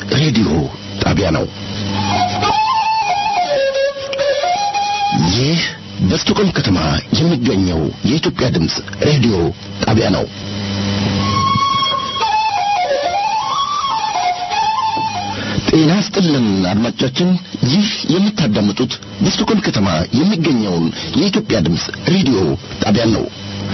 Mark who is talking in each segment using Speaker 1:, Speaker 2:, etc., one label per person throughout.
Speaker 1: ሬዲዮ ጣቢያ ነው። ይህ በስቶኮልም ከተማ የሚገኘው የኢትዮጵያ ድምፅ ሬዲዮ ጣቢያ ነው። ጤና ስጥልን አድማጮቻችን፣ ይህ የምታዳምጡት በስቶኮልም ከተማ የሚገኘውን የኢትዮጵያ ድምፅ ሬዲዮ ጣቢያ ነው።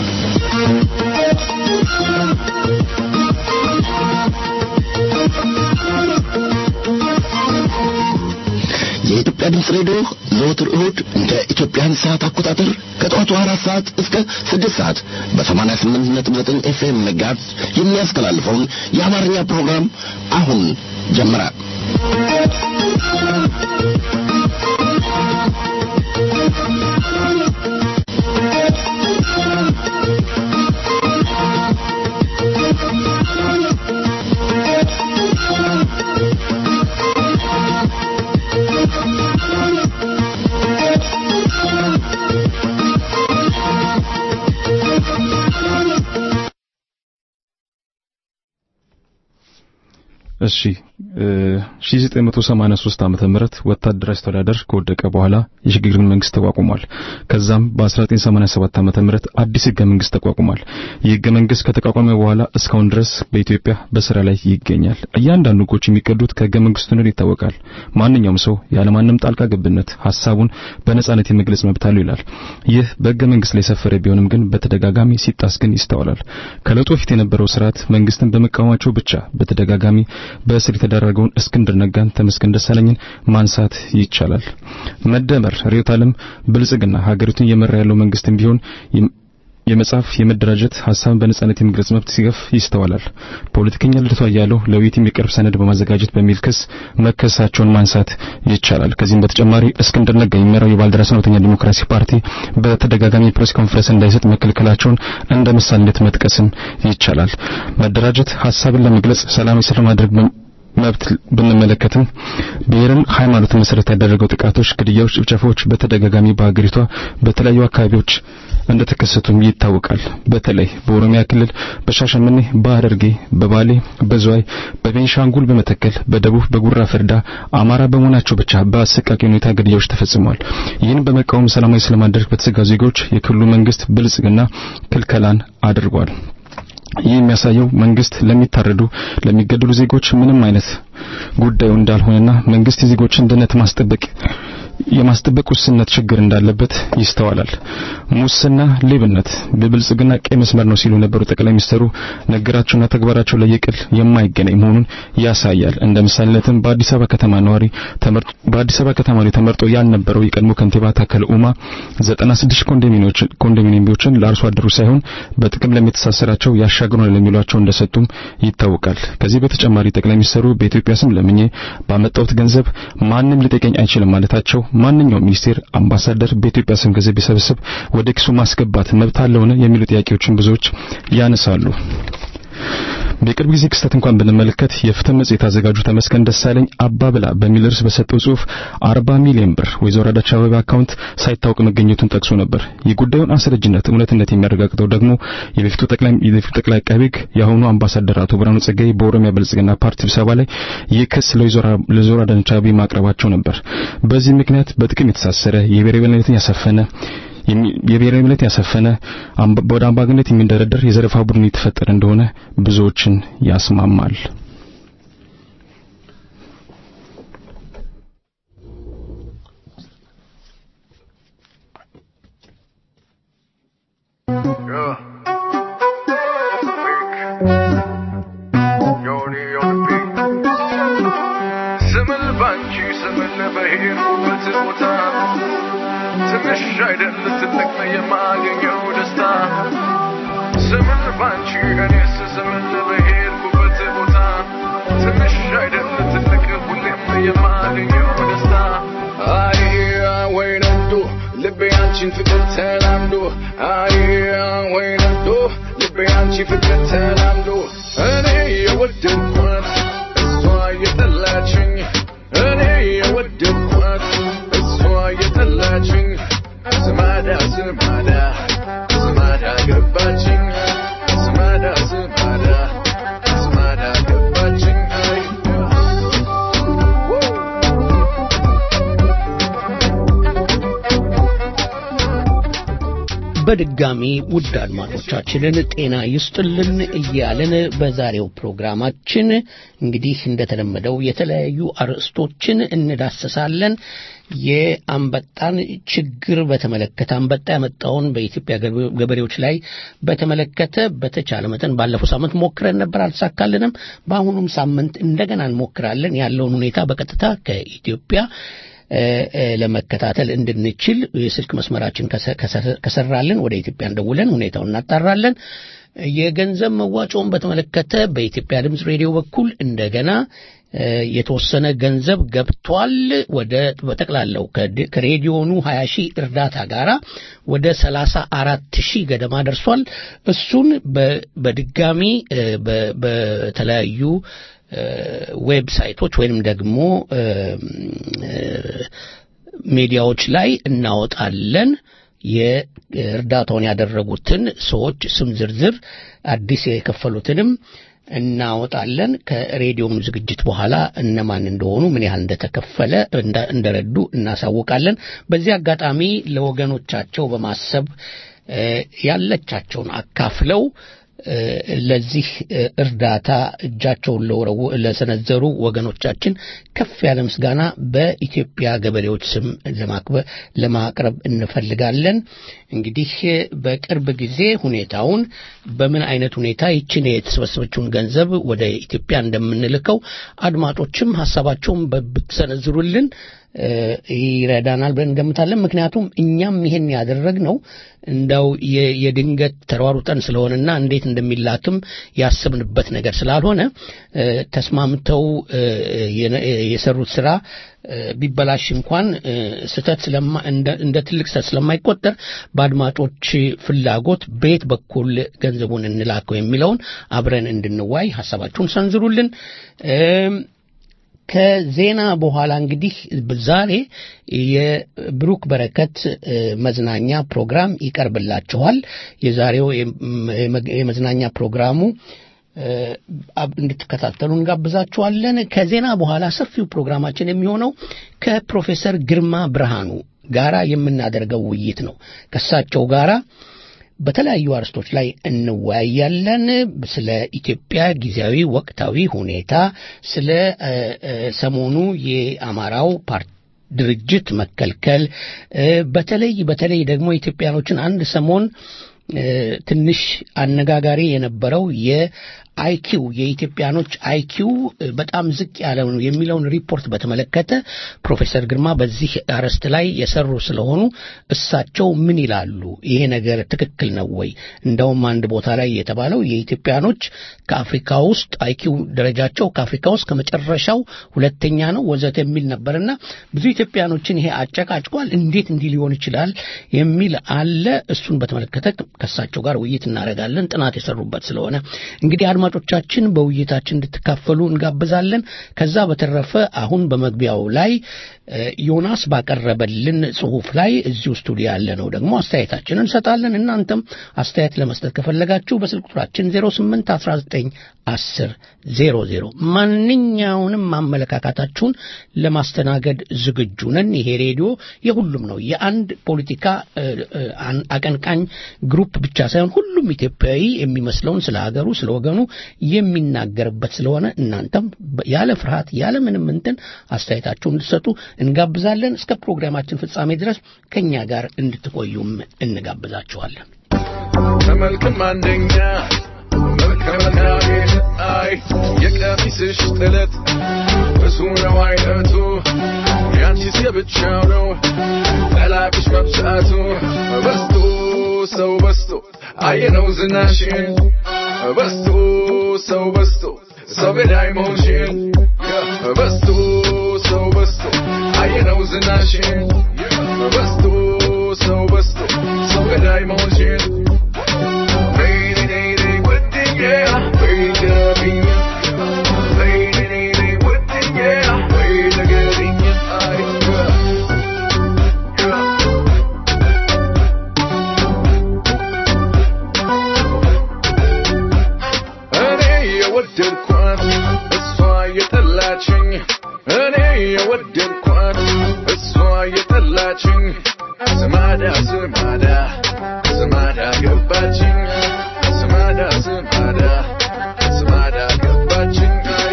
Speaker 1: የኢትዮጵያ ድምፅ ሬዲዮ ዘወትር እሁድ እንደ ኢትዮጵያን ሰዓት አቆጣጠር ከጠዋቱ አራት ሰዓት እስከ ስድስት ሰዓት በሰማንያ ስምንት ነጥብ ዘጠኝ ኤፍኤም መጋዝ የሚያስተላልፈውን የአማርኛ ፕሮግራም አሁን ጀመረ።
Speaker 2: እሺ 1983 ዓመተ ምህረት ወታደራዊ አስተዳደር ከወደቀ በኋላ የሽግግር መንግስት ተቋቁሟል። ከዛም በ1987 ዓመተ ምህረት አዲስ ህገ መንግስት ተቋቁሟል። ይህ ህገ መንግስት ከተቋቋመ በኋላ እስካሁን ድረስ በኢትዮጵያ በስራ ላይ ይገኛል። እያንዳንዱ ህጎች የሚቀዱት ከህገ መንግስቱ እንደሆነ ይታወቃል። ማንኛውም ሰው ያለማንም ጣልቃ ገብነት ሀሳቡን በነጻነት የመግለጽ መብት አለው ይላል። ይህ በህገ መንግስት ላይ የሰፈረ ቢሆንም ግን በተደጋጋሚ ሲጣስ ግን ይስተዋላል። ከለውጡ በፊት የነበረው ስርዓት መንግስትን በመቃወማቸው ብቻ በተደጋጋሚ በእስር የተዳረገውን እስክንድር ነጋን፣ ተመስገን ደሳለኝን ማንሳት ይቻላል። መደመር ርዕዮተ ዓለም ብልጽግና ሀገሪቱን እየመራ ያለው መንግስትም ቢሆን የመጻፍ የመደራጀት ሀሳብን በነጻነት የመግለጽ መብት ሲገፍ ይስተዋላል። ፖለቲከኛ ልደቱ አያሌው ለውይይት የሚቀርብ ሰነድ በማዘጋጀት በሚል ክስ መከሳቸውን ማንሳት ይቻላል። ከዚህም በተጨማሪ እስክንድር ነጋ የሚመራው የባልደራስ እውነተኛ ዲሞክራሲ ፓርቲ በተደጋጋሚ የፕሬስ ኮንፈረንስ እንዳይሰጥ መከልከላቸውን እንደ ምሳሌነት መጥቀስም ይቻላል። መደራጀት ሀሳብን ለመግለጽ ሰላማዊ ሰልፍ ማድረግ መብት ብንመለከትም ብሔርን፣ ሃይማኖትን መሰረት ያደረገው ጥቃቶች፣ ግድያዎች፣ ጭፍጨፋዎች በተደጋጋሚ በሀገሪቷ በተለያዩ አካባቢዎች እንደተከሰቱም ይታወቃል። በተለይ በኦሮሚያ ክልል በሻሸመኔ፣ በሐረርጌ፣ በባሌ፣ በዝዋይ፣ በቤንሻንጉል፣ በመተከል፣ በደቡብ፣ በጉራ ፈርዳ አማራ በመሆናቸው ብቻ በአሰቃቂ ሁኔታ ግድያዎች ተፈጽመዋል። ይህን በመቃወም ሰላማዊ ሰልፍ ማድረግ በተዘጋጁ ዜጎች የክልሉ መንግስት ብልጽግና ክልከላን አድርጓል። ይህ የሚያሳየው መንግስት ለሚታረዱ ለሚገደሉ ዜጎች ምንም አይነት ጉዳዩ እንዳልሆነና መንግስት የዜጎችን ደህንነት ማስጠበቅ የማስጠበቅ ውስንነት ችግር እንዳለበት ይስተዋላል። ሙስና፣ ሌብነት በብልጽግና ቀይ መስመር ነው ሲሉ የነበሩ ጠቅላይ ሚኒስትሩ ነገራቸውና ተግባራቸው ለየቅል የማይገናኝ መሆኑን ያሳያል። እንደ ምሳሌነትም በአዲስ አበባ ከተማ ነዋሪ ተመርጦ በአዲስ አበባ ከተማ ላይ ተመርጦ ያልነበረው የቀድሞ ከንቲባ ታከለ ኡማ 96 ኮንዶሚኒየሞችን ኮንዶሚኒየሞችን ለአርሶ አደሩ ሳይሆን በጥቅም ለሚተሳሰራቸው ያሻግሩናል ለሚሏቸው እንደሰጡም ይታወቃል። ከዚህ በተጨማሪ ጠቅላይ ሚኒስትሩ በኢትዮጵያ ስም ለምኜ ባመጣሁት ገንዘብ ማንም ሊጠይቀኝ አይችልም ማለታቸው ማንኛውም ሚኒስቴር፣ አምባሳደር በኢትዮጵያ ስም ገንዘብ ቢሰበስብ ወደ ኪሱ ማስገባት መብት አለውን የሚሉ ጥያቄዎችን ብዙዎች ያነሳሉ። በቅርብ ጊዜ ክስተት እንኳን ብንመለከት የፍትህ መጽሔት አዘጋጁ ተመስገን ደሳለኝ አባብላ በሚል ርዕስ በሰጠው ጽሑፍ 40 ሚሊዮን ብር ወይዘሮ አዳነች አቤቤ አካውንት ሳይታወቅ መገኘቱን ጠቅሶ ነበር። የጉዳዩን አስረጅነት እውነትነት የሚያረጋግጠው ደግሞ የበፊቱ ጠቅላይ የበፊቱ ጠቅላይ አቃቤ ሕግ የአሁኑ አምባሳደር አቶ ብርሃኑ ጸጋዬ በኦሮሚያ ብልጽግና ፓርቲ ስብሰባ ላይ ይህ ክስ ለወይዘሮ አዳነች አቤቤ ማቅረባቸው ነበር። በዚህ ምክንያት በጥቅም የተሳሰረ የብሔራዊ የበላይነትን ያሰፈነ የብሔራዊ እምነት ያሰፈነ ወደ አምባገነት የሚንደረደር የዘረፋ ቡድን የተፈጠረ እንደሆነ ብዙዎችን ያስማማል።
Speaker 3: ስምል ባንቺ ስምል በሄድኩበት ቦታ ትንሽ አይደል ትልቅ ነው የማገኘው ደስታ ስምል ባንቺ እኔስ ስምል በሄድኩበት ቦታ ትንሽ አይደል ትልቅ ሁሌም የማገኘው ደስታ አይ ወይ ነዶ ልቤ አንቺን ፍቅር ተላምዶ አይ ወይ ነዶ ልቤ አንቺ ፍቅር ተላምዶ እኔ የወደድኳት እሷ የጠላችኝ እኔ የወደድኳት እሷ የጠላችኝ ስማዳ ስማዳ ስማዳ ገባችኝ ስማዳ ስማዳ ስማዳ ገባችኝ አይ
Speaker 4: በድጋሚ ውድ አድማጮቻችንን ጤና ይስጥልን እያልን በዛሬው ፕሮግራማችን እንግዲህ እንደተለመደው የተለያዩ አርዕስቶችን እንዳሰሳለን። የአንበጣን ችግር በተመለከተ አንበጣ ያመጣውን በኢትዮጵያ ገበሬዎች ላይ በተመለከተ በተቻለ መጠን ባለፈው ሳምንት ሞክረን ነበር፣ አልተሳካልንም። በአሁኑም ሳምንት እንደገና እንሞክራለን ያለውን ሁኔታ በቀጥታ ከኢትዮጵያ ለመከታተል እንድንችል የስልክ መስመራችን ከሰራልን ወደ ኢትዮጵያ እንደውለን ሁኔታውን እናጣራለን። የገንዘብ መዋጮውን በተመለከተ በኢትዮጵያ ድምፅ ሬዲዮ በኩል እንደገና የተወሰነ ገንዘብ ገብቷል። ወደ በጠቅላላው ከሬዲዮኑ 20 ሺህ እርዳታ ጋራ ወደ 34 ሺህ ገደማ ደርሷል። እሱን በድጋሚ በተለያዩ ዌብሳይቶች ወይንም ደግሞ ሚዲያዎች ላይ እናወጣለን። የእርዳታውን ያደረጉትን ሰዎች ስም ዝርዝር አዲስ የከፈሉትንም እናወጣለን። ከሬዲዮም ዝግጅት በኋላ እነማን እንደሆኑ ምን ያህል እንደተከፈለ እንደረዱ እናሳውቃለን። በዚህ አጋጣሚ ለወገኖቻቸው በማሰብ ያለቻቸውን አካፍለው ለዚህ እርዳታ እጃቸውን ለሰነዘሩ ወገኖቻችን ከፍ ያለ ምስጋና በኢትዮጵያ ገበሬዎች ስም ለማቅረብ እንፈልጋለን። እንግዲህ በቅርብ ጊዜ ሁኔታውን በምን አይነት ሁኔታ ይችን የተሰበሰበችውን ገንዘብ ወደ ኢትዮጵያ እንደምንልከው አድማጮችም ሀሳባቸውን ብትሰነዝሩልን ይረዳናል ብለን እንገምታለን። ምክንያቱም እኛም ይሄን ያደረግነው እንደው የድንገት ተሯሩጠን ስለሆነና እንዴት እንደሚላክም ያስብንበት ነገር ስላልሆነ ተስማምተው የሰሩት ስራ ቢበላሽ እንኳን ስህተት እንደ ትልቅ ስህተት ስለማይቆጠር በአድማጮች ፍላጎት በየት በኩል ገንዘቡን እንላከው የሚለውን አብረን እንድንዋይ ሀሳባችሁን ሰንዝሩልን። ከዜና በኋላ እንግዲህ ዛሬ የብሩክ በረከት መዝናኛ ፕሮግራም ይቀርብላችኋል። የዛሬው የመዝናኛ ፕሮግራሙ እንድትከታተሉ እንጋብዛችኋለን። ከዜና በኋላ ሰፊው ፕሮግራማችን የሚሆነው ከፕሮፌሰር ግርማ ብርሃኑ ጋራ የምናደርገው ውይይት ነው። ከእሳቸው ጋራ በተለያዩ አርስቶች ላይ እንወያያለን። ስለ ኢትዮጵያ ጊዜያዊ ወቅታዊ ሁኔታ፣ ስለ ሰሞኑ የአማራው ፓርቲ ድርጅት መከልከል፣ በተለይ በተለይ ደግሞ ኢትዮጵያኖችን አንድ ሰሞን ትንሽ አነጋጋሪ የነበረው የአይኪው የኢትዮጵያኖች አይኪው በጣም ዝቅ ያለ ነው የሚለውን ሪፖርት በተመለከተ ፕሮፌሰር ግርማ በዚህ አርዕስት ላይ የሰሩ ስለሆኑ እሳቸው ምን ይላሉ? ይሄ ነገር ትክክል ነው ወይ? እንደውም አንድ ቦታ ላይ የተባለው የኢትዮጵያኖች ከአፍሪካ ውስጥ አይኪው ደረጃቸው ከአፍሪካ ውስጥ ከመጨረሻው ሁለተኛ ነው ወዘተ የሚል ነበርና ብዙ ኢትዮጵያኖችን ይሄ አጨቃጭቋል። እንዴት እንዲህ ሊሆን ይችላል የሚል አለ። እሱን በተመለከተ ከእሳቸው ጋር ውይይት እናደርጋለን። ጥናት የሰሩበት ስለሆነ እንግዲህ አድማጮቻችን በውይይታችን እንድትካፈሉ እንጋብዛለን። ከዛ በተረፈ አሁን በመግቢያው ላይ ዮናስ ባቀረበልን ጽሁፍ ላይ እዚሁ ስቱዲዮ ያለ ነው ደግሞ አስተያየታችንን እንሰጣለን። እናንተም አስተያየት ለመስጠት ከፈለጋችሁ በስልክ ቁጥራችን 08 19 10 00 ማንኛውንም ማመለካካታችሁን ለማስተናገድ ዝግጁ ነን። ይሄ ሬዲዮ የሁሉም ነው። የአንድ ፖለቲካ አቀንቃኝ ግሩፕ ብቻ ሳይሆን ሁሉም ኢትዮጵያዊ የሚመስለውን ስለ ሀገሩ ስለ ወገኑ የሚናገርበት ስለሆነ እናንተም ያለ ፍርሃት ያለ ምንም እንትን አስተያየታችሁን እንድትሰጡ እንጋብዛለን። እስከ ፕሮግራማችን ፍጻሜ ድረስ ከእኛ ጋር እንድትቆዩም እንጋብዛችኋለን።
Speaker 3: ተመልክም አንደኛ መልከ መናጌጥ አይ የቀሚስሽ ጥለት ብዙ ነው አይነቱ ያንቺስ የብቻው ነው ጠላቅሽ መብዛቱ በስቶ ሰው በስቶ አየነው ዝናሽን በስቶ ሰው በስቶ ሰው ገዳይ መሆንሽን በስቶ ሰው በስቶ አየነው ዝናሽን በስቶ ሰው በስቶ ሰው ገዳይ መሆንሽን እኔ የወደድኳት እሷ የጠላችኝ እኔ የወደድኳት እሷ የጠላችኝ ስማዳ ስማዳ ስማዳ ስማዳ ገባችኝ ስማዳ ስማዳ ስማዳ ገባችኝ አይ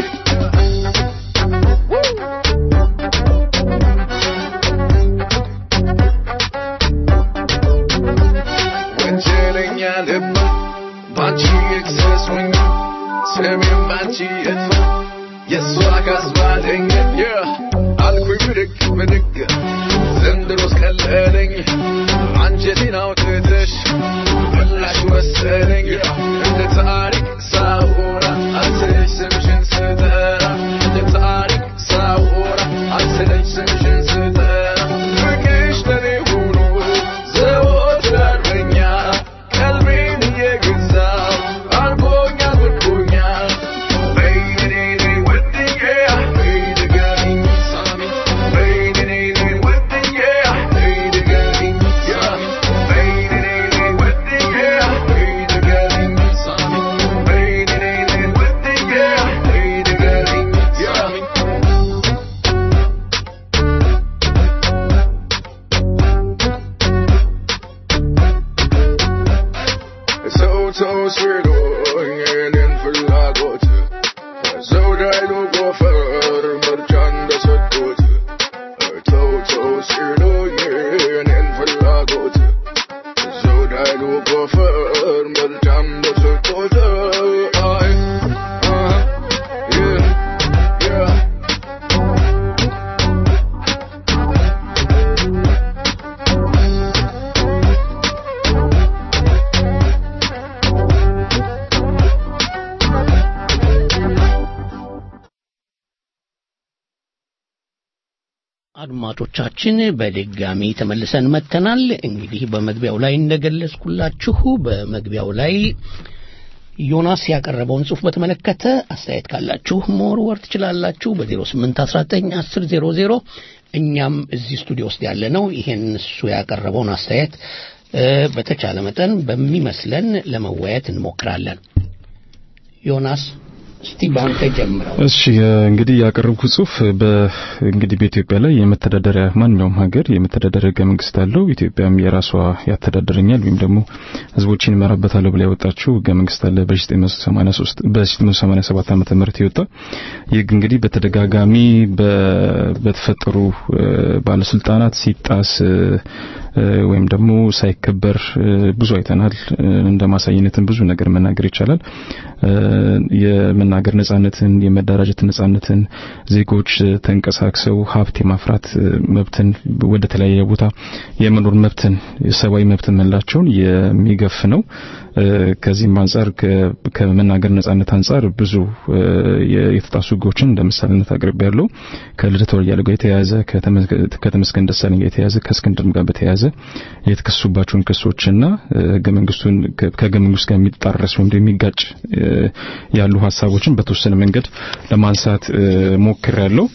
Speaker 3: ወንጀለኛ ልብ ባንቺ ይክሰሱኝ ስሜም ባንቺ ይጥፋ የእሷ ካስባለኝ አልኩኝ ብድግ ብድግ ዘንድሮስ ቀለለኝ አንጀቴን አውጥተሽ በላሽ መሰለኝ እንደ ታሪክ ሳውራ አንስለሽ ስምሽን ስጠራ እንደ ታሪክ ሳውራ አንስለሽ ስምሽን ስጠራ ፍቅርሽ ለኔ ሆኖ ዘወትር አርበኛ ቀልቤን እየገዛው አርጎኛል ምርኮኛል በይኔኔ ወድኜ በይ ንገሪኝ ሳሚ በይኔኔ ወድኜ በይ ንገሪኝ ሳሚ በይኔኔ ወድኜ በይ ንገሪኝ ሳሚ በይኔኔ ወድኜ በይ ንገሪኝ ሳሚ ሰው ሰው ሲሉኝ የኔን ፍላጎት ሰው ዳይሉ ጎፈር ምርጫ እንደሰጡት ተው ተው ሲሉኝ የኔን ፍላጎት ሰው ዳይሉ ጎፈር ምርጫ እንደሰጡት አይ አህ yeah yeah
Speaker 4: አድማጮቻችን በድጋሚ ተመልሰን መጥተናል። እንግዲህ በመግቢያው ላይ እንደገለጽኩላችሁ በመግቢያው ላይ ዮናስ ያቀረበውን ጽሑፍ በተመለከተ አስተያየት ካላችሁ መወርወር ትችላላችሁ በ08191000 እኛም እዚህ ስቱዲዮ ውስጥ ያለ ነው ይሄን እሱ ያቀረበውን አስተያየት እ፣ በተቻለ መጠን በሚመስለን ለመወያየት እንሞክራለን። ዮናስ እስቲ በአንተ ጀምረው።
Speaker 2: እሺ እንግዲህ ያቀረብኩት ጽሁፍ በእንግዲህ በኢትዮጵያ ላይ የመተዳደሪያ ማንኛውም ሀገር የመተዳደሪያ ህገ መንግስት አለው። ኢትዮጵያም የራሷ ያስተዳድረኛል ወይም ደግሞ ህዝቦችን እመራበታለሁ ብላ ያወጣችው ህገ መንግስት አለ በ1983 በ1987 ዓመተ ምህረት የወጣ ይህ ህግ እንግዲህ በተደጋጋሚ በ- በተፈጠሩ እ፣ ባለስልጣናት ሲጣስ እ፣ እ፣ ወይም ደግሞ ሳይከበር እ፣ ብዙ አይተናል። እ፣ እንደ ማሳየነትን ብዙ ነገር መናገር ይቻላል። እ፣ የመናገር ነጻነትን፣ የመደራጀት ነጻነትን፣ ዜጎች እ፣ ተንቀሳቅሰው ሀብት የማፍራት እ፣ መብትን፣ ወደ ተለያየ ቦታ የመኖር መብትን፣ የሰብአዊ መብትን የምንላቸውን የሚገፍ ነው። እ፣ ከዚህም አንጻር ከ- ከመናገር ነጻነት አንጻር ብዙ እ፣ የ- የተጣሱ ህጎችን እንደ ምሳሌነት አቅርቤ ያለው ከልደቱ አያሌው ጋር የተያያዘ ከተመ- ከተመስገን ደሳለኝ ጋር የተያያዘ ከእስክንድርም ጋር በተያያዘ የተከሱባቸውን ክሶችና እ፣ ህገ መንግስቱን ከ- ከህገ መንግስቱ ጋር የሚጣረስ ወይም ደግሞ የሚጋጭ እ፣ ያሉ ሀሳቦችን በተወሰነ መንገድ ለማንሳት ሞክር ያለው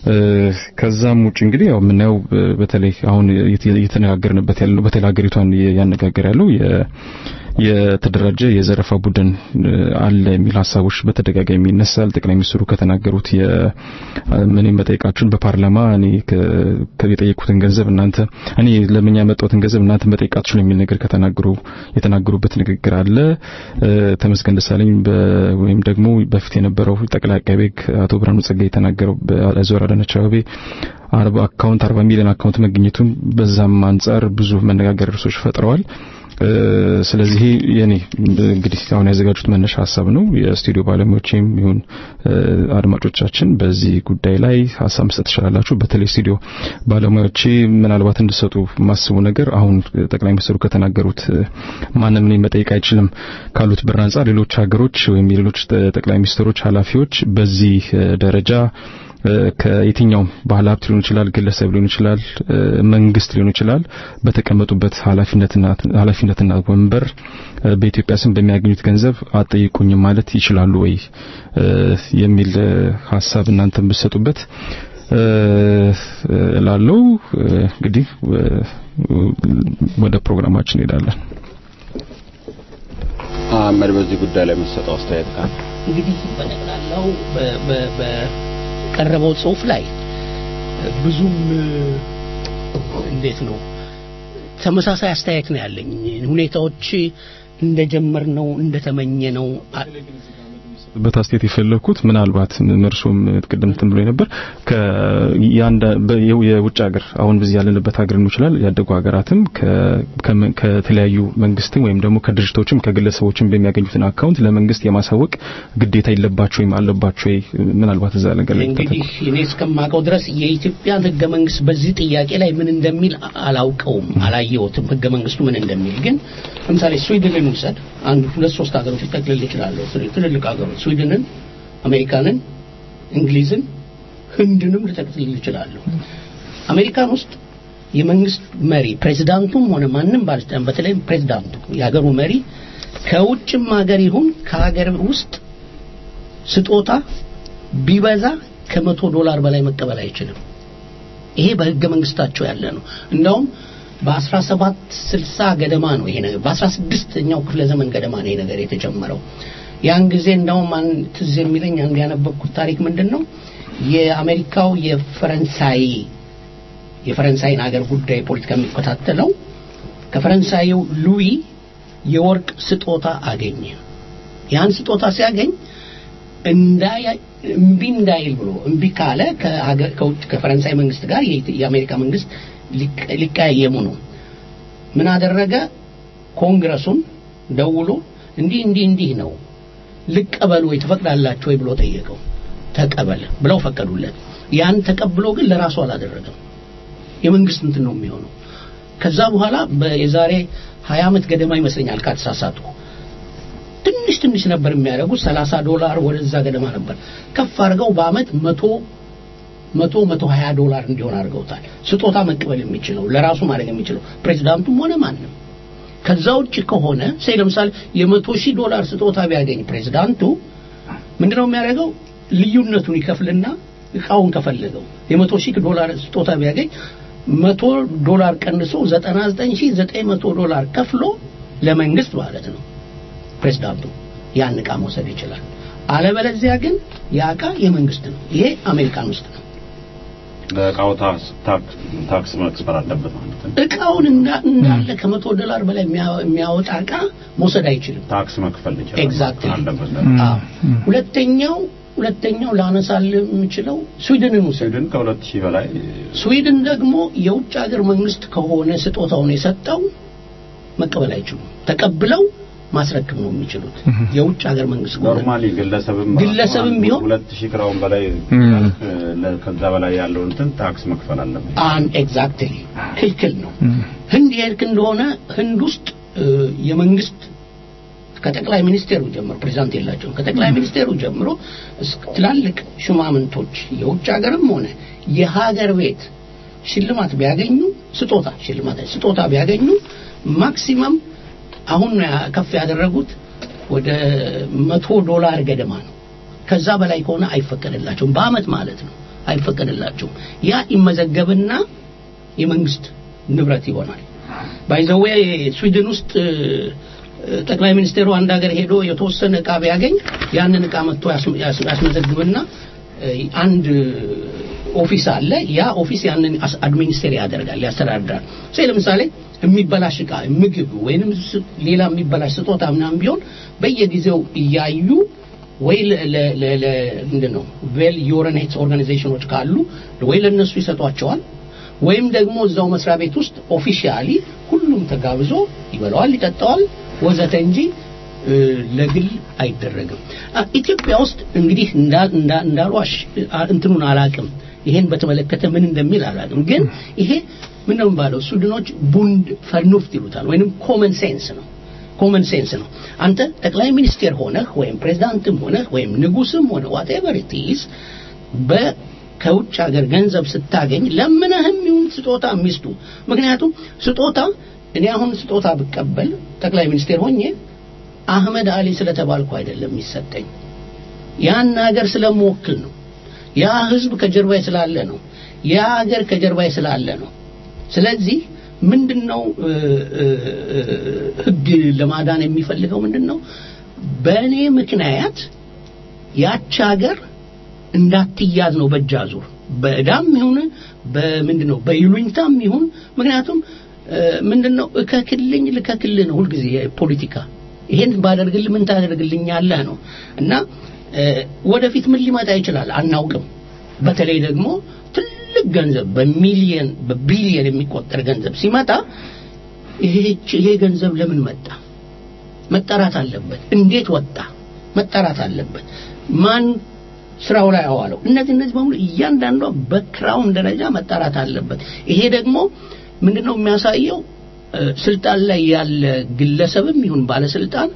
Speaker 2: ከዛም ውጭ እንግዲህ ያው የምናየው እ፣ በተለይ አሁን እየተ- እየተነጋገርንበት ያለው በተለይ ሀገሪቷን ያነጋገር ያለው የ- የተደራጀ የዘረፋ ቡድን እ፣ አለ የሚል ሀሳቦች በተደጋጋሚ ይነሳል። ጠቅላይ ሚኒስትሩ ከተናገሩት የ- እኔም በጠይቃችሁን በፓርላማ እኔ ከ- ከ- የጠየቁትን ገንዘብ እናንተ እኔ ለምን ያመጣሁትን ገንዘብ እናንተ መጠየቅ አትችሉም የሚል ነገር ከተናገሩ የተናገሩበት ንግግር አለ። እ፣ ተመስገን ደሳለኝ በ- ወይም ደግሞ በፊት የነበረው ጠቅላይ አቃቤ ሕግ አቶ ብርሃኑ ጸጋዬ የተናገረው በዞር አዳነች አቤቤ አርባ አካውንት አርባ ሚሊዮን አካውንት መገኘቱን በዛም አንጻር ብዙ መነጋገር ርዕሶች ፈጥረዋል። እ፣ ስለዚህ የኔ እንግዲህ አሁን ያዘጋጁት መነሻ ሀሳብ ነው። የስቱዲዮ ባለሙያዎችም ይሁን እ፣ አድማጮቻችን በዚህ ጉዳይ ላይ ሀሳብ መስጠት ትችላላችሁ። በተለይ ስቱዲዮ ባለሙያዎቼ ምናልባት እንድሰጡ ማስቡ ነገር አሁን ጠቅላይ ሚኒስትሩ ከተናገሩት እ፣ ማንም እኔን መጠየቅ አይችልም ካሉት ብር አንጻር ሌሎች ሀገሮች ወይም የሌሎች ጠቅላይ ሚኒስትሮች ኃላፊዎች በዚህ እ፣ ደረጃ እ፣ ከየትኛውም ባለ ሀብት ሊሆን ይችላል፣ ግለሰብ ሊሆን ይችላል፣ እ፣ መንግስት ሊሆን ይችላል በተቀመጡበት ኃላፊነትና ኃላፊነትና ወንበር እ፣ በኢትዮጵያ ስም በሚያገኙት ገንዘብ አጠይቁኝም ማለት ይችላሉ ወይ እ፣ የሚል እ፣ ሀሳብ እናንተም ብትሰጡበት እ፣ እላለሁ። እ፣ እንግዲህ እ፣ ወደ ፕሮግራማችን እንሄዳለን።
Speaker 5: አህመድ በዚህ ጉዳይ ላይ የምትሰጠው አስተያየት ካለ
Speaker 4: እንግዲህ በጠቅላላው በ- በ- በቀረበው ጽሁፍ ላይ ብዙም እ፣ እንዴት ነው ተመሳሳይ አስተያየት ነው ያለኝ። ሁኔታዎች እንደጀመርነው እንደተመኘነው አ-
Speaker 2: በት አስተያየት የፈለኩት ምናልባት እርሱም ቅድም እንትን ብሎ ነበር ከያንዳ የውጭ ሀገር አሁን በዚህ ያለንበት ሀገር ነው ይችላል ያደጉ ሀገራትም ከ- ከመ- ከተለያዩ መንግስትም ወይም ደግሞ ከድርጅቶችም ከግለሰቦችም በሚያገኙትን አካውንት ለመንግስት የማሳወቅ ግዴታ የለባቸው ወይም አለባቸው ወይ? ምናልባት እዛ ነገር ላይ
Speaker 4: እንግዲህ እኔ እስከማውቀው ድረስ የኢትዮጵያን ህገ መንግስት በዚህ ጥያቄ ላይ ምን እንደሚል አላውቀውም፣ አላየሁትም ህገ መንግስቱ ምን እንደሚል። ግን ለምሳሌ ስዊድንን ውሰድ። አንድ ሁለት ሶስት ሀገሮች ጠቅልል ይችላለሁ። ትልልቅ ሀገሮች ስዊድንን፣ አሜሪካንን፣ እንግሊዝን፣ ህንድንም ልጠቅልል ይችላለሁ። አሜሪካን ውስጥ የመንግስት መሪ ፕሬዚዳንቱም ሆነ ማንም ባለስልጣን በተለይም ፕሬዚዳንቱ የሀገሩ መሪ ከውጭም ሀገር ይሁን ከሀገር ውስጥ ስጦታ ቢበዛ ከመቶ ዶላር በላይ መቀበል አይችልም። ይሄ በህገ መንግስታቸው ያለ ነው። እንደውም በ1760 ገደማ ነው ይሄ ነገር በ16ኛው ክፍለ ዘመን ገደማ ነው ይሄ ነገር የተጀመረው። ያን ጊዜ እንደውም አንድ ትዝ የሚለኝ አንድ ያነበብኩት ታሪክ ምንድን ነው የአሜሪካው የፈረንሳይ የፈረንሳይን ሀገር ጉዳይ ፖለቲካ የሚከታተለው ከፈረንሳዩ ሉዊ የወርቅ ስጦታ አገኘ። ያን ስጦታ ሲያገኝ እንዳይ እምቢ እንዳይል ብሎ እምቢ ካለ ከሀገር ከውጭ ከፈረንሳይ መንግስት ጋር የኢት- የአሜሪካ መንግስት ሊቀ- ሊቀያየሙ ነው። ምን አደረገ? ኮንግረሱን ደውሎ እንዲህ እንዲህ እንዲህ ነው ልቀበል ወይ ትፈቅዳላችሁ ወይ ብሎ ጠየቀው። ተቀበል ብለው ፈቀዱለት። ያን ተቀብሎ ግን ለራሱ አላደረገም። የመንግስት እንትን ነው የሚሆነው። ከዛ በኋላ በ- የዛሬ 20 ዓመት ገደማ ይመስለኛል ካልተሳሳትኩ ትንሽ ትንሽ ነበር የሚያደርጉት 30 ዶላር ወደዛ ገደማ ነበር ከፍ አድርገው በአመት መቶ መቶ መቶ ሀያ ዶላር እንዲሆን አድርገውታል ስጦታ መቀበል የሚችለው ለራሱ ማድረግ የሚችለው ፕሬዚዳንቱም ሆነ ማንም ከዛ ውጭ ከሆነ ሴ ለምሳሌ የመቶ ሺህ ዶላር ስጦታ ቢያገኝ ፕሬዚዳንቱ ምንድነው የሚያደርገው ልዩነቱን ይከፍልና እቃውን ከፈለገው የመቶ ሺህ ዶላር ስጦታ ቢያገኝ መቶ ዶላር ቀንሶ ዘጠና ዘጠኝ ሺህ ዘጠኝ መቶ ዶላር ከፍሎ ለመንግስት ማለት ነው ፕሬዝዳንቱ ያን እቃ መውሰድ ይችላል። አለበለዚያ ግን ያ እቃ የመንግስት ነው። ይሄ አሜሪካን ውስጥ ነው።
Speaker 5: ለእቃው ታክስ ታክስ ታክስ መክፈል አለበት ማለት ነው።
Speaker 4: እቃውን እንዳ- እንዳለ ከመቶ ዶላር በላይ የሚያ- የሚያወጣ እቃ መውሰድ አይችልም።
Speaker 5: ታክስ መክፈል ይችላል
Speaker 4: ኤግዛክትሊ
Speaker 5: አለበት።
Speaker 4: አዎ። ሁለተኛው ሁለተኛው ላነሳል የምችለው ስዊድንን ውሰድ።
Speaker 5: ስዊድን ከሁለት ሺህ በላይ
Speaker 4: ስዊድን ደግሞ የውጭ ሀገር መንግስት ከሆነ ስጦታውን የሰጠው መቀበል አይችሉም። ተቀብለው ማስረክብ ነው የሚችሉት የውጭ ሀገር መንግስት ከሆነ
Speaker 5: ኖርማሊ ግለሰብም
Speaker 4: ግለሰብም ቢሆን
Speaker 5: ሁለት ሺህ ክራውን በላይ
Speaker 2: ም።
Speaker 5: ለ- ከዛ በላይ ያለው እንትን ታክስ መክፈል አለበት።
Speaker 4: አን ኤግዛክትሊ ክልክል ነው። ህንድ የሄድክ እንደሆነ ህንድ ውስጥ እ፣ የመንግስት ከጠቅላይ ሚኒስቴሩ ጀምሮ ፕሬዚዳንት የላቸውም። ከጠቅላይ ሚኒስቴሩ ጀምሮ እስከ ትላልቅ ሹማምንቶች የውጭ ሀገርም ሆነ የሀገር ቤት ሽልማት ቢያገኙ ስጦታ ሽልማት ስጦታ ቢያገኙ ማክሲመም አሁን ነው ያ- ከፍ ያደረጉት ወደ መቶ ዶላር ገደማ ነው። ከዛ በላይ ከሆነ አይፈቀድላቸውም። በአመት ማለት ነው አይፈቀድላቸውም። ያ ይመዘገብና የመንግስት ንብረት ይሆናል። ባይዘዌ ስዊድን ውስጥ እ፣ ጠቅላይ ሚኒስቴሩ አንድ ሀገር ሄዶ የተወሰነ እቃ ቢያገኝ ያንን እቃ መጥቶ ያስ- ያስ- ያስመዘግብና እ፣ አንድ ኦፊስ አለ። ያ ኦፊስ ያንን አስ- አድሚኒስቴር ያደርጋል፣ ያስተዳድራል። ሴ ለምሳሌ የሚበላሽ እቃ ምግብ ወይንም ስ- ሌላ የሚበላሽ ስጦታ ምናምን ቢሆን በየጊዜው እያዩ ወይ ለ- ለ- ለ- ለ- ምንድን ነው ቬል ዮረኔት ኦርጋናይዜሽኖች ካሉ ወይ ለነሱ ይሰጧቸዋል ወይም ደግሞ እዛው መስሪያ ቤት ውስጥ ኦፊሻሊ ሁሉም ተጋብዞ ይበላዋል፣ ይጠጣዋል ወዘተ እንጂ እ፣ ለግል አይደረግም። አ፣ ኢትዮጵያ ውስጥ እንግዲህ እንዳ- እንዳ- እንዳልዋሽ አ፣ እንትኑን አላቅም፣ ይሄን በተመለከተ ምን እንደሚል አላቅም። ግን ይሄ ምን ነው የሚባለው ስዊድኖች ቡንድ ፈርኑፍት ይሉታል፣ ወይንም ኮመን ሴንስ ነው። ኮመን ሴንስ ነው። አንተ ጠቅላይ ሚኒስቴር ሆነህ ወይም ፕሬዝዳንትም ሆነህ ወይም ንጉስም ሆነ ዋቴቨር ኢት ኢዝ በ ከውጭ ሀገር ገንዘብ ስታገኝ ለምነህም ይሁን ስጦታ ሚስቱ ምክንያቱም ስጦታ እኔ አሁን ስጦታ ብቀበል ጠቅላይ ሚኒስቴር ሆኜ አህመድ አሊ ስለተባልኩ አይደለም የሚሰጠኝ ያን ሀገር ስለምወክል ነው ያ ህዝብ ከጀርባዬ ስላለ ነው ያ ሀገር ከጀርባዬ ስላለ ነው ስለዚህ ምንድነው እ፣ እ፣ እ፣ ህግ ለማዳን የሚፈልገው ምንድነው በእኔ ምክንያት ያች ሀገር እንዳትያዝ ነው በእጅ አዙር በእዳም ይሁን በምንድን ነው በይሉኝታም ይሁን ምክንያቱም ምንድነው እከክልኝ ልከክልህ ነው ሁልጊዜ ፖለቲካ ይሄን ባደርግልህ ምን ታደርግልኛለህ ነው እና ወደፊት ምን ሊመጣ ይችላል አናውቅም በተለይ ደግሞ ትልቅ ገንዘብ በሚሊየን በቢሊየን የሚቆጠር ገንዘብ ሲመጣ ይሄ ገንዘብ ለምን መጣ መጠራት አለበት እንዴት ወጣ መጠራት አለበት ማን ስራው ላይ አዋለው እነዚህ እነዚህ በሙሉ እያንዳንዷ በክራውን ደረጃ መጣራት አለበት ይሄ ደግሞ ምንድነው የሚያሳየው ስልጣን ላይ ያለ ግለሰብም ይሁን ባለስልጣን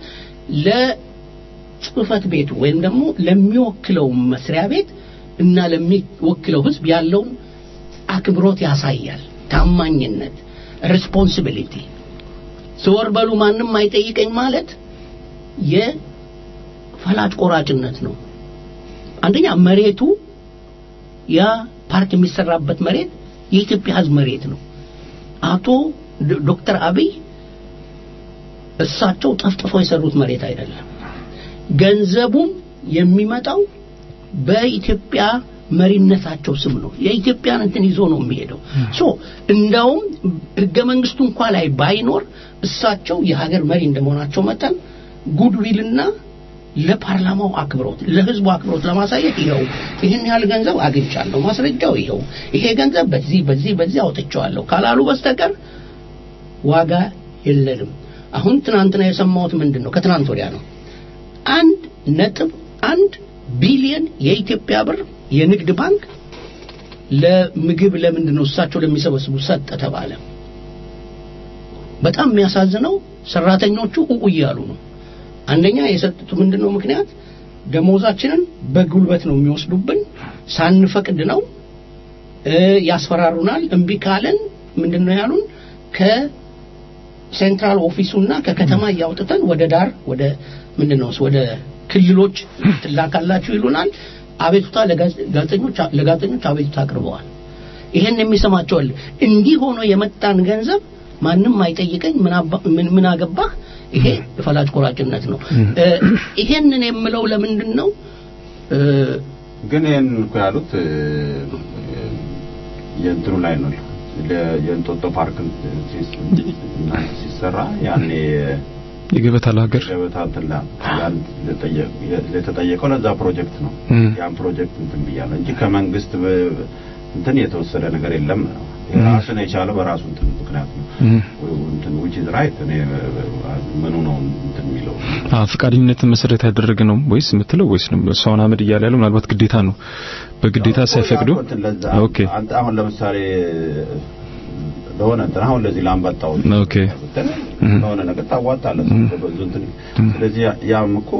Speaker 4: ለጽህፈት ቤቱ ወይም ደግሞ ለሚወክለው መስሪያ ቤት እና ለሚወክለው ህዝብ ያለውን አክብሮት ያሳያል ታማኝነት ሪስፖንሲቢሊቲ ዘወር በሉ ማንም አይጠይቀኝ ማለት የፈላጭ ቆራጭነት ነው አንደኛ መሬቱ ያ ፓርክ የሚሰራበት መሬት የኢትዮጵያ ህዝብ መሬት ነው አቶ ዶክተር አብይ እሳቸው ጠፍጥፈው የሰሩት መሬት አይደለም ገንዘቡም የሚመጣው በኢትዮጵያ መሪነታቸው ስም ነው የኢትዮጵያን እንትን ይዞ ነው የሚሄደው ሶ እንዳውም ህገ መንግስቱ እንኳ ላይ ባይኖር እሳቸው የሀገር መሪ እንደመሆናቸው መጠን ጉድዊልና ለፓርላማው አክብሮት ለህዝቡ አክብሮት ለማሳየት ይኸው ይህን ያህል ገንዘብ አግኝቻለሁ ማስረጃው ይኸው ይሄ ገንዘብ በዚህ በዚህ በዚህ አውጥቼዋለሁ ካላሉ በስተቀር ዋጋ የለንም አሁን ትናንትና የሰማሁት ምንድን ነው ከትናንት ወዲያ ነው አንድ ነጥብ አንድ ቢሊየን የኢትዮጵያ ብር የንግድ ባንክ ለምግብ ለምንድን ነው እሳቸው ለሚሰበስቡ ሰጠ ተባለ በጣም የሚያሳዝነው ሰራተኞቹ ኡኡ እያሉ ነው አንደኛ የሰጡት ምንድነው ምክንያት ደሞዛችንን በጉልበት ነው የሚወስዱብን ሳንፈቅድ ነው ያስፈራሩናል እምቢ ካለን ምንድነው ያሉን ከሴንትራል ኦፊሱና ከከተማ እያውጥተን ወደ ዳር ወደ ምንድነው ወደ ክልሎች ትላካላችሁ ይሉናል አቤቱታ ለጋዜጠኞች ለጋዜጠኞች አቤቱታ አቅርበዋል ይሄን የሚሰማቸዋል እንዲህ ሆኖ የመጣን ገንዘብ ማንም አይጠይቀኝ ምን ምን አገባህ ይሄ ፈላጭ ቆራጭነት ነው ይሄንን የምለው ለምንድን ነው
Speaker 5: ግን ይህን እኮ ያሉት የእንትኑ ላይ ነው የእንጦጦ ፓርክ ሲሰራ ያኔ
Speaker 2: የገበታ ለሀገር
Speaker 5: ገበታ እንትን ለተጠየቀው ለዛ ፕሮጀክት ነው ያን ፕሮጀክት እንትን ብያለሁ እንጂ ከመንግስት እንትን የተወሰደ ነገር የለም ነው ራስን የቻለ በራሱ እንትን ምክንያት ነው እንትን which is right እኔ ምኑ ነው እንትን የሚለው
Speaker 2: አዎ ፈቃደኝነትን መሰረት ያደረገ ነው ወይስ የምትለው ወይስ ነው ሰውን አመድ እያለ ያለው ምናልባት ግዴታ ነው በግዴታ ሳይፈቅዱ ኦኬ
Speaker 5: አንተ አሁን ለምሳሌ ለሆነ እንትን አሁን ለዚህ ላምባጣው
Speaker 2: ኦኬ
Speaker 5: ለሆነ ነገር ታዋጣለህ ብዙ እንትን ስለዚህ ያም እኮ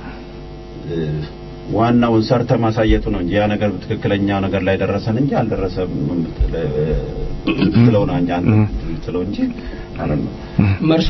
Speaker 5: ዋናውን ሰርተ ማሳየቱ ነው እንጂ ያ ነገር ትክክለኛው ነገር ላይ ደረሰን እንጂ አልደረሰም ትለው ነው እንጂ ትለው እንጂ ማለት ነው
Speaker 4: መርሶ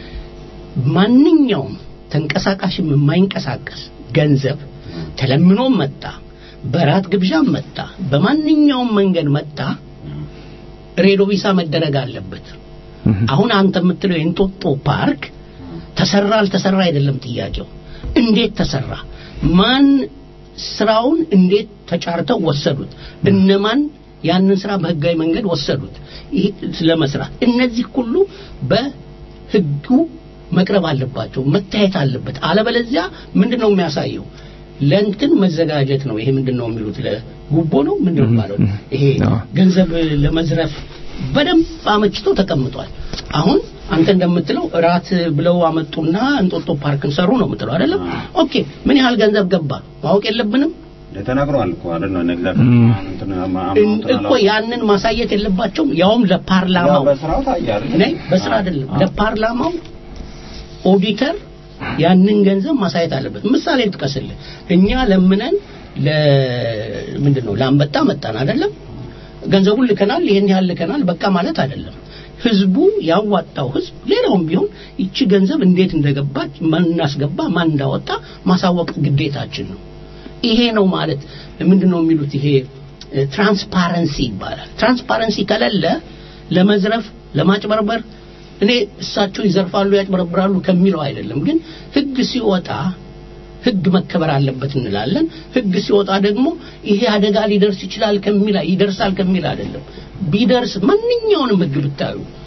Speaker 4: ማንኛውም ተንቀሳቃሽም የማይንቀሳቀስ ገንዘብ ተለምኖም መጣ በራት ግብዣም መጣ በማንኛውም መንገድ መጣ ሬዶ ቪሳ መደረግ አለበት አሁን አንተ የምትለው የእንጦጦ ፓርክ ተሰራ አልተሰራ አይደለም ጥያቄው እንዴት ተሰራ ማን ስራውን እንዴት ተጫርተው ወሰዱት እነማን ያንን ስራ በህጋዊ መንገድ ወሰዱት ለመስራት እነዚህ ሁሉ በህጉ መቅረብ አለባቸው መታየት አለበት አለበለዚያ ምንድነው የሚያሳየው ለእንትን መዘጋጀት ነው ይሄ ምንድነው የሚሉት ለጉቦ ነው ምንድነው ማለት ይሄ ገንዘብ ለመዝረፍ በደንብ አመችቶ ተቀምጧል አሁን አንተ እንደምትለው እራት ብለው አመጡና እንጦጦ ፓርክን ሰሩ ነው የምትለው አይደለም ኦኬ ምን ያህል ገንዘብ ገባ ማወቅ የለብንም
Speaker 5: ተናግረዋል እኮ አይደል ነው ነግዛት
Speaker 4: እኮ ያንን ማሳየት የለባቸውም ያውም ለፓርላማው
Speaker 5: በስራው ታያል
Speaker 4: ነይ በስራ አይደለም ለፓርላማው ኦዲተር ያንን ገንዘብ ማሳየት አለበት ምሳሌ ልጥቀስልህ እኛ ለምነን ለምንድን ነው ለአንበጣ መጣን አይደለም ገንዘቡን ልከናል ይሄን ያህል ልከናል በቃ ማለት አይደለም ህዝቡ ያዋጣው ህዝብ ሌላውም ቢሆን ይቺ ገንዘብ እንዴት እንደገባች ማን እናስገባ ማን እንዳወጣ ማሳወቅ ግዴታችን ነው ይሄ ነው ማለት ምንድነው የሚሉት ይሄ ትራንስፓረንሲ ይባላል ትራንስፓረንሲ ከሌለ ለመዝረፍ ለማጭበርበር እኔ እሳቸው ይዘርፋሉ ያጭበረብራሉ ከሚለው አይደለም ግን ህግ ሲወጣ ህግ መከበር አለበት እንላለን ህግ ሲወጣ ደግሞ ይሄ አደጋ ሊደርስ ይችላል ከሚል ይደርሳል ከሚል አይደለም ቢደርስ ማንኛውንም ህግ ብታዩ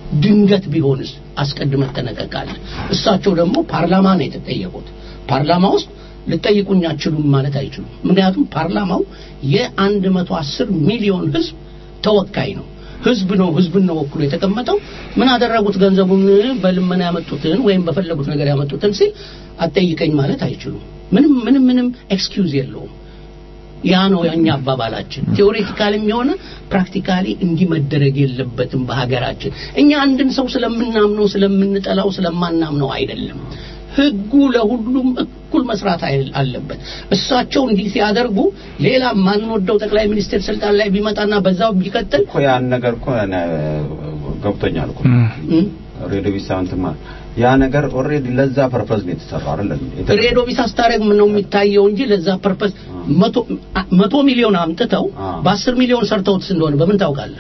Speaker 4: ድንገት ቢሆንስ አስቀድመህ ትጠነቀቃለህ። እሳቸው ደግሞ ፓርላማ ነው የተጠየቁት። ፓርላማ ውስጥ ልጠይቁኝ አትችሉም ማለት አይችሉም። ምክንያቱም ፓርላማው የአንድ መቶ አስር ሚሊዮን ህዝብ ተወካይ ነው። ህዝብ ነው ህዝብን ነው ወክሎ የተቀመጠው። ምን አደረጉት? ገንዘቡን በልመና ያመጡትን ወይም በፈለጉት ነገር ያመጡትን ሲል አጠይቀኝ ማለት አይችሉም። ምንም ምንም ምንም ኤክስኪውዝ የለውም። ያ ነው የኛ አባባላችን። ቴዎሬቲካልም የሆነ ፕራክቲካሊ እንዲህ መደረግ የለበትም በሀገራችን። እኛ አንድን ሰው ስለምናምነው ስለምንጠላው ስለማናምነው አይደለም። ህጉ ለሁሉም እኩል መስራት አይል- አለበት። እሳቸው እንዲህ ሲያደርጉ ሌላ ማንወደው ጠቅላይ ሚኒስትር ስልጣን ላይ ቢመጣና በዛው ቢቀጥል
Speaker 5: እኮ ያን ነገር እኮ እኔ ገብቶኛል እኮ
Speaker 4: እም፣
Speaker 5: ሬዲዮ ቢሳንትማ ያ ነገር ኦልሬዲ ለዛ ፐርፐዝ ነው የተሰራው አይደል?
Speaker 4: ሬዲዮ ቢስ አስታረግ ነው የሚታየው እንጂ ለዛ ፐርፐስ መቶ መቶ ሚሊዮን አምጥተው
Speaker 5: አ።
Speaker 4: በአስር ሚሊዮን ሰርተውትስ እንደሆነ በምን ታውቃለህ?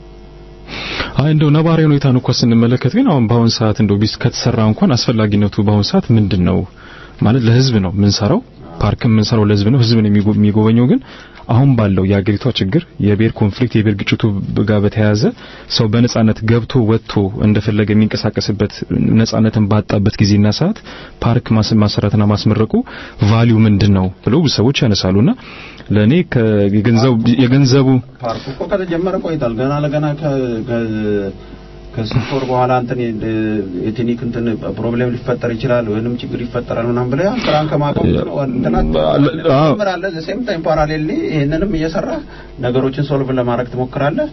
Speaker 2: አይ እንደው ነባራዊ ሁኔታን እኮ ስንመለከት ግን አሁን በአሁን ሰዓት እንደው ቢስ ከተሰራ እንኳን አስፈላጊነቱ በአሁን ሰዓት ምንድን ነው ማለት ለህዝብ ነው የምንሰራው ፓርክም የምንሰራው ለህዝብ ነው ህዝብ ነው የሚጎ- የሚጎበኘው ግን አሁን ባለው የአገሪቷ ችግር የብሔር ኮንፍሊክት የብሔር ግጭቱ ጋር በተያያዘ ሰው በነጻነት ገብቶ ወጥቶ እንደፈለገ የሚንቀሳቀስበት ነጻነትን ባጣበት ጊዜና ሰዓት ፓርክ ማስ ማሰራትና ማስመረቁ ቫልዩ ምንድን ነው ብለው ብዙ ሰዎች ያነሳሉና ለእኔ ከገንዘቡ የገንዘቡ
Speaker 5: ፓርኩ እኮ ከተጀመረ ቆይቷል። ገና ለገና ከ ከ- ከስድስት ወር በኋላ እንትን የቴክኒክ እንትን ፕሮብሌም ሊፈጠር ይችላል ወይንም ችግር ይፈጠራል ምናምን ብለህ ያን ስራን ከማቆም እንትና
Speaker 2: አዎ።
Speaker 5: ትጀምራለህ። ዘ ሴም ታይም ፓራሌሊ ይሄንንም እየሰራ ነገሮችን ሶልቭ ለማድረግ ትሞክራለህ።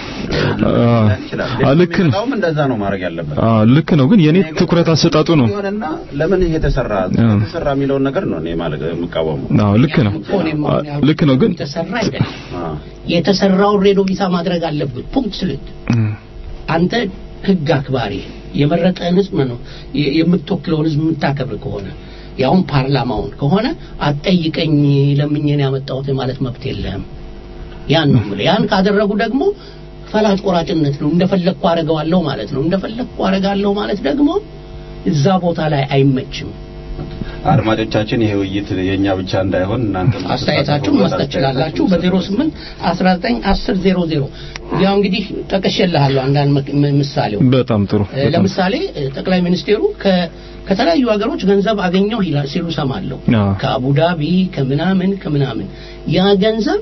Speaker 5: ይችላል
Speaker 2: አዎ፣ ልክ ነው።
Speaker 5: የሚመጣውም እንደዛ ነው ማድረግ ያለበት።
Speaker 2: አዎ ልክ ነው ግን የኔ ትኩረት አሰጣጡ ነው
Speaker 5: ይሆንና ለምን ይሄ ተሰራ
Speaker 2: አዎ።
Speaker 5: ተሰራ የሚለውን ነገር ነው እኔ ማለት የምቃወመው።
Speaker 2: አዎ ልክ ነው
Speaker 4: እኮ እኔም አሁን
Speaker 2: አዎ፣ ልክ ነው ግን
Speaker 4: የተሰራ አይደለም።
Speaker 5: አዎ
Speaker 4: የተሰራውን ሬዲዮ ቢሳ ማድረግ አለብህ። ፑንክት ስልት
Speaker 2: እም፣
Speaker 4: አንተ ህግ አክባሪ የመረጠህን ህዝብ ነው የ- የምትወክለውን ህዝብ የምታከብር ከሆነ ያውን ፓርላማውን ከሆነ አትጠይቀኝ ለምኜን ያመጣሁት ማለት መብት የለህም። ያን ነው የምልህ። ያን ካደረጉ ደግሞ ፈላጭ ቆራጭነት ነው። እንደፈለግኩ አረገዋለሁ ማለት ነው። እንደፈለግኩ አረጋለሁ ማለት ደግሞ እዛ ቦታ ላይ አይመችም።
Speaker 5: አድማጮቻችን ይሄ ውይይት የኛ ብቻ እንዳይሆን እናንተ
Speaker 4: አስተያየታችሁን መስጠት ትችላላችሁ በ08 19 10 00 ያው እንግዲህ ጠቅሼልሃለሁ አንዳንድ ምክ- ም- ምሳሌው
Speaker 2: በጣም ጥሩ
Speaker 4: እ፣ ለምሳሌ እ፣ ጠቅላይ ሚኒስቴሩ ከ- ከተለያዩ ሀገሮች ገንዘብ አገኘው ይላል ሲሉ ሰማለሁ
Speaker 2: አዎ።
Speaker 4: ከአቡዳቢ ከምናምን ከምናምን ያ ገንዘብ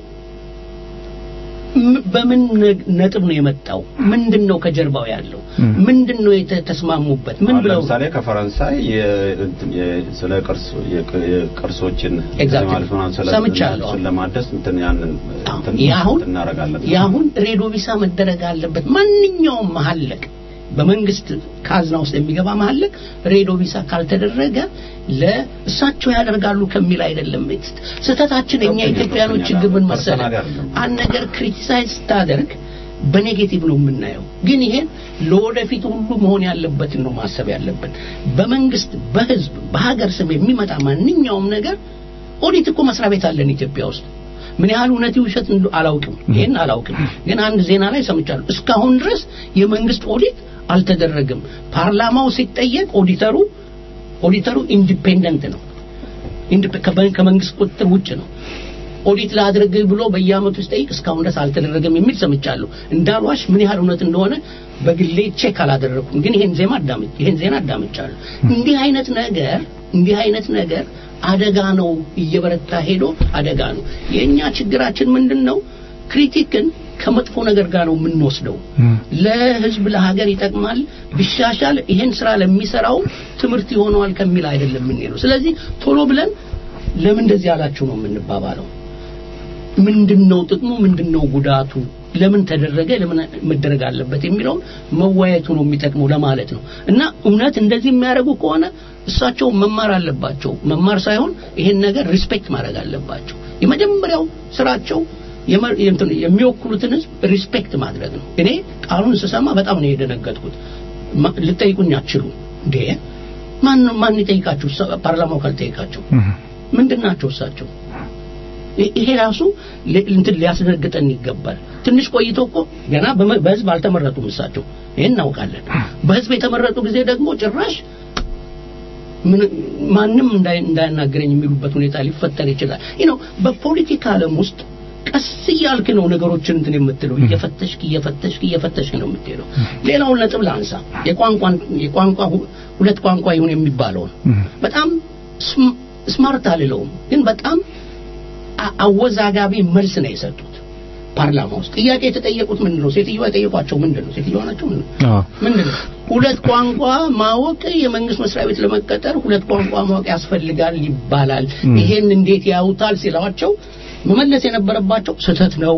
Speaker 4: ም- በምን ነ- ነጥብ ነው የመጣው ምንድን ነው ከጀርባው ያለው
Speaker 2: እም።
Speaker 4: ምንድን ነው የተስማሙበት ምን
Speaker 5: አሁን
Speaker 4: ብለው
Speaker 5: ለምሳሌ ከፈረንሳይ የ- እንትን የ- ስለ ቅርስ የቅ- የቅርሶችን
Speaker 4: Exactly.
Speaker 5: ማለት ምናምን ስለ
Speaker 4: ሰምቻለሁ።
Speaker 5: እሱን ለማደስ እንትን ያንን እንትን
Speaker 4: የአሁን
Speaker 5: እናደርጋለን።
Speaker 4: የአሁን ሬዲዮ ቢሳ መደረግ አለበት። ማንኛውም መሀለቅ በመንግስት ካዝና ውስጥ የሚገባ መሀለቅ ሬዲዮ ቢሳ ካልተደረገ ለእሳቸው ያደርጋሉ ከሚል አይደለም። ስህተታችን እኛ
Speaker 5: ኦኬ፣
Speaker 4: ኢትዮጵያኖች
Speaker 5: ኦኬ፣
Speaker 4: ችግር ምን
Speaker 5: ፐርሰናል
Speaker 4: መሰለህ?
Speaker 5: አይደለም።
Speaker 4: አንድ ነገር ክሪቲሳይዝ ስታደርግ በኔጌቲቭ ነው የምናየው። ግን ይሄን ለወደፊት ሁሉ መሆን ያለበትን ነው ማሰብ ያለብን። በመንግስት በህዝብ በሀገር ስም የሚመጣ ማንኛውም ነገር ኦዲት እኮ መስሪያ ቤት አለን ኢትዮጵያ ውስጥ ምን ያህል እውነት ውሸት እንደው አላውቅም፣ ይሄን አላውቅም። ግን አንድ ዜና ላይ ሰምቻለሁ። እስካሁን ድረስ የመንግስት ኦዲት አልተደረገም። ፓርላማው ሲጠየቅ ኦዲተሩ ኦዲተሩ ኢንዲፔንደንት ነው፣ ኢንዲፔ- ከበ- ከመንግስት ቁጥጥር ውጭ ነው። ኦዲት ላድርግ ብሎ በየአመቱ ሲጠይቅ እስካሁን ድረስ አልተደረገም የሚል ሰምቻለሁ። እንዳልዋሽ ምን ያህል እውነት እንደሆነ በግሌ ቼክ አላደረኩም፣ ግን ይሄን ዜማ አዳምጥ ይሄን ዜና አዳምጫለሁ። እንዲህ አይነት ነገር እንዲህ አይነት ነገር አደጋ ነው፣ እየበረታ ሄዶ አደጋ ነው። የእኛ ችግራችን ምንድን ነው? ክሪቲክን ከመጥፎ ነገር ጋር ነው የምንወስደው። ለህዝብ ለሀገር ይጠቅማል ቢሻሻል ይሄን ስራ ለሚሰራው ትምህርት ይሆነዋል ከሚል አይደለም የምንሄደው። ስለዚህ ቶሎ ብለን ለምን እንደዚህ አላችሁ ነው የምንባባለው። ምንድነው ጥቅሙ? ምንድነው ጉዳቱ? ለምን ተደረገ? ለምን መደረግ አለበት የሚለውን መወያየቱ ነው የሚጠቅመው ለማለት ነው። እና እውነት እንደዚህ የሚያደርጉ ከሆነ እሳቸው መማር አለባቸው። መማር ሳይሆን ይሄን ነገር ሪስፔክት ማድረግ አለባቸው። የመጀመሪያው ስራቸው የመ- የእንትን የሚወክሉትን ህዝብ ሪስፔክት ማድረግ ነው። እኔ ቃሉን ስሰማ በጣም ነው የደነገጥኩት። ማ- ልጠይቁኝ አትችሉ እንዴ? ማን ማን ይጠይቃችሁ? እሳ- ፓርላማው ካልጠይቃቸው ምንድን ናቸው እሳቸው? ይ- ይሄ ራሱ ሊ- እንትን ሊያስደነግጠን ይገባል። ትንሽ ቆይቶ እኮ ገና በመ- በህዝብ አልተመረጡም እሳቸው፣ ይሄን እናውቃለን። በህዝብ የተመረጡ ጊዜ ደግሞ ጭራሽ ምን ማንም እንዳይ- እንዳያናገረኝ የሚሉበት ሁኔታ ሊፈጠር ይችላል። ይህ ነው በፖለቲካ ዓለም ውስጥ ቀስ እያልክ ነው ነገሮችን እንትን የምትለው እየፈተሽክ እየፈተሽክ እየፈተሽክ ነው የምትሄደው ሌላውን ነጥብ ላንሳ የቋንቋን የቋንቋ ሁ- ሁለት ቋንቋ ይሁን የሚባለውን በጣም ስም- ስማርት አልለውም ግን በጣም አ- አወዛጋቢ መልስ ነው የሰጡት ፓርላማ ውስጥ ጥያቄ የተጠየቁት ምንድን ነው ሴትዮዋ የጠየቋቸው ምንድን ነው ሴትዮዋ ናቸው ምንድን ነው
Speaker 2: አዎ
Speaker 4: ምንድን ነው ሁለት ቋንቋ ማወቅ የመንግስት መስሪያ ቤት ለመቀጠር ሁለት ቋንቋ ማወቅ ያስፈልጋል ይባላል ይሄን እንዴት ያዩታል ሲሏቸው መመለስ የነበረባቸው ስህተት ነው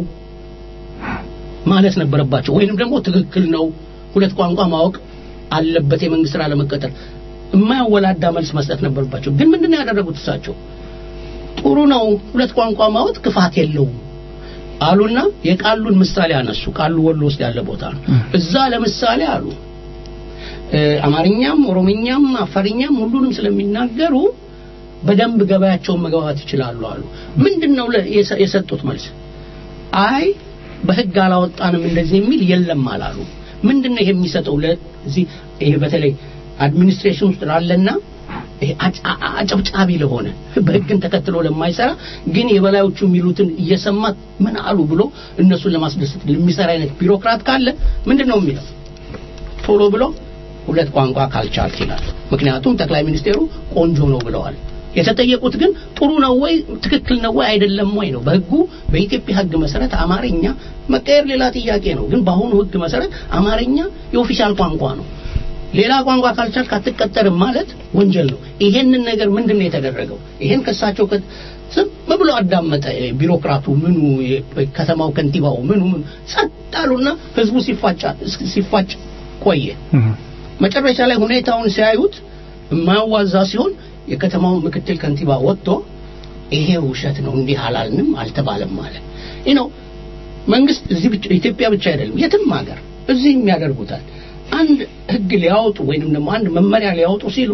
Speaker 4: ማለት ነበረባቸው ወይንም ደግሞ ትክክል ነው ሁለት ቋንቋ ማወቅ አለበት የመንግስት ስራ ለመቀጠር የማያወላዳ መልስ መስጠት ነበረባቸው ግን ምንድን ነው ያደረጉት እሳቸው ጥሩ ነው ሁለት ቋንቋ ማወቅ ክፋት የለውም አሉና የቃሉን ምሳሌ አነሱ ቃሉ ወሎ ውስጥ ያለ ቦታ ነው እዛ ለምሳሌ አሉ እ፣ አማርኛም ኦሮምኛም አፋርኛም ሁሉንም ስለሚናገሩ በደንብ ገበያቸውን መግባባት ይችላሉ አሉ ምንድነው ለ- የሰ- የሰጡት መልስ አይ በህግ አላወጣንም እንደዚህ የሚል የለም አላሉ ምንድነው ይሄ የሚሰጠው ለዚህ ይሄ በተለይ አድሚኒስትሬሽን ውስጥ ላለና ይሄ አጭ- አ- አ- አጨብጫቢ ለሆነ በህግን ተከትሎ ለማይሰራ ግን የበላዮቹ የሚሉትን እየሰማ ምን አሉ ብሎ እነሱን ለማስደሰት የሚሰራ አይነት ቢሮክራት ካለ ምንድነው የሚለው ቶሎ ብሎ ሁለት ቋንቋ ካልቻልክ ይላል ምክንያቱም ጠቅላይ ሚኒስቴሩ ቆንጆ ነው ብለዋል የተጠየቁት ግን ጥሩ ነው ወይ ትክክል ነው ወይ አይደለም ወይ ነው በህጉ በኢትዮጵያ ህግ መሰረት አማርኛ መቀየር ሌላ ጥያቄ ነው ግን በአሁኑ ህግ መሰረት አማርኛ የኦፊሻል ቋንቋ ነው ሌላ ቋንቋ ካልቻልክ አትቀጠርም ማለት ወንጀል ነው ይሄንን ነገር ምንድን ነው የተደረገው ይሄን ከሳቸው ከ- ዝም ብሎ አዳመጠ ቢሮክራቱ ምኑ ከተማው ከንቲባው ምኑ ምኑ ጸጥ አሉና ህዝቡ ሲፋጫ ሲፋጭ ቆየ መጨረሻ ላይ ሁኔታውን ሲያዩት የማያዋዛ ሲሆን የከተማው ምክትል ከንቲባ ወጥቶ ይሄ ውሸት ነው እንዲህ አላልንም አልተባለም ማለት ይህ ነው መንግስት እዚህ ብቻ ኢትዮጵያ ብቻ አይደለም የትም ሀገር እዚህ የሚያደርጉታል አንድ ህግ ሊያወጡ ወይንም ደግሞ አንድ መመሪያ ሊያወጡ ሲሉ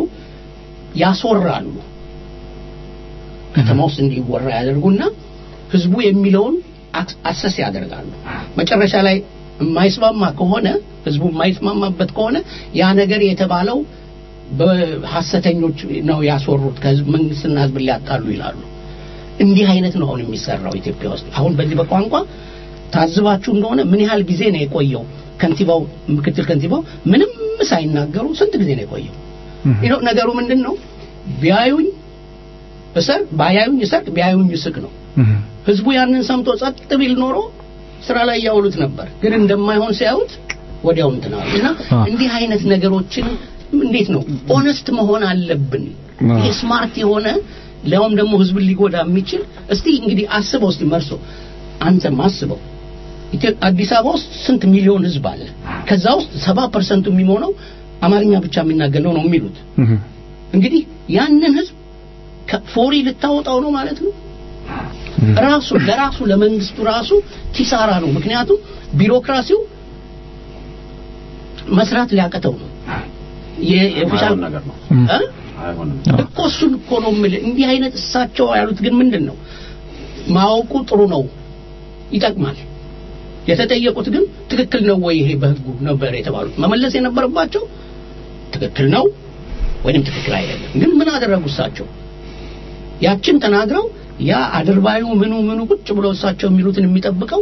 Speaker 4: ያስወራሉ ከተማ ውስጥ እንዲወራ ያደርጉና ህዝቡ የሚለውን አክ- አሰስ ያደርጋሉ መጨረሻ ላይ የማይስማማ ከሆነ ህዝቡ የማይስማማበት ከሆነ ያ ነገር የተባለው በሐሰተኞች ነው ያስወሩት ከህዝብ መንግስትና ህዝብ ሊያጣሉ ይላሉ እንዲህ አይነት ነው አሁን የሚሰራው ኢትዮጵያ ውስጥ አሁን በዚህ በቋንቋ ታዝባችሁ እንደሆነ ምን ያህል ጊዜ ነው የቆየው ከንቲባው ምክትል ከንቲባው ምንም ሳይናገሩ ስንት ጊዜ ነው የቆየው ይኸው ነገሩ ምንድን ነው ቢያዩኝ እሰር ባያዩኝ እሰር ቢያዩኝ እስቅ ነው ህዝቡ ያንን ሰምቶ ጸጥ ቢል ኖሮ ስራ ላይ ያውሉት ነበር ግን እንደማይሆን ሲያዩት ወዲያው እንትን አሉ እና
Speaker 2: አ።
Speaker 4: እንዲህ አይነት ነገሮችን እንዴት ነው ኦነስት መሆን አለብን
Speaker 2: አ።
Speaker 4: ይሄ ስማርት የሆነ ሊያውም ደግሞ ህዝብን ሊጎዳ የሚችል እስቲ እንግዲህ አስበው እስቲ መርሶ አንተም አስበው ኢትዮ- አዲስ አበባ ውስጥ ስንት ሚሊዮን ህዝብ አለ ከዛ ውስጥ ሰባ ፐርሰንቱ የሚሆነው አማርኛ ብቻ የሚናገር ነው ነው የሚሉት እንግዲህ ያንን ህዝብ ከፎሪ ልታወጣው ነው ማለት ነው ራሱ ለራሱ ለመንግስቱ ራሱ ኪሳራ ነው ምክንያቱም ቢሮክራሲው መስራት ሊያቀተው ነው የ- የኦፊሻል
Speaker 5: አይሆን ነገር ነው
Speaker 4: እ?
Speaker 5: አይሆንም
Speaker 4: እኮ እሱን እኮ ነው የምልህ እንዲህ አይነት እሳቸው ያሉት ግን ምንድን ነው ማወቁ ጥሩ ነው ይጠቅማል የተጠየቁት ግን ትክክል ነው ወይ ይሄ በህጉ ነበር የተባሉት መመለስ የነበረባቸው ትክክል ነው ወይም ትክክል አይደለም ግን ምን አደረጉ እሳቸው ያችን ተናግረው ያ አድርባዩ ምኑ ምኑ ቁጭ ብሎ እሳቸው የሚሉትን የሚጠብቀው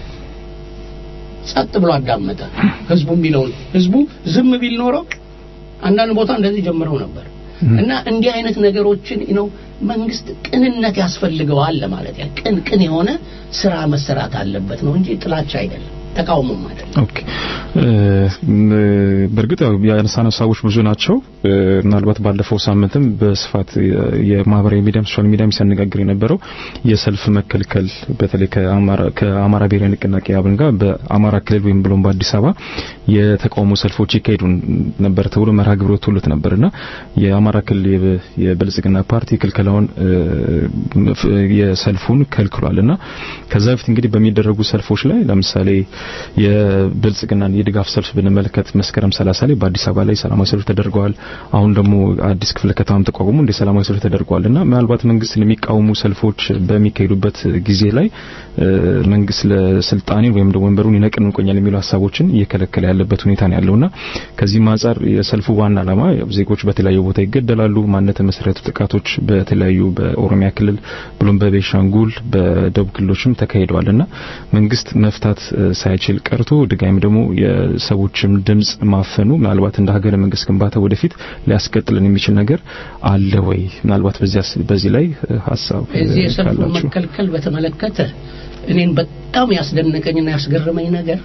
Speaker 4: ጸጥ ብሎ አዳመጠ ህዝቡ የሚለውን ህዝቡ ዝም ቢል ኖሮ አንዳንድ ቦታ እንደዚህ ጀምረው ነበር እና እንዲህ አይነት ነገሮችን ነው መንግስት ቅንነት ያስፈልገዋል ለማለት ያ ቅን ቅን የሆነ ስራ መሰራት አለበት ነው እንጂ ጥላቻ አይደለም ተቃውሞም አይደለም
Speaker 2: ኦኬ እ፣ በእርግጥ ያው ያነሳነው ሀሳቦች ብዙ ናቸው እ፣ ምናልባት ባለፈው ሳምንትም በስፋት የ- የማህበራዊ ሚዲያም ሶሻል ሚዲያም ሲያነጋግር የነበረው የሰልፍ መከልከል በተለይ ከአማራ ከአማራ ብሔራዊ ንቅናቄ አብን ጋር በአማራ ክልል ወይም ብሎም በአዲስ አበባ የተቃውሞ ሰልፎች ይካሄዱ ነበር ተብሎ መርሃ ግብር ወጥቶለት ነበርና የአማራ ክልል የብ- የብልጽግና ፓርቲ ክልከላውን እ፣ ፍ- የሰልፉን ከልክሏልና ከዛ በፊት እንግዲህ በሚደረጉ ሰልፎች ላይ ለምሳሌ የብልጽግናን የድጋፍ ሰልፍ ብንመለከት መስከረም 30 ላይ በአዲስ አበባ ላይ ሰላማዊ ሰልፍ ተደርገዋል። አሁን ደግሞ አዲስ ክፍለ ከተማም ተቋቁሞ እንደ ሰላማዊ ሰልፍ ተደርገዋል እና ምናልባት መንግስትን የሚቃወሙ ሰልፎች በሚካሄዱበት ጊዜ ላይ መንግስት ለስልጣኔ ወይም ደግሞ ወንበሩን ይነቅን እንቆኛል የሚሉ ሀሳቦችን እየከለከለ ያለበት ሁኔታ ነው ያለውና ከዚህም አንጻር የሰልፉ ዋና ዓላማ ዜጎች በተለያዩ ቦታ ይገደላሉ፣ ማንነት መሰረቱ ጥቃቶች በተለያዩ በኦሮሚያ ክልል ብሎም በቤሻንጉል በደቡብ ክልሎችም ተካሂደዋልና መንግስት መፍታት ሳይችል ቀርቶ ድጋሚ ደግሞ የሰዎችም ድምጽ ማፈኑ ምናልባት እንደ ሀገረ መንግስት ግንባታ ወደፊት ሊያስቀጥልን የሚችል ነገር አለ ወይ? ምናልባት በዚህ ላይ ሀሳብ
Speaker 4: እዚህ የሰልፉ መከልከል በተመለከተ እኔን በጣም ያስደነቀኝና ያስገረመኝ ነገር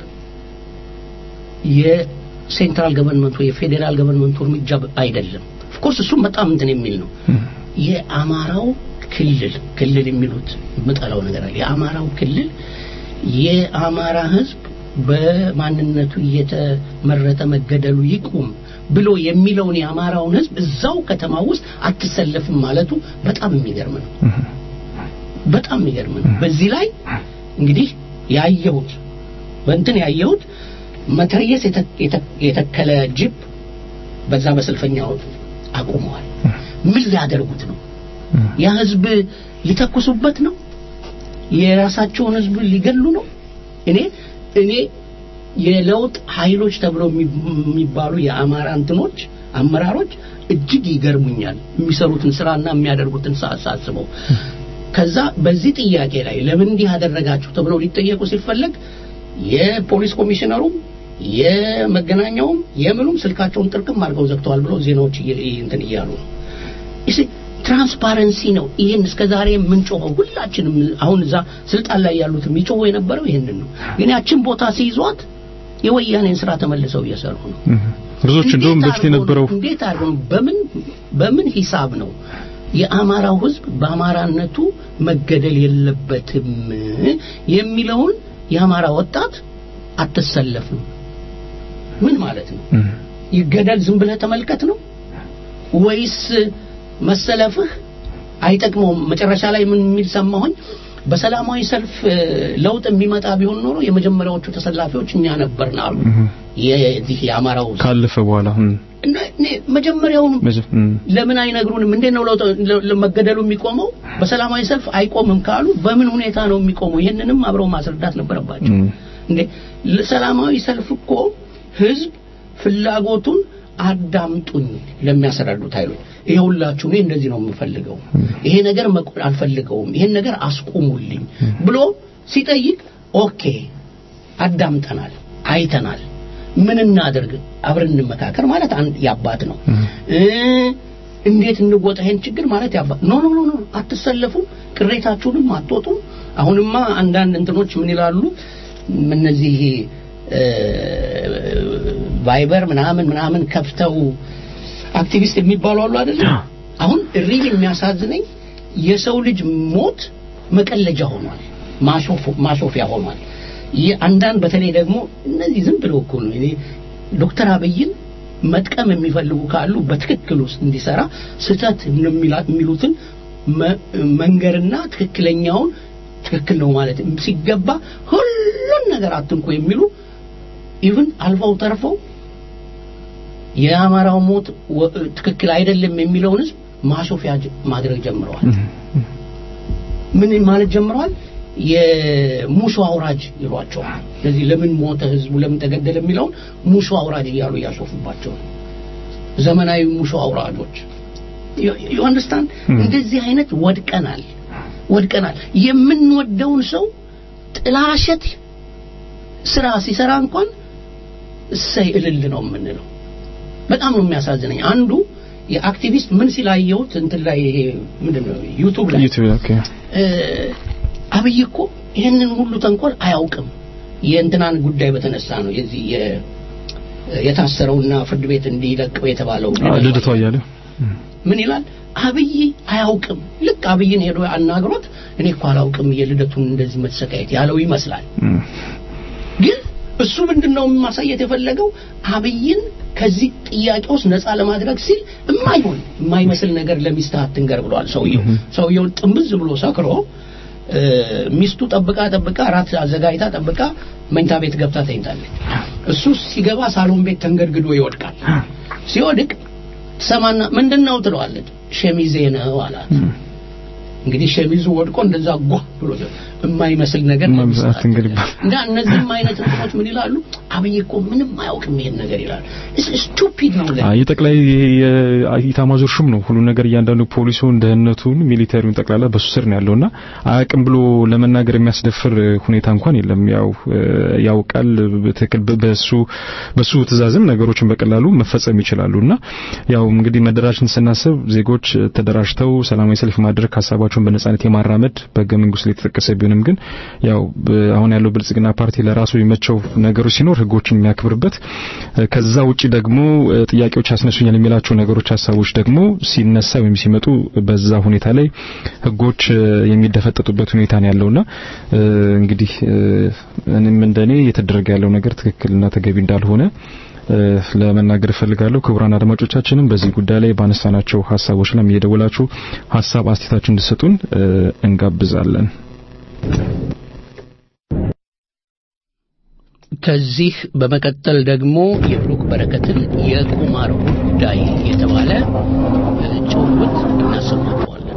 Speaker 4: የሴንትራል ገቨርንመንቱ የፌዴራል ገቨርንመንቱ እርምጃ አይደለም። ኦፍኮርስ እሱም በጣም እንትን የሚል ነው። የአማራው ክልል ክልል የሚሉት የምጠላው ነገር አለ። የአማራው ክልል የአማራ ህዝብ በማንነቱ እየተመረጠ መገደሉ ይቁም ብሎ የሚለውን የአማራውን ህዝብ እዛው ከተማ ውስጥ አትሰለፍም ማለቱ በጣም የሚገርም ነው። በጣም የሚገርም ነው። በዚህ ላይ እንግዲህ ያየሁት በእንትን ያየሁት መትረየስ የተከለ ጅብ በዛ በሰልፈኛው አቁመዋል። ምን ሊያደርጉት ነው? ያ ህዝብ ሊተኩሱበት ነው? የራሳቸውን ህዝብ ሊገሉ ነው? እኔ እኔ የለውጥ ኃይሎች ተብለው የሚባሉ የአማራ እንትኖች አመራሮች እጅግ ይገርሙኛል የሚሰሩትን ስራና የሚያደርጉትን ሳስበው ከዛ በዚህ ጥያቄ ላይ ለምን እንዲህ አደረጋችሁ ተብለው ሊጠየቁ ሲፈለግ የፖሊስ ኮሚሽነሩም የመገናኛውም የምኑም ስልካቸውን ጥርቅም አድርገው ዘግተዋል ብሎ ዜናዎች እንትን እያሉ ነው ትራንስፓረንሲ ነው ይህን እስከ ዛሬ የምንጮኸው ሁላችንም አሁን እዛ ስልጣን ላይ ያሉት የሚጮኸው የነበረው ይህንን ነው ግን ያችን ቦታ ሲይዟት የወያኔን ስራ ተመልሰው እየሰሩ ነው
Speaker 2: ብዙዎች እንደውም በፊት የነበረው
Speaker 4: እንዴት አድርገው በምን በምን ሂሳብ ነው የአማራው ህዝብ በአማራነቱ መገደል የለበትም የሚለውን የአማራ ወጣት አትሰለፍም ምን ማለት ነው ይገደል ዝም ብለህ ተመልከት ነው ወይስ መሰለፍህ አይጠቅመውም መጨረሻ ላይ ምን የሚል ሰማሁኝ በሰላማዊ ሰልፍ ለውጥ የሚመጣ ቢሆን ኖሮ የመጀመሪያዎቹ ተሰላፊዎች እኛ ነበርን አሉ የዚህ የአማራው
Speaker 2: ካለፈ በኋላ
Speaker 4: መጀመሪያውኑ ለምን አይነግሩንም እንዴት ነው መገደሉ የሚቆመው በሰላማዊ ሰልፍ አይቆምም ካሉ በምን ሁኔታ ነው የሚቆመው ይህንንም አብረው ማስረዳት ነበረባቸው እንዴ ሰላማዊ ሰልፍ እኮ ህዝብ ፍላጎቱን አዳምጡኝ ለሚያስረዱት ኃይሎች ይሄውላችሁ እኔ እንደዚህ ነው የምፈልገው ይሄ ነገር አልፈልገውም ይሄን ነገር አስቁሙልኝ ብሎ ሲጠይቅ ኦኬ አዳምጠናል አይተናል ምን እናደርግ አብረን እንመካከር ማለት አንድ ያባት ነው እንዴት እንወጣ ይሄን ችግር ማለት ያባት ኖ ኖ ኖ አትሰለፉም ቅሬታችሁንም አትወጡም አሁንማ አንዳንድ እንትኖች ምን ይላሉ እነዚህ ቫይበር ምናምን ምናምን ከፍተው አክቲቪስት የሚባሉ አሉ አይደል አሁን ሪል የሚያሳዝነኝ የሰው ልጅ ሞት መቀለጃ ሆኗል ማሾፊያ ሆኗል አንዳንድ በተለይ ደግሞ እነዚህ ዝም ብለው እኮ ነው እኔ ዶክተር አብይን መጥቀም የሚፈልጉ ካሉ በትክክል ውስጥ እንዲሰራ ስህተት የሚሉትን መንገርና ትክክለኛውን ትክክል ነው ማለት ሲገባ ሁሉን ነገር አትንኩ የሚሉ ኢቭን አልፈው ተርፈው የአማራው ሞት ትክክል አይደለም የሚለውን ህዝብ ማሾፊያ ማድረግ ጀምረዋል ምን ማለት ጀምረዋል የሙሾ አውራጅ ይሏቸዋል ስለዚህ ለምን ሞተ ህዝቡ ለምን ተገደለ የሚለውን ሙሾ አውራጅ እያሉ እያሾፉባቸው ዘመናዊ ሙሾ አውራጆች ዩ አንደርስታንድ እንደዚህ አይነት ወድቀናል ወድቀናል የምንወደውን ሰው ጥላሸት ስራ ሲሰራ እንኳን እሰይ እልል ነው የምንለው በጣም ነው የሚያሳዝነኝ አንዱ የአክቲቪስት ምን ሲላየሁት እንትን ላይ ይሄ ምንድነው ዩቱብ ላይ አብይ እኮ ይህንን ሁሉ ተንኮል አያውቅም የእንትናን ጉዳይ በተነሳ ነው የዚህ የታሰረውና ፍርድ ቤት እንዲለቀው የተባለው
Speaker 2: ልደቷ እያለ
Speaker 4: ምን ይላል አብይ አያውቅም ልክ አብይን ሄዶ አናግሮት እኔ እኮ አላውቅም የልደቱን እንደዚህ መሰቃየት ያለው ይመስላል ግን እሱ ምንድነው ማሳየት የፈለገው አብይን ከዚህ ጥያቄ ውስጥ ነፃ ለማድረግ ሲል የማይሆን የማይመስል ነገር ለሚስትህ አትንገር ብሏል ሰውየው ሰውየው ጥምዝ ብሎ ሰክሮ እ፣ ሚስቱ ጠብቃ ጠብቃ ራት አዘጋጅታ ጠብቃ መኝታ ቤት ገብታ ተኝታለች። እሱ ሲገባ ሳሎን ቤት ተንገድግዶ ይወድቃል። ሲወድቅ ትሰማና ምንድን ነው ትለዋለች። ሸሚዜ ነው አላት። እንግዲህ ሸሚዙ ወድቆ እንደዛ ጓ ብሎ የማይመስል ነገር ነው
Speaker 2: መብዛት
Speaker 4: የሚሰራት።
Speaker 2: እንግዲህ
Speaker 4: እና እነዚህም አይነት እንትኖች ምን ይላሉ? አብይ እኮ ምንም አያውቅም ይሄን ነገር ይላሉ። ስቱፒድ ነው ለኔ።
Speaker 2: አይ የጠቅላይ የኢታማዦር ሹም ነው ሁሉ ነገር እያንዳንዱ ፖሊሱን፣ ደህንነቱን፣ ሚሊተሪውን ጠቅላላ በሱ ስር ነው ያለውና አያውቅም ብሎ ለመናገር የሚያስደፍር ሁኔታ እንኳን የለም። ያው እ፣ ያውቃል በትክክል በ- በሱ በሱ ትእዛዝም ነገሮችን በቀላሉ መፈጸም ይችላሉና ያው እንግዲህ መደራጀትን ስናስብ ዜጎች ተደራጅተው ሰላማዊ ሰልፍ ማድረግ ሀሳባቸውን በነጻነት የማራመድ በህገ መንግስቱ ላይ የተጠቀሰ ቢሆንም ግን ያው በ- አሁን ያለው ብልጽግና ፓርቲ ለራሱ የሚመቸው ነገሮች ሲኖር ህጎችን የሚያክብርበት እ፣ ከዛ ውጪ ደግሞ እ፣ ጥያቄዎች ያስነሱኛል የሚላቸው ነገሮች ሀሳቦች ደግሞ ሲነሳ ወይም ሲመጡ በዛ ሁኔታ ላይ ህጎች እ፣ የሚደፈጠጡበት ሁኔታ ነው ያለውና እ፣ እንግዲህ እ፣ እኔም እንደኔ እየተደረገ ያለው ነገር ትክክልና ተገቢ እንዳልሆነ እ፣ ለመናገር እፈልጋለሁ። ክቡራን አድማጮቻችንም በዚህ ጉዳይ ላይ ባነሳናቸው ሀሳቦች ላይ እየደወላችሁ ሀሳብ አስተያየታችሁን እንድትሰጡን እ፣ እንጋብዛለን።
Speaker 4: ከዚህ በመቀጠል ደግሞ የብሩክ በረከትን የቁማር ጉዳይ የተባለ እ፣ ጭውውት እናሰማቸዋለን።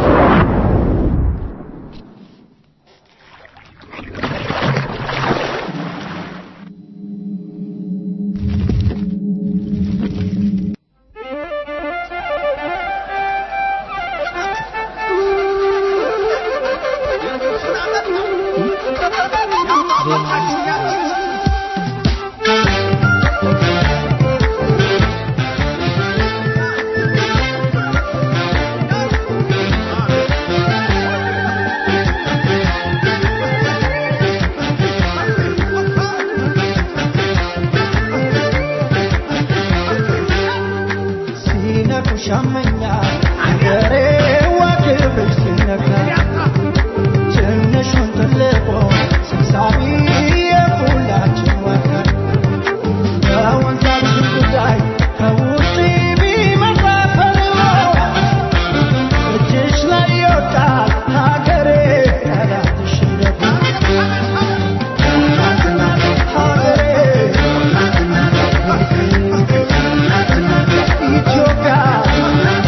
Speaker 6: ሲነኩሻመኛ አገሬ ዋክብር ሲነካ ትንሹን ትልቁ ሰብሳቢ የሁላችን ወከር በወንዛችን ጉዳይ ከውጭ ቢመጣ ፈልጎ እጅሽ ላይ ይወድቃል ሀገሬ ጠላትሽ ደግሞ ሀገሬ ኢትዮጵያ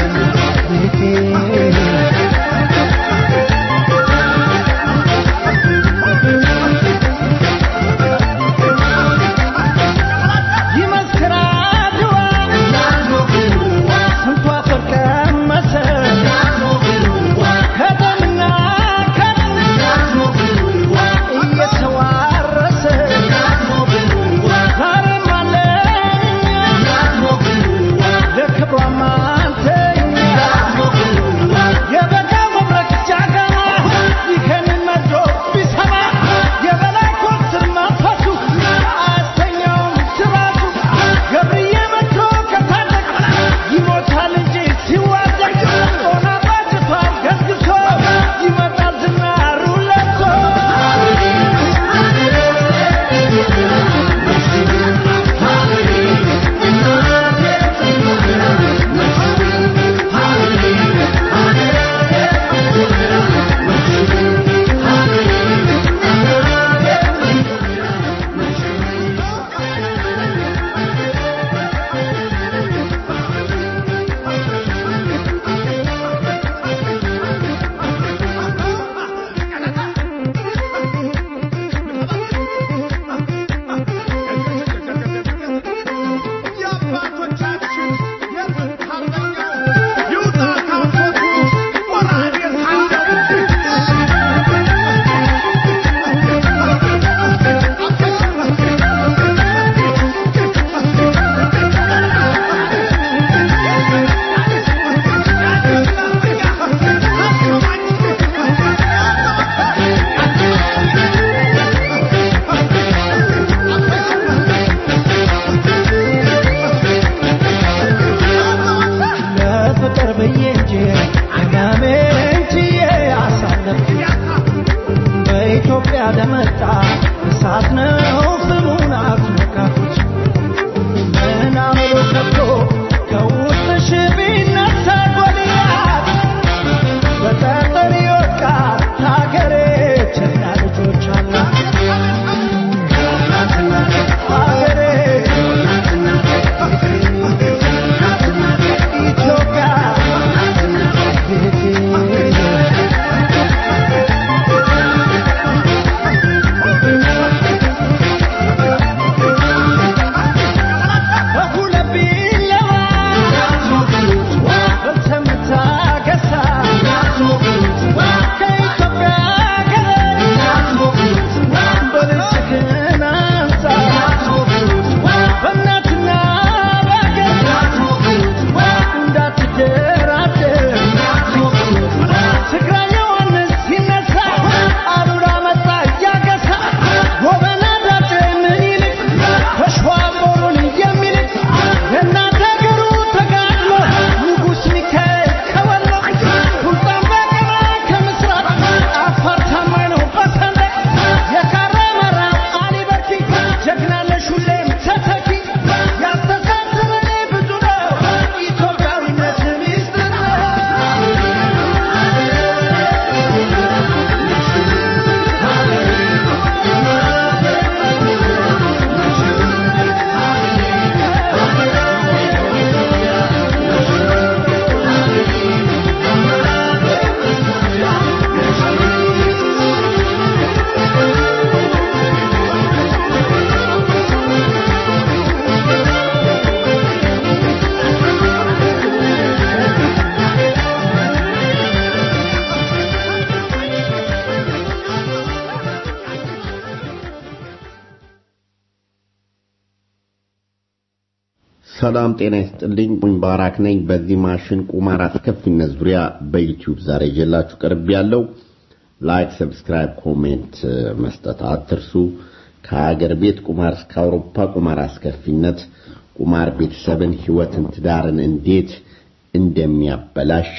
Speaker 7: ሰላም ጤና ይስጥልኝ። ሙባራክ ነኝ። በዚህ ማሽን ቁማር አስከፊነት ዙሪያ በዩቲዩብ ዛሬ ይዤላችሁ ቀርብ ያለው ላይክ፣ ሰብስክራይብ፣ ኮሜንት መስጠት አትርሱ። ከሀገር ቤት ቁማር እስከ አውሮፓ ቁማር አስከፊነት፣ ቁማር ቤተሰብን፣ ህይወትን፣ ትዳርን እንዴት እንደሚያበላሽ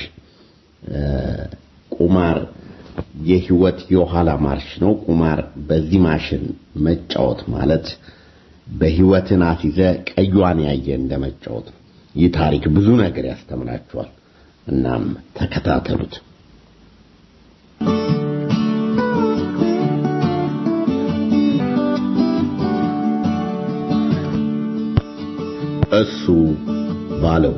Speaker 7: ቁማር የህይወት የኋላ ማርሽ ነው። ቁማር በዚህ ማሽን መጫወት ማለት በህይወትን አስይዘ ቀዩዋን ያየ እንደመጫወት ነው። ይህ ታሪክ ብዙ ነገር ያስተምራችኋል። እናም ተከታተሉት። እሱ ባለው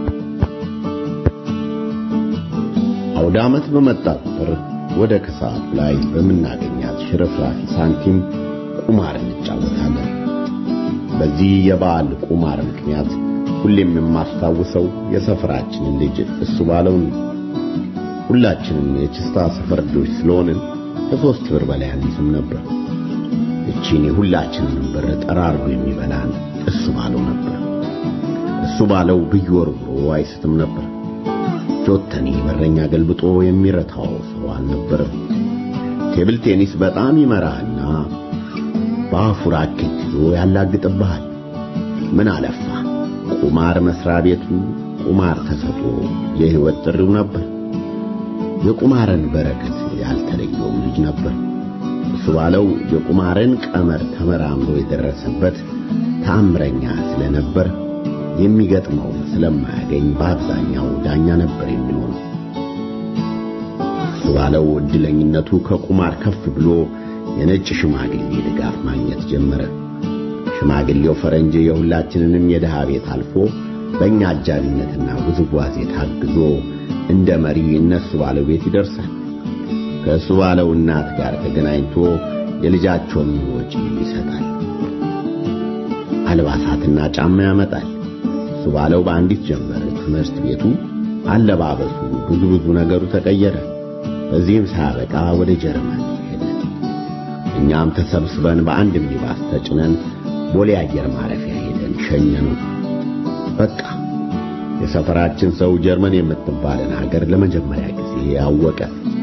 Speaker 7: አውደ ዓመት በመጣ ቁጥር ወደ ከሰዓት ላይ በምናገኛት ሽርፍራፊ ሳንቲም ቁማር እንጫወታለን። በዚህ የበዓል ቁማር ምክንያት ሁሌም የማስታውሰው የሰፈራችንን ልጅ እሱ ባለው ነው። ሁላችንም የችስታ ሰፈር ልጆች ስለሆንን ከሶስት ብር በላይ አንይዝም ነበር። እቺን የሁላችንን ብር ጠራርጎ የሚበላን እሱ ባለው ነበር። እሱ ባለው ብይወርውሮ አይስትም ነበር። ጆተኒ በረኛ ገልብጦ የሚረታው ሰው አልነበረም። ቴብል ቴኒስ በጣም ይመራህና በአፉ ራኬት ይዞ ያላግጥብሃል። ምን አለፋ ቁማር መስሪያ ቤቱ ቁማር ተሰጥቶ የህይወት ጥሪው ነበር። የቁማርን በረከት ያልተለየውም ልጅ ነበር። እሱ ባለው የቁማርን ቀመር ተመራምሮ የደረሰበት ተአምረኛ ስለነበር የሚገጥመውን ስለማያገኝ በአብዛኛው ዳኛ ነበር የሚሆነው። እሱ ባለው እድለኝነቱ ከቁማር ከፍ ብሎ የነጭ ሽማግሌ ድጋፍ ማግኘት ጀመረ። ሽማግሌው ፈረንጅ የሁላችንንም የድሃ ቤት አልፎ በእኛ አጃቢነትና ውዝዋዜ ታግዞ እንደ መሪ እነሱ ባለው ቤት ይደርሳል። ከእሱ ባለው እናት ጋር ተገናኝቶ የልጃቸውን ወጪ ይሰጣል። አልባሳትና ጫማ ያመጣል። እሱ ባለው በአንዲት ጀመረ ትምህርት ቤቱ አለባበሱ፣ ብዙ ብዙ ነገሩ ተቀየረ። በዚህም ሳያበቃ ወደ ጀርመን ሄደ። እኛም ተሰብስበን በአንድ ሚኒባስ ተጭነን ቦሌ አየር ማረፊያ ሄደን ሸኘነው። በቃ የሰፈራችን ሰው ጀርመን የምትባልን ሀገር ለመጀመሪያ ጊዜ ያወቀ።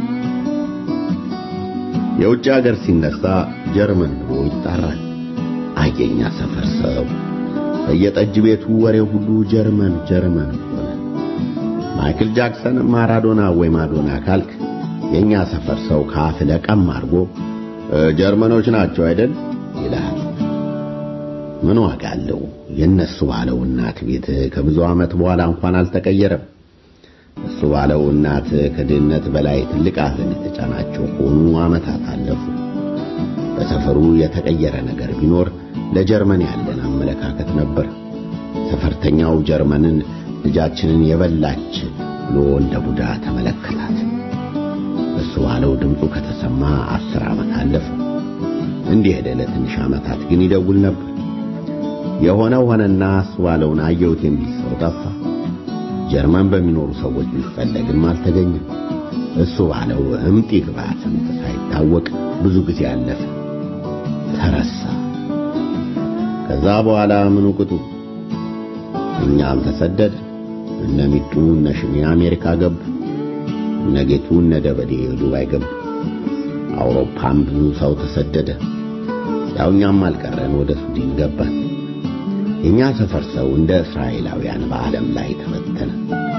Speaker 7: የውጭ ሀገር ሲነሳ ጀርመን ብሎ ይጣራል። አየኛ ሰፈር ሰው በየጠጅ ቤቱ ወሬ ሁሉ ጀርመን ጀርመን ሆነ። ማይክል ጃክሰን ማራዶና ወይ ማዶና ካልክ የኛ ሰፈር ሰው ካፍ ለቀም አድርጎ ጀርመኖች ናቸው አይደል ይልሃል። ምን ዋጋ አለው? የነሱ ባለው እናት ቤት ከብዙ ዓመት በኋላ እንኳን አልተቀየረም። እሱ ባለው እናት ከድህነት በላይ ትልቅ ሐዘን የተጫናቸው ሆኑ ዓመታት አለፉ። በሰፈሩ የተቀየረ ነገር ቢኖር ለጀርመን ያለን አመለካከት ነበር። ሰፈርተኛው ጀርመንን ልጃችንን የበላች ብሎ እንደ ቡዳ ተመለከታት። እሱ ባለው ድምፁ ከተሰማ አስር ዓመት አለፈ። እንዲህ ሄደ። ለትንሽ ዓመታት ግን ይደውል ነበር። የሆነው ሆነና እሱ ባለውን አየሁት የሚል ሰው ጠፋ። ጀርመን በሚኖሩ ሰዎች ቢፈለግም አልተገኘም። እሱ ባለው እምጥ ይግባ ስምጥ ሳይታወቅ ብዙ ጊዜ አለፈ፣ ተረሳ። ከዛ በኋላ ምኑ ቅጡ እኛም ተሰደደ። እነ ሚጡ እነ ሽሜ አሜሪካ ገቡ። እነ ጌቱ እነ ደበሌ ዱባይ ገቡ። አውሮፓም ብዙ ሰው ተሰደደ። ያው እኛም አልቀረን ወደ ሱዲን ገባን። የኛ ሰፈር ሰው እንደ እስራኤላውያን በዓለም ላይ ተበተነ።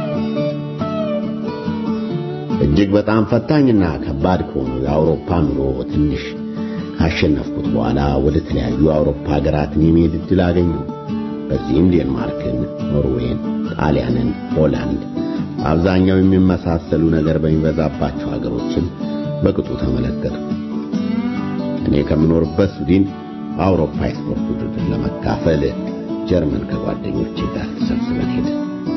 Speaker 7: እጅግ በጣም ፈታኝና ከባድ ከሆነው የአውሮፓ ኑሮ ትንሽ ካሸነፍኩት በኋላ ወደ ተለያዩ አውሮፓ ሀገራትን የሚሄድ ዕድል አገኘሁ። በዚህም ዴንማርክን፣ ኖርዌይን፣ ጣሊያንን፣ ሆላንድ አብዛኛው የሚመሳሰሉ ነገር በሚበዛባቸው ሀገሮችን በቅጡ ተመለከትኩ። እኔ ከምኖርበት ስዊድን በአውሮፓ የስፖርት ውድድር ለመካፈል ጀርመን ከጓደኞቼ ጋር ተሰብስበን ሄድን።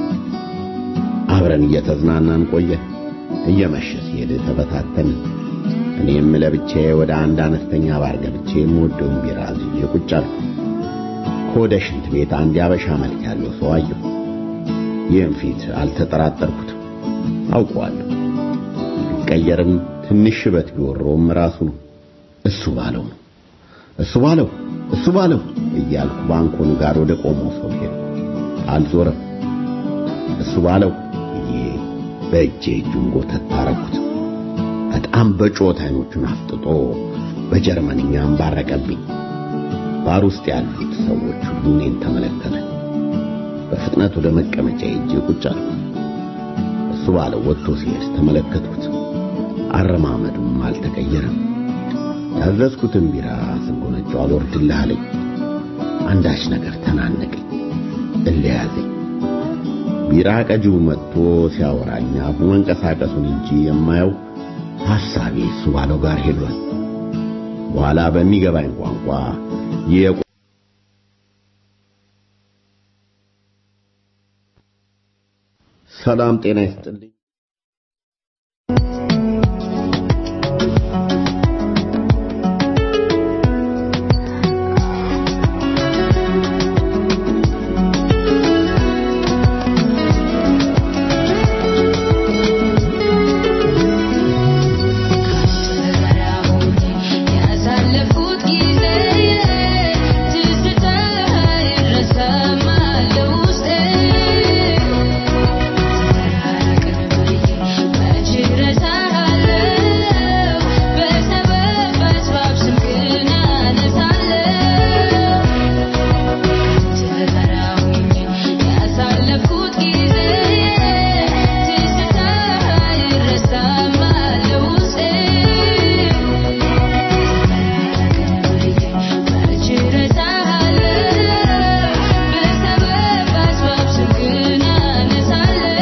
Speaker 7: አብረን እየተዝናናን ቆየ። እየመሸ ሲሄድ ተበታተንን። እኔም ለብቻዬ ወደ አንድ አነስተኛ ባር ገብቼ የምወደውን ቢራ አዝዤ ቁጭ አልኩ። ከወደ ሽንት ቤት አንድ ያበሻ መልክ ያለው ሰው አየሁ። ይህም ፊት አልተጠራጠርኩትም፣ አውቀዋለሁ። ቢቀየርም ትንሽ ሽበት ቢወረውም ራሱ ነው። እሱ ባለው ነው እሱ ባለው እሱ ባለው እያልኩ ባንኮኑ ጋር ወደ ቆመው ሰው ሄድኩ። አልዞረም። እሱ ባለው ብዬ በእጄ እጁን ጎተት አረኩት። በጣም በጮት አይኖቹን አፍጥጦ በጀርመንኛ አንባረቀብኝ። ባር ውስጥ ያሉት ሰዎች ሁሉ እኔን ተመለከቱ። በፍጥነት ወደ መቀመጫ ሄጄ ቁጭ አልኩ። እሱ ባለው ወጥቶ ሲሄድ ተመለከትኩት። አረማመዱም አልተቀየረም። ያዘዝኩትን ቢራ ስጎነጨው አልወርድልህ አለኝ። አንዳች ነገር ተናነቀኝ፣ እለያዘኝ። ቢራ ቀጂው መጥቶ ሲያወራኝ አፉ መንቀሳቀሱን እንጂ የማየው ሐሳቤ እሱ ባለው ጋር ሄዷል። በኋላ በሚገባኝ ቋንቋ የቁ ሰላም ጤና ይስጥልኝ።
Speaker 8: ያሳለፍኩት ጊዜ ትዝታ አይረሳም አለ ውስጤ መች እረሳሃለሁ በሰበብ በአስባብ ስምህን አነሳለሁ ተራሁኝ ያሳለፍኩት ጊዜ ትዝታ አይረሳም አለ ውስጤ መች እረሳሃለሁ በሰበብ በአስባብ ስምህን አነሳለሁ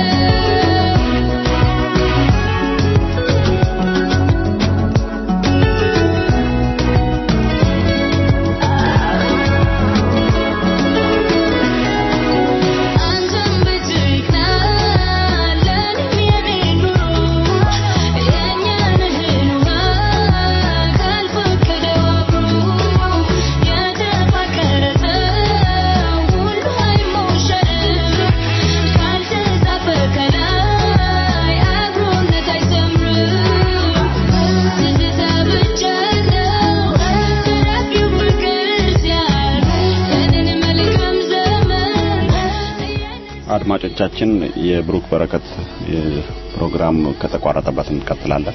Speaker 8: አንተም ብትቅናለን የኔን ኑሮ የእኛን እህል ውሃ ካልፈቀደው አብሮ የተፋቀረ ሰው ሁሉ አይሞሸርም ካልተጻፈ ከላይ አብሮነት አይሰምርም ትዝታ ብቻ ነው ተራፊው ፍቅር ሲያልፍ ያንን መልካም ዘመን
Speaker 5: አድማጮቻችን የብሩክ በረከት ፕሮግራም ከተቋረጠበት እንቀጥላለን።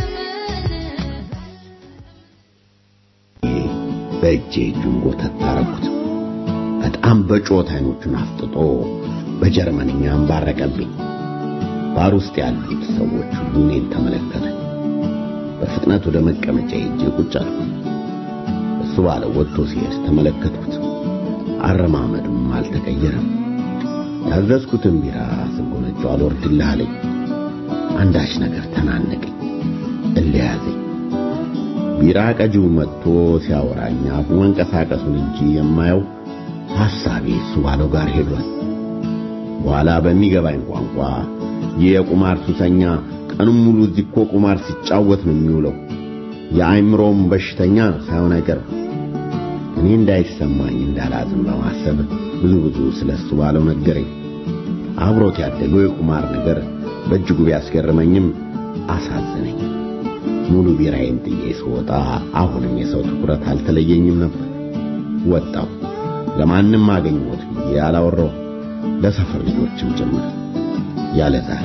Speaker 7: በእጄ እጁን ጎተት አረኩት። በጣም በጮት አይኖቹን አፍጥጦ በጀርመንኛ አንባረቀብኝ። ባር ውስጥ ያሉት ሰዎች ሁሉ እኔን ተመለከቱ። በፍጥነት ወደ መቀመጫ ሄጄ ቁጭ አልኩ። እሱ ባለው ወጥቶ ሲሄድ ተመለከትኩት። አረማመዱም አልተቀየረም። ያዘዝኩትን ቢራ ስጎነጨው አልወርድልህ አለኝ። አንዳች ነገር ተናነቀኝ፣ እለያዘኝ። ቢራ ቀጂው መጥቶ ሲያወራኝ አፉ መንቀሳቀሱን እንጂ የማየው ሐሳቤ እሱ ባለው ጋር ሄዷል። በኋላ በሚገባኝ ቋንቋ ይህ የቁማር ሱሰኛ ቀኑን ሙሉ እዚህ እኮ ቁማር ሲጫወት ነው የሚውለው፣ የአእምሮም በሽተኛ ሳይሆን አይቀርም። እኔ እንዳይሰማኝ እንዳላዝም በማሰብ ብዙ ብዙ ስለ እሱ ባለው ነገረኝ። አብሮት ያደገው የቁማር ነገር በእጅጉ ቢያስገርመኝም አሳዘነኝ። ሙሉ ቢራዬን ጥዬ ስወጣ አሁንም የሰው ትኩረት አልተለየኝም ነበር። ወጣሁ። ለማንም አገኘሁት ብዬ አላወራው፣ ለሰፈር ልጆችም ጭምር ያለ ዛሬ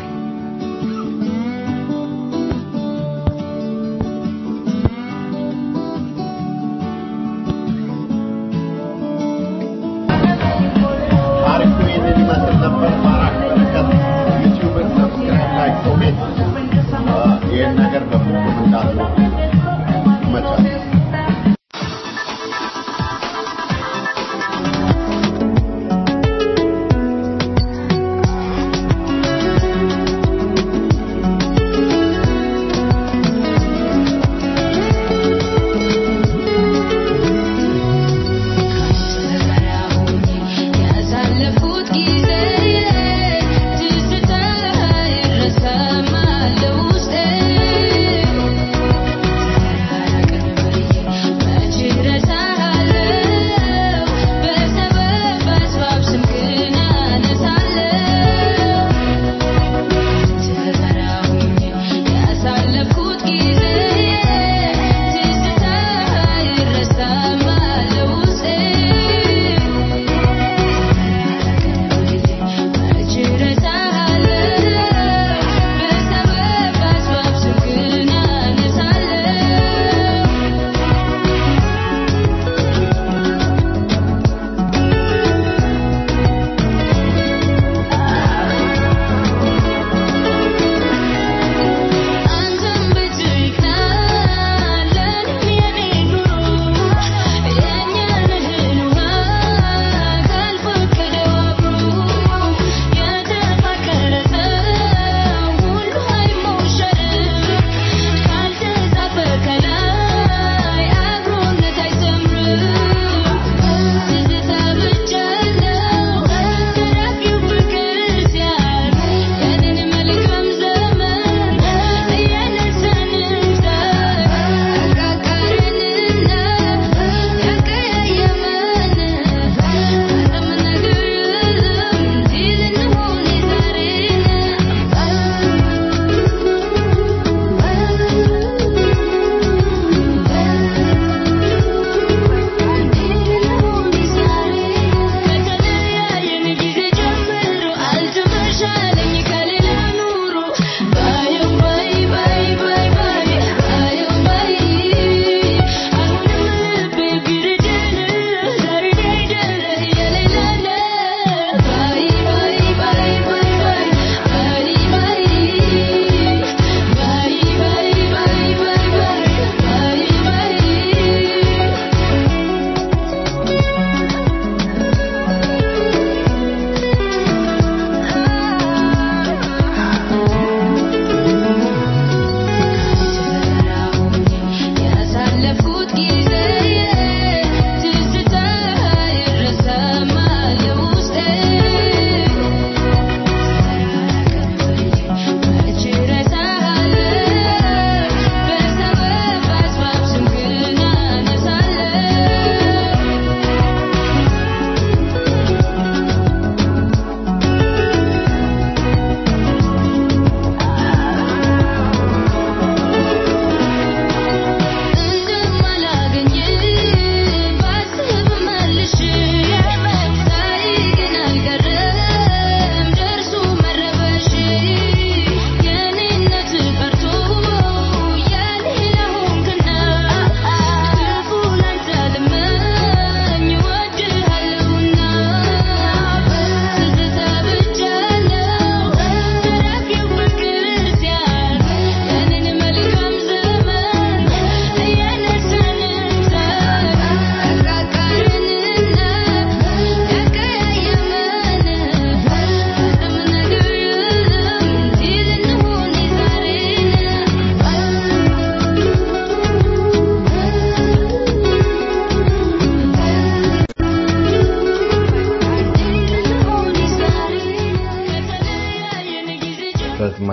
Speaker 7: ታሪኩ ይህንን ይመስል ነበር። ባራክ በረከት ዩቲዩብን ሰብስክራይብ፣ ላይክ፣ ኮሜንት ይህን ነገር በፍጹም እንዳትሉ ይመቻል።
Speaker 8: ያሳለፍኩት ጊዜ ትዝታ አይረሳም አለ ውስጤ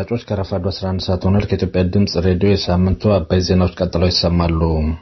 Speaker 9: አድማጮች ከረፋዱ 11 ሰዓት ሆኗል። ከኢትዮጵያ ድምፅ ሬዲዮ የሳምንቱ አባይ ዜናዎች ቀጥለው ይሰማሉ።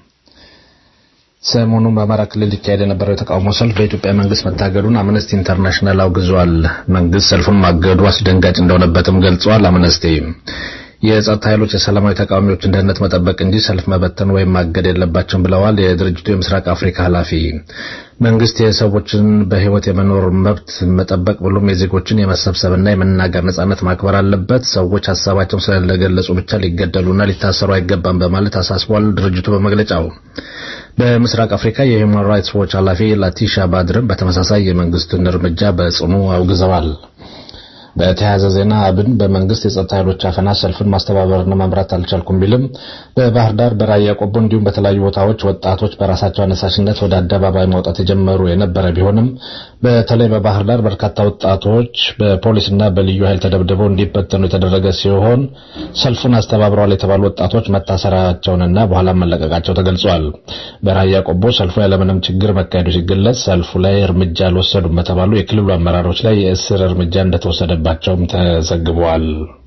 Speaker 9: ሰሞኑን በአማራ ክልል ሊካሄድ የነበረው የተቃውሞ ሰልፍ በኢትዮጵያ መንግስት መታገዱን አምነስቲ ኢንተርናሽናል አውግዟል። መንግስት ሰልፉን ማገዱ አስደንጋጭ እንደሆነበትም ገልጿል። አምነስቲ የጸጥታ ኃይሎች የሰላማዊ ተቃዋሚዎችን ደህንነት መጠበቅ እንጂ ሰልፍ መበተን ወይም ማገድ የለባቸውም ብለዋል። የድርጅቱ የምስራቅ አፍሪካ ኃላፊ መንግስት የሰዎችን በህይወት የመኖር መብት መጠበቅ ብሎም የዜጎችን የመሰብሰብና የመናገር ነጻነት ማክበር አለበት። ሰዎች ሀሳባቸውን ስለገለጹ ብቻ ሊገደሉና ሊታሰሩ አይገባም በማለት አሳስቧል። ድርጅቱ በመግለጫው በምስራቅ አፍሪካ የሂውማን ራይትስ ዎች ኃላፊ ላቲሻ ባድርም በተመሳሳይ የመንግስትን እርምጃ በጽኑ አውግዘዋል። በተያያዘ ዜና አብን በመንግስት የጸጥታ ኃይሎች አፈና ሰልፍን ማስተባበርና መምራት አልቻልኩም ቢልም በባህር ዳር፣ በራያ ቆቦ እንዲሁም በተለያዩ ቦታዎች ወጣቶች በራሳቸው አነሳሽነት ወደ አደባባይ መውጣት የጀመሩ የነበረ ቢሆንም በተለይ በባህር ዳር በርካታ ወጣቶች በፖሊስና በልዩ ኃይል ተደብድበው እንዲበተኑ የተደረገ ሲሆን ሰልፉን አስተባብረዋል የተባሉ ወጣቶች መታሰራቸውንና በኋላ መለቀቃቸው ተገልጿል። በራያ ቆቦ ሰልፉ ያለምንም ችግር መካሄዱ ሲገለጽ ሰልፉ ላይ እርምጃ አልወሰዱም በተባሉ የክልሉ አመራሮች ላይ የእስር እርምጃ እንደተወሰደ ባቸውም ተዘግቧል።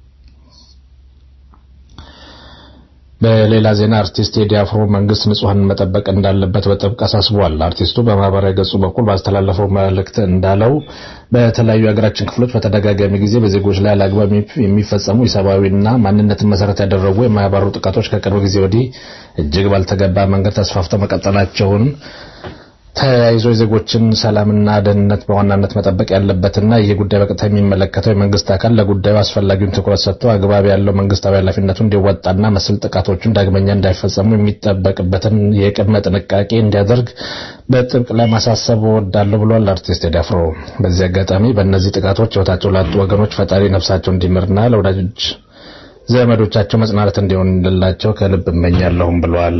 Speaker 9: በሌላ ዜና አርቲስት ቴዲ አፍሮ መንግስት ንጹሐንን መጠበቅ እንዳለበት በጥብቅ አሳስቧል። አርቲስቱ በማህበራዊ ገጹ በኩል ባስተላለፈው መልእክት እንዳለው በተለያዩ የሀገራችን ክፍሎች በተደጋጋሚ ጊዜ በዜጎች ላይ አላግባብ የሚፈጸሙ የሰብአዊና ማንነትን መሰረት ያደረጉ የማያባሩ ጥቃቶች ከቅርብ ጊዜ ወዲህ እጅግ ባልተገባ መንገድ ተስፋፍተው መቀጠላቸውን ተያይዞ የዜጎችን ሰላምና ደህንነት በዋናነት መጠበቅ ያለበትና ይህ ጉዳይ በቀጥታ የሚመለከተው የመንግስት አካል ለጉዳዩ አስፈላጊውን ትኩረት ሰጥቶ አግባብ ያለው መንግስታዊ ኃላፊነቱን እንዲወጣና መሰል ጥቃቶችን ዳግመኛ እንዳይፈጸሙ የሚጠበቅበትን የቅድመ ጥንቃቄ እንዲያደርግ በጥብቅ ለማሳሰብ እወዳለሁ ብሏል አርቲስት ቴዲ አፍሮ። በዚህ አጋጣሚ በእነዚህ ጥቃቶች ህይወታቸው ላጡ ወገኖች ፈጣሪ ነፍሳቸው እንዲምርና ለወዳጆች ዘመዶቻቸው መጽናናት እንዲሆንላቸው ከልብ እመኛለሁም ብሏል።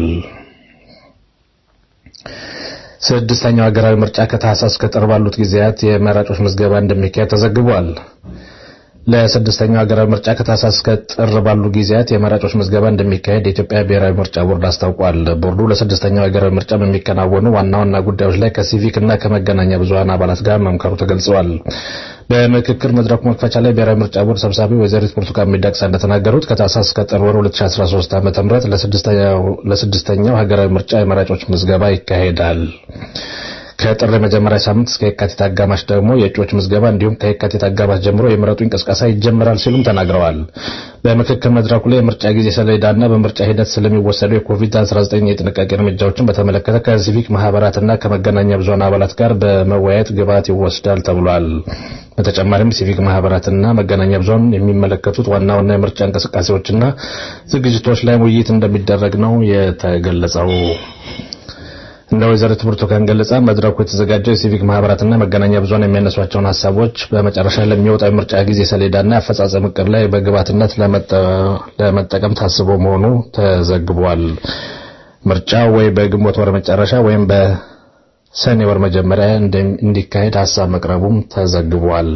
Speaker 9: ስድስተኛው ሀገራዊ ምርጫ ከታህሳስ እስከ ጥር ባሉት ጊዜያት የመራጮች ምዝገባ እንደሚካሄድ ተዘግቧል። ለስድስተኛው ሀገራዊ ምርጫ ከታህሳስ እስከ ጥር ባሉ ጊዜያት የመራጮች ምዝገባ እንደሚካሄድ የኢትዮጵያ ብሔራዊ ምርጫ ቦርድ አስታውቋል። ቦርዱ ለስድስተኛው ሀገራዊ ምርጫ በሚከናወኑ ዋና ዋና ጉዳዮች ላይ ከሲቪክ እና ከመገናኛ ብዙኃን አባላት ጋር መምከሩ ተገልጸዋል። በምክክር መድረኩ መክፈቻ ላይ ብሔራዊ ምርጫ ቦርድ ሰብሳቢ ወይዘሪት ብርቱካን ሚደቅሳ እንደተናገሩት ከታህሳስ እስከ ጥር ወር 2013 ዓ.ም ለስድስተኛው ሀገራዊ ምርጫ የመራጮች ምዝገባ ይካሄዳል። ከጥር የመጀመሪያ ሳምንት እስከ የካቲት አጋማሽ ደግሞ የእጩዎች ምዝገባ እንዲሁም ከየካቲት አጋማሽ ጀምሮ የምረጡ እንቅስቃሴ ይጀምራል ሲሉም ተናግረዋል። በምክክር መድረኩ ላይ የምርጫ ጊዜ ሰሌዳና በምርጫ ሂደት ስለሚወሰዱ የኮቪድ-19 የጥንቃቄ እርምጃዎችን በተመለከተ ከሲቪክ ማህበራትና ከመገናኛ ብዙኃን አባላት ጋር በመወያየት ግብዓት ይወስዳል ተብሏል። በተጨማሪም ሲቪክ ማህበራትና መገናኛ ብዙኃን የሚመለከቱት ዋና ዋና የምርጫ እንቅስቃሴዎችና ዝግጅቶች ላይ ውይይት እንደሚደረግ ነው የተገለጸው። እንደ ወይዘሪት ብርቱካን ገለጻ መድረኩ የተዘጋጀው የሲቪክ ማህበራትና መገናኛ ብዙኃን የሚያነሷቸውን ሀሳቦች በመጨረሻ ለሚወጣው የምርጫ ጊዜ ሰሌዳና የአፈጻጸም እቅድ ላይ በግብዓትነት ለመጠቀም ታስቦ መሆኑ ተዘግቧል። ምርጫው ወይ በግንቦት ወር መጨረሻ ወይም በሰኔ ወር መጀመሪያ እንዲካሄድ ሀሳብ መቅረቡም ተዘግቧል።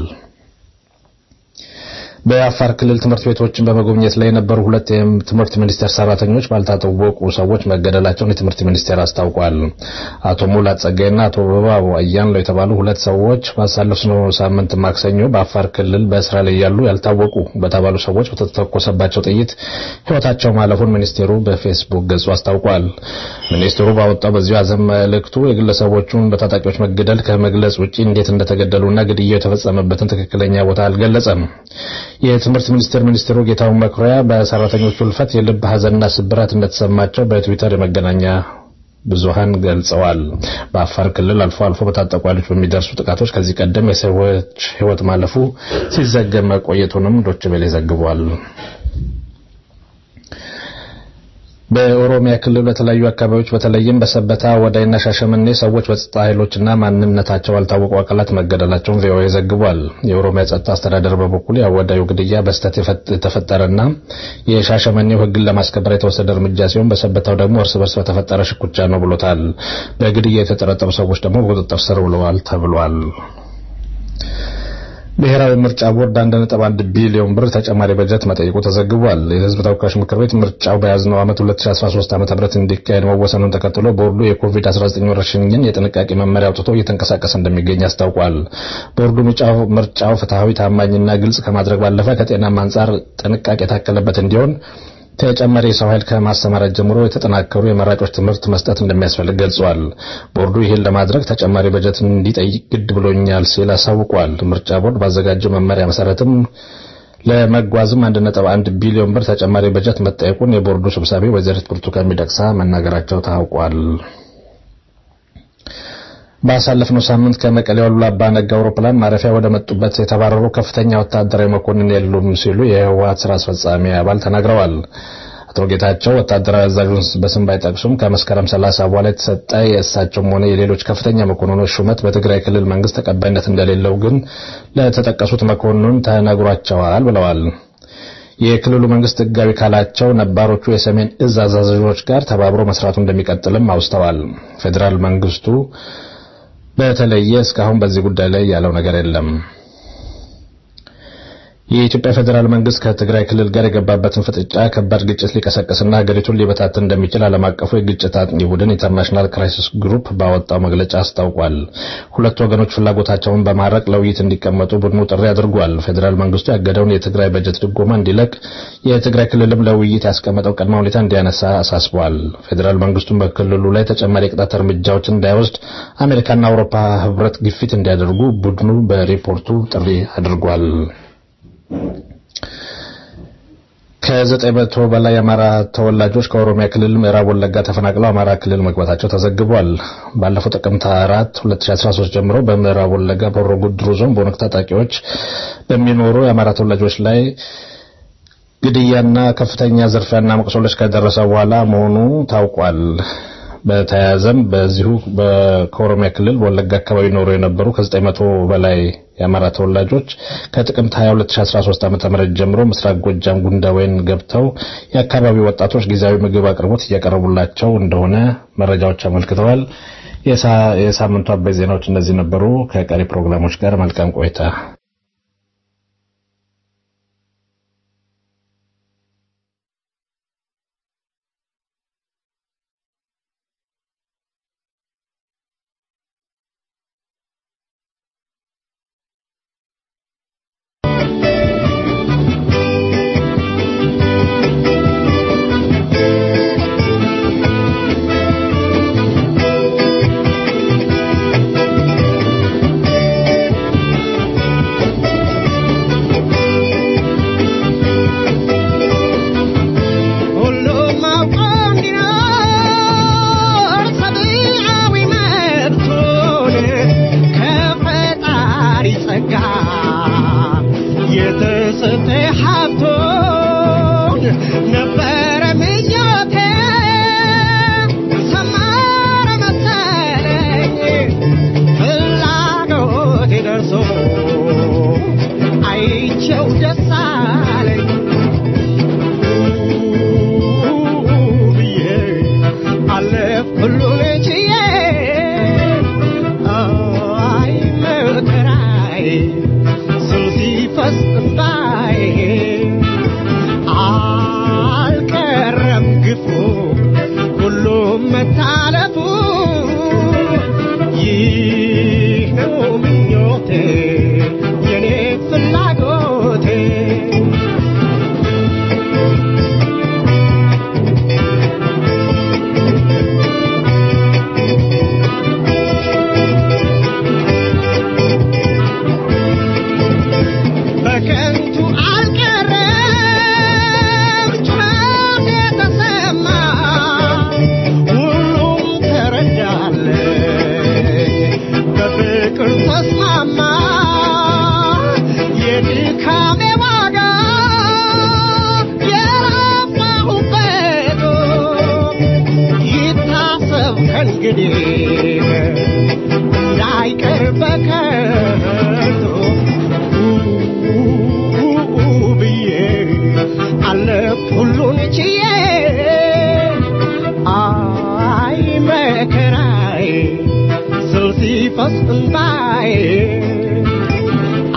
Speaker 9: በአፋር ክልል ትምህርት ቤቶችን በመጎብኘት ላይ የነበሩ ሁለት የትምህርት ሚኒስቴር ሰራተኞች ባልታወቁ ሰዎች መገደላቸውን የትምህርት ሚኒስቴር አስታውቋል። አቶ ሙላት ጸጋይና አቶ በባቡ አያንለው የተባሉ ሁለት ሰዎች ባሳለፍነው ሳምንት ማክሰኞ በአፋር ክልል በስራ ላይ ያሉ ያልታወቁ በተባሉ ሰዎች በተተኮሰባቸው ጥይት ሕይወታቸው ማለፉን ሚኒስቴሩ በፌስቡክ ገጹ አስታውቋል። ሚኒስቴሩ ባወጣው በዚሁ ሐዘን መልእክቱ የግለሰቦቹን በታጣቂዎች መገደል ከመግለጽ ውጪ እንዴት እንደተገደሉና ግድያው የተፈጸመበትን ትክክለኛ ቦታ አልገለጸም። የትምህርት ሚኒስቴር ሚኒስትሩ ጌታሁን መኩሪያ በሰራተኞቹ ሕልፈት የልብ ሐዘንና ስብራት እንደተሰማቸው በትዊተር የመገናኛ ብዙሃን ገልጸዋል። በአፋር ክልል አልፎ አልፎ በታጠቁ ኃይሎች በሚደርሱ ጥቃቶች ከዚህ ቀደም የሰዎች ሕይወት ማለፉ ሲዘገብ መቆየቱንም ዶች ቤሌ ዘግቧል። በኦሮሚያ ክልል በተለያዩ አካባቢዎች በተለይም በሰበታ ወዳይና ሻሸመኔ ሰዎች በጸጥታ ኃይሎችና ማንነታቸው ባልታወቁ አካላት መገደላቸውን ቪኦኤ ዘግቧል። የኦሮሚያ ጸጥታ አስተዳደር በበኩሉ የአወዳዩ ግድያ በስህተት የተፈጠረና የሻሸመኔው ሕግን ለማስከበር የተወሰደ እርምጃ ሲሆን በሰበታው ደግሞ እርስ በርስ በተፈጠረ ሽኩቻ ነው ብሎታል። በግድያ የተጠረጠሩ ሰዎች ደግሞ በቁጥጥር ስር ውለዋል ተብሏል። ብሔራዊ ምርጫ ቦርድ 1.1 ቢሊዮን ብር ተጨማሪ በጀት መጠየቁ ተዘግቧል። የሕዝብ ተወካዮች ምክር ቤት ምርጫው በያዝነው ዓመት 2013 ዓ.ም እንዲካሄድ መወሰኑን ተከትሎ ቦርዱ የኮቪድ-19 ወረርሽኝን የጥንቃቄ መመሪያ አውጥቶ እየተንቀሳቀሰ እንደሚገኝ አስታውቋል። ቦርዱ ምርጫው ፍትሐዊ፣ ታማኝና ግልጽ ከማድረግ ባለፈ ከጤናም አንጻር ጥንቃቄ የታከለበት እንዲሆን ተጨማሪ የሰው ኃይል ከማሰማራት ጀምሮ የተጠናከሩ የመራጮች ትምህርት መስጠት እንደሚያስፈልግ ገልጿል። ቦርዱ ይህን ለማድረግ ተጨማሪ በጀት እንዲጠይቅ ግድ ብሎኛል ሲል አሳውቋል። ምርጫ ቦርድ ባዘጋጀው መመሪያ መሰረትም ለመጓዝም 1.1 ቢሊዮን ብር ተጨማሪ በጀት መጠየቁን የቦርዱ ሰብሳቢ ወይዘሪት ብርቱካን ሚደቅሳ መናገራቸው ታውቋል። ባሳለፍነው ሳምንት ከመቀሌ አሉላ አባ ነጋ አውሮፕላን ማረፊያ ወደ መጡበት የተባረሩ ከፍተኛ ወታደራዊ መኮንን የሉም ሲሉ የህወሓት ስራ አስፈጻሚ አባል ተናግረዋል። አቶ ጌታቸው ወታደራዊ አዛዡን በስም ባይጠቅሱም ከመስከረም 30 በኋላ የተሰጠ የእሳቸውም ሆነ የሌሎች ከፍተኛ መኮንኖች ሹመት በትግራይ ክልል መንግስት ተቀባይነት እንደሌለው ግን ለተጠቀሱት መኮንን ተነግሯቸዋል ብለዋል። የክልሉ መንግስት ህጋዊ ካላቸው ነባሮቹ የሰሜን እዝ አዛዦች ጋር ተባብሮ መስራቱ እንደሚቀጥልም አውስተዋል። ፌዴራል መንግስቱ በተለየ እስካሁን በዚህ ጉዳይ ላይ ያለው ነገር የለም። የኢትዮጵያ ፌዴራል መንግስት ከትግራይ ክልል ጋር የገባበትን ፍጥጫ ከባድ ግጭት ሊቀሰቅስና ሀገሪቱን ሊበታትን እንደሚችል ዓለም አቀፉ የግጭት አጥኚ ቡድን ኢንተርናሽናል ክራይሲስ ግሩፕ ባወጣው መግለጫ አስታውቋል። ሁለቱ ወገኖች ፍላጎታቸውን በማረቅ ለውይይት እንዲቀመጡ ቡድኑ ጥሪ አድርጓል። ፌዴራል መንግስቱ ያገደውን የትግራይ በጀት ድጎማ እንዲለቅ፣ የትግራይ ክልልም ለውይይት ያስቀመጠው ቅድመ ሁኔታ እንዲያነሳ አሳስቧል። ፌዴራል መንግስቱን በክልሉ ላይ ተጨማሪ የቅጣት እርምጃዎችን እንዳይወስድ አሜሪካና አውሮፓ ህብረት ግፊት እንዲያደርጉ ቡድኑ በሪፖርቱ ጥሪ አድርጓል። ከዘጠኝ መቶ በላይ የአማራ ተወላጆች ከኦሮሚያ ክልል ምዕራብ ወለጋ ተፈናቅለው አማራ ክልል መግባታቸው ተዘግቧል። ባለፈው ጥቅምት 4 2013 ጀምሮ በምዕራብ ወለጋ በሆሮ ጉዱሩ ዞን በኦነግ ታጣቂዎች በሚኖሩ የአማራ ተወላጆች ላይ ግድያና ከፍተኛ ዝርፊያና መቁሰሎች ከደረሰ በኋላ መሆኑ ታውቋል። በተያያዘም በዚሁ ከኦሮሚያ ክልል በወለጋ አካባቢ ኖሩ የነበሩ ከ900 በላይ የአማራ ተወላጆች ከጥቅምት 22 2013 ዓ.ም ጀምሮ ምስራቅ ጎጃም ጉንዳወይን ገብተው የአካባቢው ወጣቶች ጊዜያዊ ምግብ አቅርቦት እያቀረቡላቸው እንደሆነ መረጃዎች አመልክተዋል። የሳምንቱ አበይ ዜናዎች እነዚህ ነበሩ። ከቀሪ ፕሮግራሞች ጋር መልካም ቆይታ።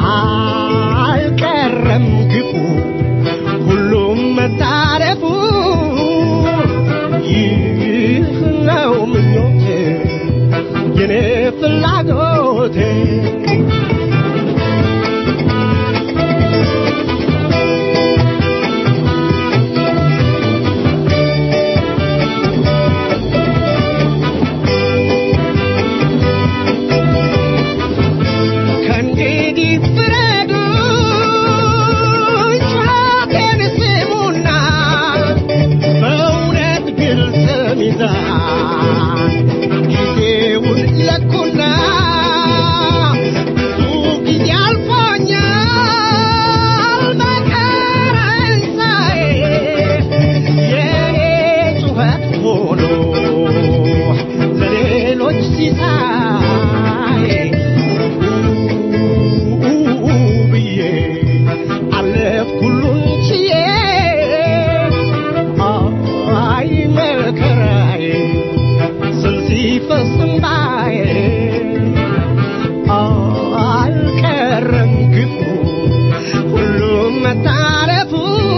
Speaker 6: አልቀረም ግፉ ሁሉም መታረፉ ይህ ነው ምኞቴ የኔ ፍላጎቴ ከእንግዲህ ፍረዱ ጩኸቴን ስሙና በእውነት ግልጽ ሚዛን ጊዜውን ለኩና ብዙ ጊዜ አልፎኛል መከራን ሳይ የኔ ጩኸት ሆኖ ለሌሎች ሲሳይ ብዬ አለፍኩ ሁሉን ችዬ አይ መከራዬ ስል ሲፈስ እንባዬ አልቀረም ግፉ ሁሉም መታረፉ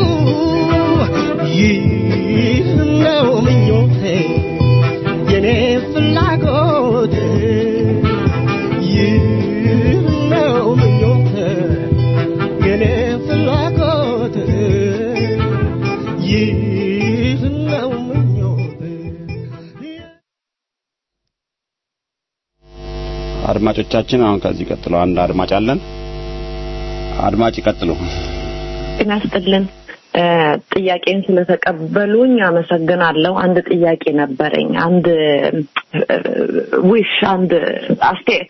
Speaker 6: ይህ ነው ምኞቴ የኔ ፍላጎት ይህ ነው ምኞቴ የኔ ፍላጎት ይህ ነው ምኞቴ
Speaker 5: አድማጮቻችን አሁን ከዚህ ቀጥሎ አንድ አድማጭ አለን። አድማጭ ይቀጥሉ።
Speaker 10: ጤና ይስጥልን። እ፣ ጥያቄን ስለተቀበሉኝ አመሰግናለሁ። አንድ ጥያቄ ነበረኝ። አንድ ዊሽ፣ አንድ አስተያየት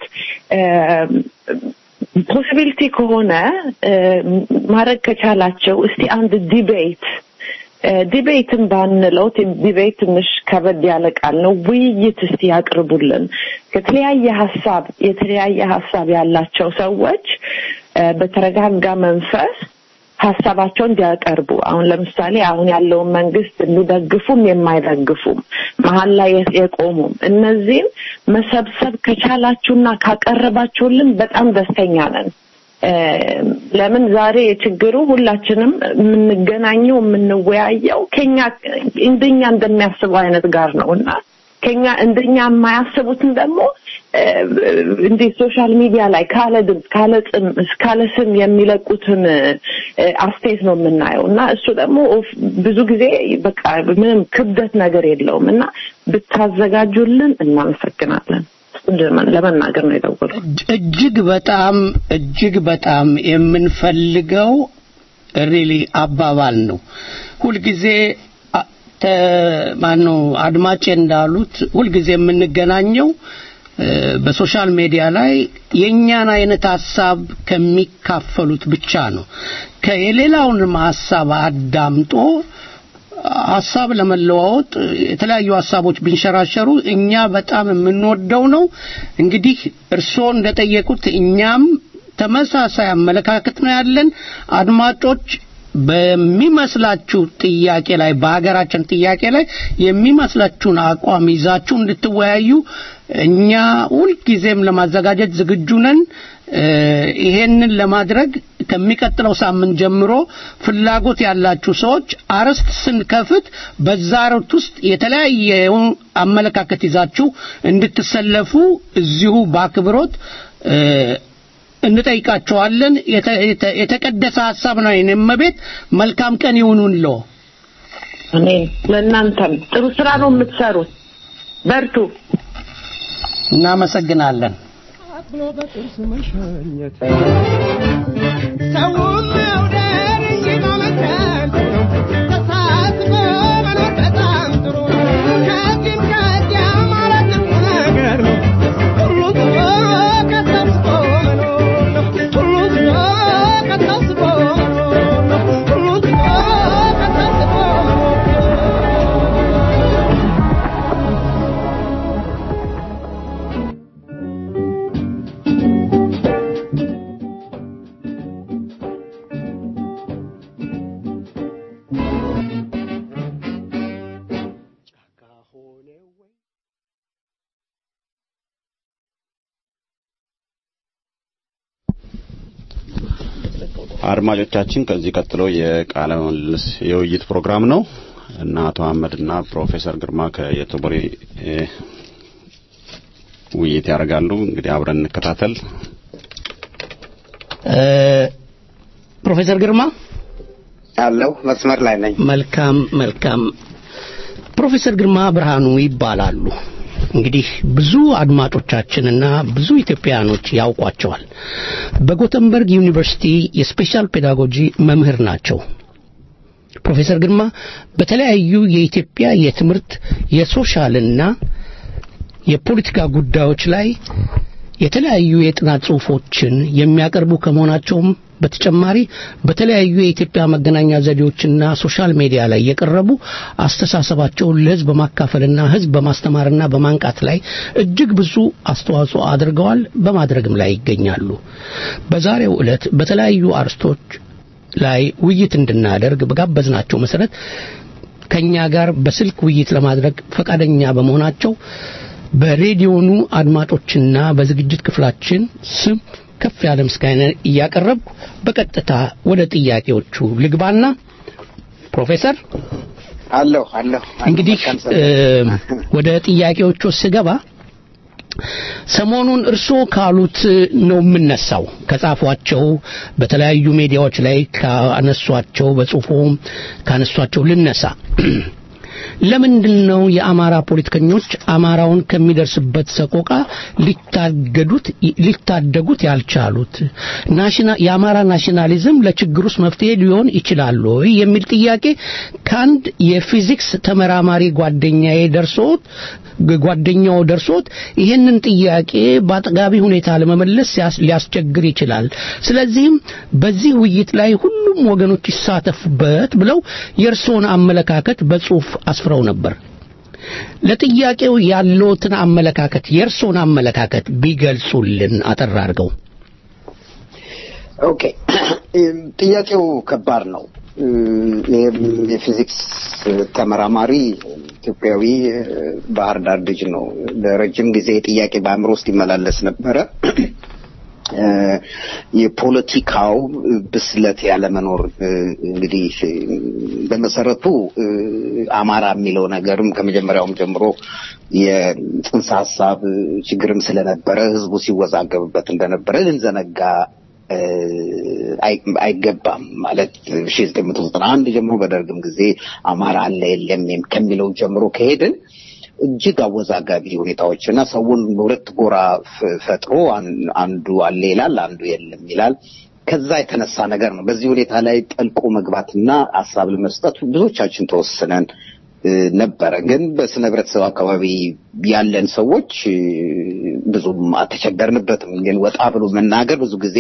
Speaker 10: ፖሲቢሊቲ ከሆነ እ፣ ማድረግ ከቻላቸው እስቲ አንድ ዲቤት ዲቤትን ባንለው ዲቤት ትንሽ ከበድ ያለ ቃል ነው። ውይይት እስቲ ያቅርቡልን። ከተለያየ ሀሳብ የተለያየ ሀሳብ ያላቸው ሰዎች እ፣ በተረጋጋ መንፈስ ሀሳባቸውን እንዲያቀርቡ አሁን ለምሳሌ አሁን ያለውን መንግስት የሚደግፉም የማይደግፉም መሀል ላይ የቆሙም እነዚህም መሰብሰብ ከቻላችሁና ካቀረባችሁልን በጣም ደስተኛ ነን። እ፣ ለምን ዛሬ ችግሩ ሁላችንም የምንገናኘው የምንወያየው ከኛ እንደኛ እንደሚያስበው አይነት ጋር ነው እና ከኛ እንደኛ የማያስቡትን ደግሞ እ፣ እንዲህ ሶሻል ሚዲያ ላይ ካለ ድምፅ ካለ ጥም ካለ ስም የሚለቁትን እ፣ አስተያየት ነው የምናየው እና እሱ ደግሞ ኦፍ- ብዙ ጊዜ በቃ ምንም ክብደት ነገር የለውም እና ብታዘጋጁልን እናመሰግናለን። እሱን ለመናገር ነው የደወልኩት።
Speaker 4: እጅ- እጅግ በጣም እጅግ በጣም የምንፈልገው ሪሊ አባባል ነው። ሁልጊዜ አ- ተ- ማነው አድማጬ እንዳሉት ሁልጊዜ የምንገናኘው እ፣ በሶሻል ሚዲያ ላይ የእኛን አይነት ሀሳብ ከሚካፈሉት ብቻ ነው። ከየሌላውንም ሀሳብ አዳምጦ ሀሳብ ለመለዋወጥ የተለያዩ ሀሳቦች ቢንሸራሸሩ እኛ በጣም የምንወደው ነው። እንግዲህ እርስዎ እንደጠየቁት እኛም ተመሳሳይ አመለካከት ነው ያለን። አድማጮች በሚመስላችሁ ጥያቄ ላይ በሀገራችን ጥያቄ ላይ የሚመስላችሁን አቋም ይዛችሁ እንድትወያዩ እኛ ሁልጊዜም ለማዘጋጀት ዝግጁ ነን። እ፣ ይሄንን ለማድረግ ከሚቀጥለው ሳምንት ጀምሮ ፍላጎት ያላችሁ ሰዎች አርዕስት ስንከፍት በዛ አርዕስት ውስጥ የተለያየውን አመለካከት ይዛችሁ እንድትሰለፉ እዚሁ በአክብሮት እ፣ እንጠይቃቸዋለን። የተ- የተ- የተቀደሰ ሀሳብ ነው። የኔ እመቤት መልካም ቀን ይሁኑልዎ።
Speaker 10: እኔ ለእናንተም ጥሩ ስራ ነው የምትሰሩት። በርቱ።
Speaker 4: እናመሰግናለን።
Speaker 6: ብሎ በጥርስ መሸኘት ሰውን መውደድ እንጂ ማመከን ተሳስቦ መኖር በጣም ጥሩ ከዚህም ከዚያ ማለት ጥሩ ነገር ነው። ሁሉ ትቶ ከተስቦ መኖር ነው። ሁሉ ትቶ ከተስቦ መኖር ነው። ሁሉ ትቶ ከተስቦ መኖር ነው።
Speaker 5: አድማጮቻችን ከዚህ ቀጥሎ የቃለ ምልልስ የውይይት ፕሮግራም ነው እና አቶ አህመድ እና ፕሮፌሰር ግርማ ከየቶቦሬ እ፣ ውይይት ያደርጋሉ። እንግዲህ አብረን እንከታተል።
Speaker 4: እ፣ ፕሮፌሰር ግርማ
Speaker 11: አለው መስመር ላይ ነኝ።
Speaker 4: መልካም መልካም። ፕሮፌሰር ግርማ ብርሃኑ ይባላሉ። እንግዲህ ብዙ አድማጮቻችንና ብዙ ኢትዮጵያውያኖች ያውቋቸዋል። በጎተንበርግ ዩኒቨርሲቲ የስፔሻል ፔዳጎጂ መምህር ናቸው። ፕሮፌሰር ግርማ በተለያዩ የኢትዮጵያ የትምህርት የሶሻልና የፖለቲካ ጉዳዮች ላይ የተለያዩ የጥናት ጽሑፎችን የሚያቀርቡ ከመሆናቸውም በተጨማሪ በተለያዩ የኢትዮጵያ መገናኛ ዘዴዎችና ሶሻል ሚዲያ ላይ የቀረቡ አስተሳሰባቸውን ለሕዝብ በማካፈልና ሕዝብ በማስተማርና በማንቃት ላይ እጅግ ብዙ አስተዋጽኦ አድርገዋል፣ በማድረግም ላይ ይገኛሉ። በዛሬው ዕለት በተለያዩ አርስቶች ላይ ውይይት እንድናደርግ በጋበዝናቸው መሰረት ከኛ ጋር በስልክ ውይይት ለማድረግ ፈቃደኛ በመሆናቸው በሬዲዮኑ አድማጮችና በዝግጅት ክፍላችን ስም ከፍ ያለ ምስጋና እያቀረብኩ በቀጥታ ወደ ጥያቄዎቹ ልግባና ፕሮፌሰር
Speaker 11: አለሁ አለሁ
Speaker 4: እንግዲህ እ፣ ወደ ጥያቄዎቹ ስገባ ሰሞኑን እርስዎ ካሉት ነው የምነሳው ከጻፏቸው በተለያዩ ሚዲያዎች ላይ ካነሷቸው በጽሁፎም ካነሷቸው ልነሳ ለምንድን ነው የአማራ ፖለቲከኞች አማራውን ከሚደርስበት ሰቆቃ ሊታገዱት ሊታደጉት ያልቻሉት ናሽና የአማራ ናሽናሊዝም ለችግር ውስጥ መፍትሄ ሊሆን ይችላል ወይ የሚል ጥያቄ ከአንድ የፊዚክስ ተመራማሪ ጓደኛዬ ደርሶት ጓደኛው ደርሶት ይህንን ጥያቄ በአጥጋቢ ሁኔታ ለመመለስ ሲያስ- ሊያስቸግር ይችላል። ስለዚህም በዚህ ውይይት ላይ ሁሉም ወገኖች ይሳተፉበት ብለው የእርስዎን አመለካከት በጽሁፍ አስፍረው ነበር። ለጥያቄው ያለዎትን አመለካከት የእርስዎን አመለካከት ቢገልጹልን አጠር አድርገው።
Speaker 11: ኦኬ ጥያቄው ከባድ ነው። ይህም የፊዚክስ ተመራማሪ ኢትዮጵያዊ ባህር ዳር ልጅ ነው። ለረጅም ጊዜ ጥያቄ በአእምሮ ውስጥ ይመላለስ ነበረ። የፖለቲካው ብስለት ያለመኖር እንግዲህ በመሰረቱ አማራ የሚለው ነገርም ከመጀመሪያውም ጀምሮ የጽንሰ ሀሳብ ችግርም ስለነበረ ህዝቡ ሲወዛገብበት እንደነበረ ልንዘነጋ አይ- አይገባም ማለት ሺ ዘጠኝ መቶ ዘጠና አንድ ጀምሮ በደርግም ጊዜ አማራ አለ የለም ከሚለው ጀምሮ ከሄድን እጅግ አወዛጋቢ ሁኔታዎች እና ሰውን በሁለት ጎራ ፍ- ፈጥሮ አን- አንዱ አለ ይላል፣ አንዱ የለም ይላል። ከዛ የተነሳ ነገር ነው። በዚህ ሁኔታ ላይ ጠልቆ መግባትና ሀሳብ ለመስጠት ብዙዎቻችን ተወስነን እ፣ ነበረ። ግን በስነ ህብረተሰብ አካባቢ ያለን ሰዎች እ፣ ብዙም አልተቸገርንበትም። ግን ወጣ ብሎ መናገር ብዙ ጊዜ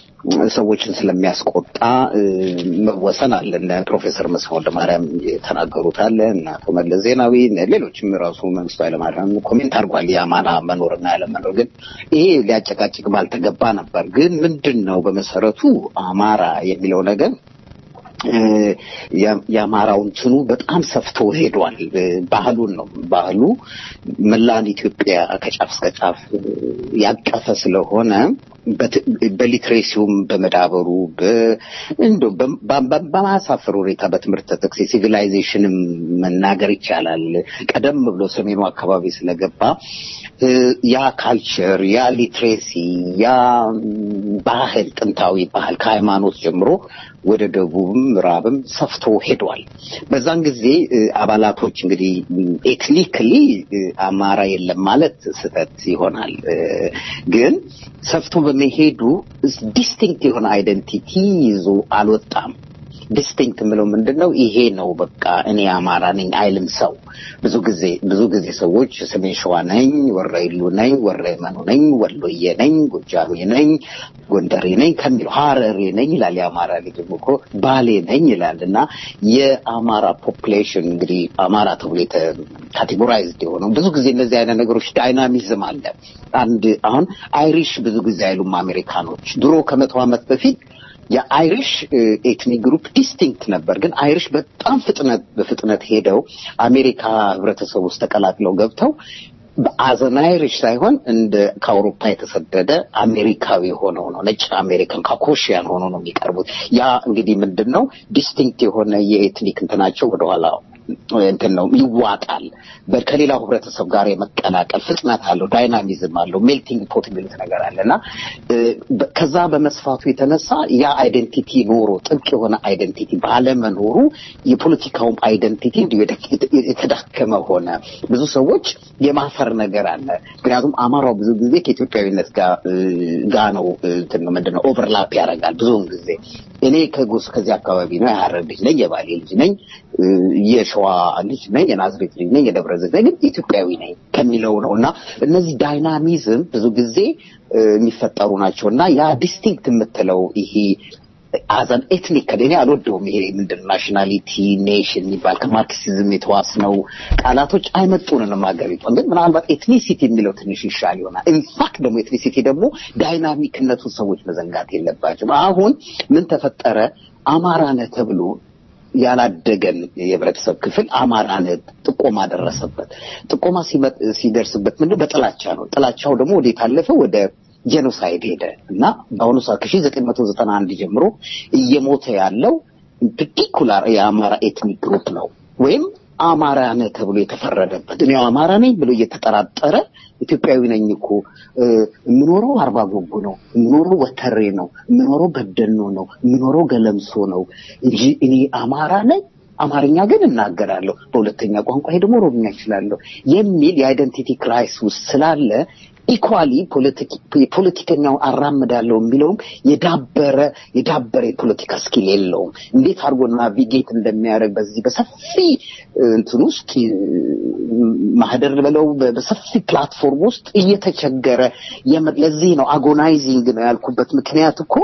Speaker 11: ሰዎችን ስለሚያስቆጣ እ፣ መወሰን አለ። እነ ፕሮፌሰር መስፍን ወልደማርያም የተናገሩት አለ እና አቶ መለስ ዜናዊ እነ ሌሎችም ራሱ መንግስቱ ኃይለማርያም ኮሜንት አድርጓል። የአማራ መኖርና ያለመኖር ግን ይሄ ሊያጨቃጭቅ ባልተገባ ነበር። ግን ምንድን ነው በመሰረቱ አማራ የሚለው ነገር እ፣ የ- የአማራው እንትኑ በጣም ሰፍቶ ሄዷል። እ፣ ባህሉን ነው ባህሉ መላን ኢትዮጵያ ከጫፍ እስከ ጫፍ እ፣ ያቀፈ ስለሆነ በት- በሊትሬሲውም በመዳበሩ በ- እንደው በ- በ- በማያሳፍር ሁኔታ በትምህርት ተጠቅሴ ሲቪላይዜሽንም መናገር ይቻላል። ቀደም ብሎ ሰሜኑ አካባቢ ስለገባ እ፣ ያ ካልቸር ያ ሊትሬሲ ያ ም፣ ባህል ጥንታዊ ባህል ከሃይማኖት ጀምሮ ወደ ደቡብም ምዕራብም ሰፍቶ ሄዷል። በዛን ጊዜ እ፣ አባላቶች እንግዲህ ኤትኒክሊ አማራ የለም ማለት ስህተት ይሆናል። እ፣ ግን ሰፍቶ በመሄዱ ዲስቲንክት የሆነ አይደንቲቲ ይዞ አልወጣም። ዲስቲንክት የምለው ምንድን ነው? ይሄ ነው በቃ እኔ አማራ ነኝ አይልም ሰው። ብዙ ጊዜ ብዙ ጊዜ ሰዎች ሰሜን ሸዋ ነኝ፣ ወረኢሉ ነኝ፣ ወረመኑ ነኝ፣ ወሎዬ ነኝ፣ ጎጃሜ ነኝ፣ ጎንደሬ ነኝ ከሚለው ሀረሬ ነኝ ይላል። የአማራ ልጅም እኮ ባሌ ነኝ ይላል። እና የአማራ ፖፕሌሽን እንግዲህ አማራ ተብሎ ካቴጎራይዝድ የሆነው ብዙ ጊዜ እነዚህ አይነት ነገሮች ዳይናሚዝም አለ። አንድ አሁን አይሪሽ ብዙ ጊዜ አይሉም አሜሪካኖች። ድሮ ከመቶ ዓመት በፊት የአይሪሽ ኤትኒክ ግሩፕ ዲስቲንክት ነበር። ግን አይሪሽ በጣም ፍጥነት በፍጥነት ሄደው አሜሪካ ህብረተሰብ ውስጥ ተቀላቅለው ገብተው በአዘን አይሪሽ ሳይሆን እንደ ከአውሮፓ የተሰደደ አሜሪካዊ ሆነው ነው ነጭ አሜሪካን ካኮሽያን ሆነው ነው የሚቀርቡት። ያ እንግዲህ ምንድን ነው ዲስቲንክት የሆነ የኤትኒክ እንትናቸው ወደኋላ እንትን ነው ይዋጣል። በ- ከሌላው ህብረተሰብ ጋር የመቀላቀል ፍጥነት አለው፣ ዳይናሚዝም አለው፣ ሜልቲንግ ፖት የሚሉት ነገር አለ እና እ፣ በ- ከዛ በመስፋቱ የተነሳ ያ አይደንቲቲ ኖሮ ጥብቅ የሆነ አይደንቲቲ ባለመኖሩ የፖለቲካውም አይደንቲቲ እንዲሁ የደ- የተዳከመ ሆነ። ብዙ ሰዎች የማፈር ነገር አለ። ምክንያቱም አማራው ብዙ ጊዜ ከኢትዮጵያዊነት ጋር እ፣ ጋ ነው እ፣ እንትን ነው ምንድን ነው ኦቨርላፕ ያደርጋል ብዙውን ጊዜ እኔ ከጎስ ከዚህ አካባቢ ነው የሀረር ልጅ ነኝ፣ የባሌ ልጅ ነኝ፣ እ፣ የሸዋ ልጅ ነኝ፣ የናዝሬት ልጅ ነኝ፣ የደብረ ዘይት ነኝ፣ ግን ኢትዮጵያዊ ነኝ ከሚለው ነው እና እነዚህ ዳይናሚዝም ብዙ ጊዜ እ፣ የሚፈጠሩ ናቸው እና ያ ዲስቲንክት የምትለው ይሄ አዘን ኤትኒክ እኔ አልወደውም። ይሄ ምንድን ናሽናሊቲ ኔሽን የሚባል ከማርክሲዝም የተዋስነው ቃላቶች አይመጡንንም ሀገሪቷን። ግን ምናልባት ኤትኒሲቲ የሚለው ትንሽ ይሻል ይሆናል። ኢንፋክት ደግሞ ኤትኒሲቲ ደግሞ ዳይናሚክነቱን ሰዎች መዘንጋት የለባቸውም። አሁን ምን ተፈጠረ? አማራ ነህ ተብሎ ያላደገን የህብረተሰብ ክፍል አማራነት ጥቆማ ደረሰበት። ጥቆማ ሲመጥ- ሲደርስበት ምንድን በጥላቻ ነው። ጥላቻው ደግሞ ወዴት አለፈ? ወደ ጄኖሳይድ ሄደ እና በአሁኑ ሰዓት ከሺህ ዘጠኝ መቶ ዘጠና አንድ ጀምሮ እየሞተ ያለው ፓርቲኩላር የአማራ ኤትኒክ ግሩፕ ነው ወይም አማራ ነህ ተብሎ የተፈረደበት እኔ አማራ ነኝ ብሎ እየተጠራጠረ ኢትዮጵያዊ ነኝ እኮ እ፣ የምኖረው አርባ ጎጎ ነው፣ የምኖረው ወተሬ ነው፣ የምኖረው በደኖ ነው፣ የምኖረው ገለምሶ ነው እንጂ እኔ አማራ ነኝ አማርኛ ግን እናገራለሁ፣ በሁለተኛ ቋንቋ ደግሞ ኦሮምኛ እችላለሁ የሚል የአይደንቲቲ ክራይስ ውስጥ ስላለ ኢኳሊ ፖለቲከኛው አራምዳለሁ የሚለውም የዳበረ የዳበረ የፖለቲካ ስኪል የለውም። እንዴት አድርጎ ናቪጌት እንደሚያደርግ በዚህ በሰፊ እ፣ እንትን ውስጥ እ፣ ማህደር በለው በ- በሰፊ ፕላትፎርም ውስጥ እየተቸገረ የመ- ለዚህ ነው አጎናይዚንግ ነው ያልኩበት ምክንያት እኮ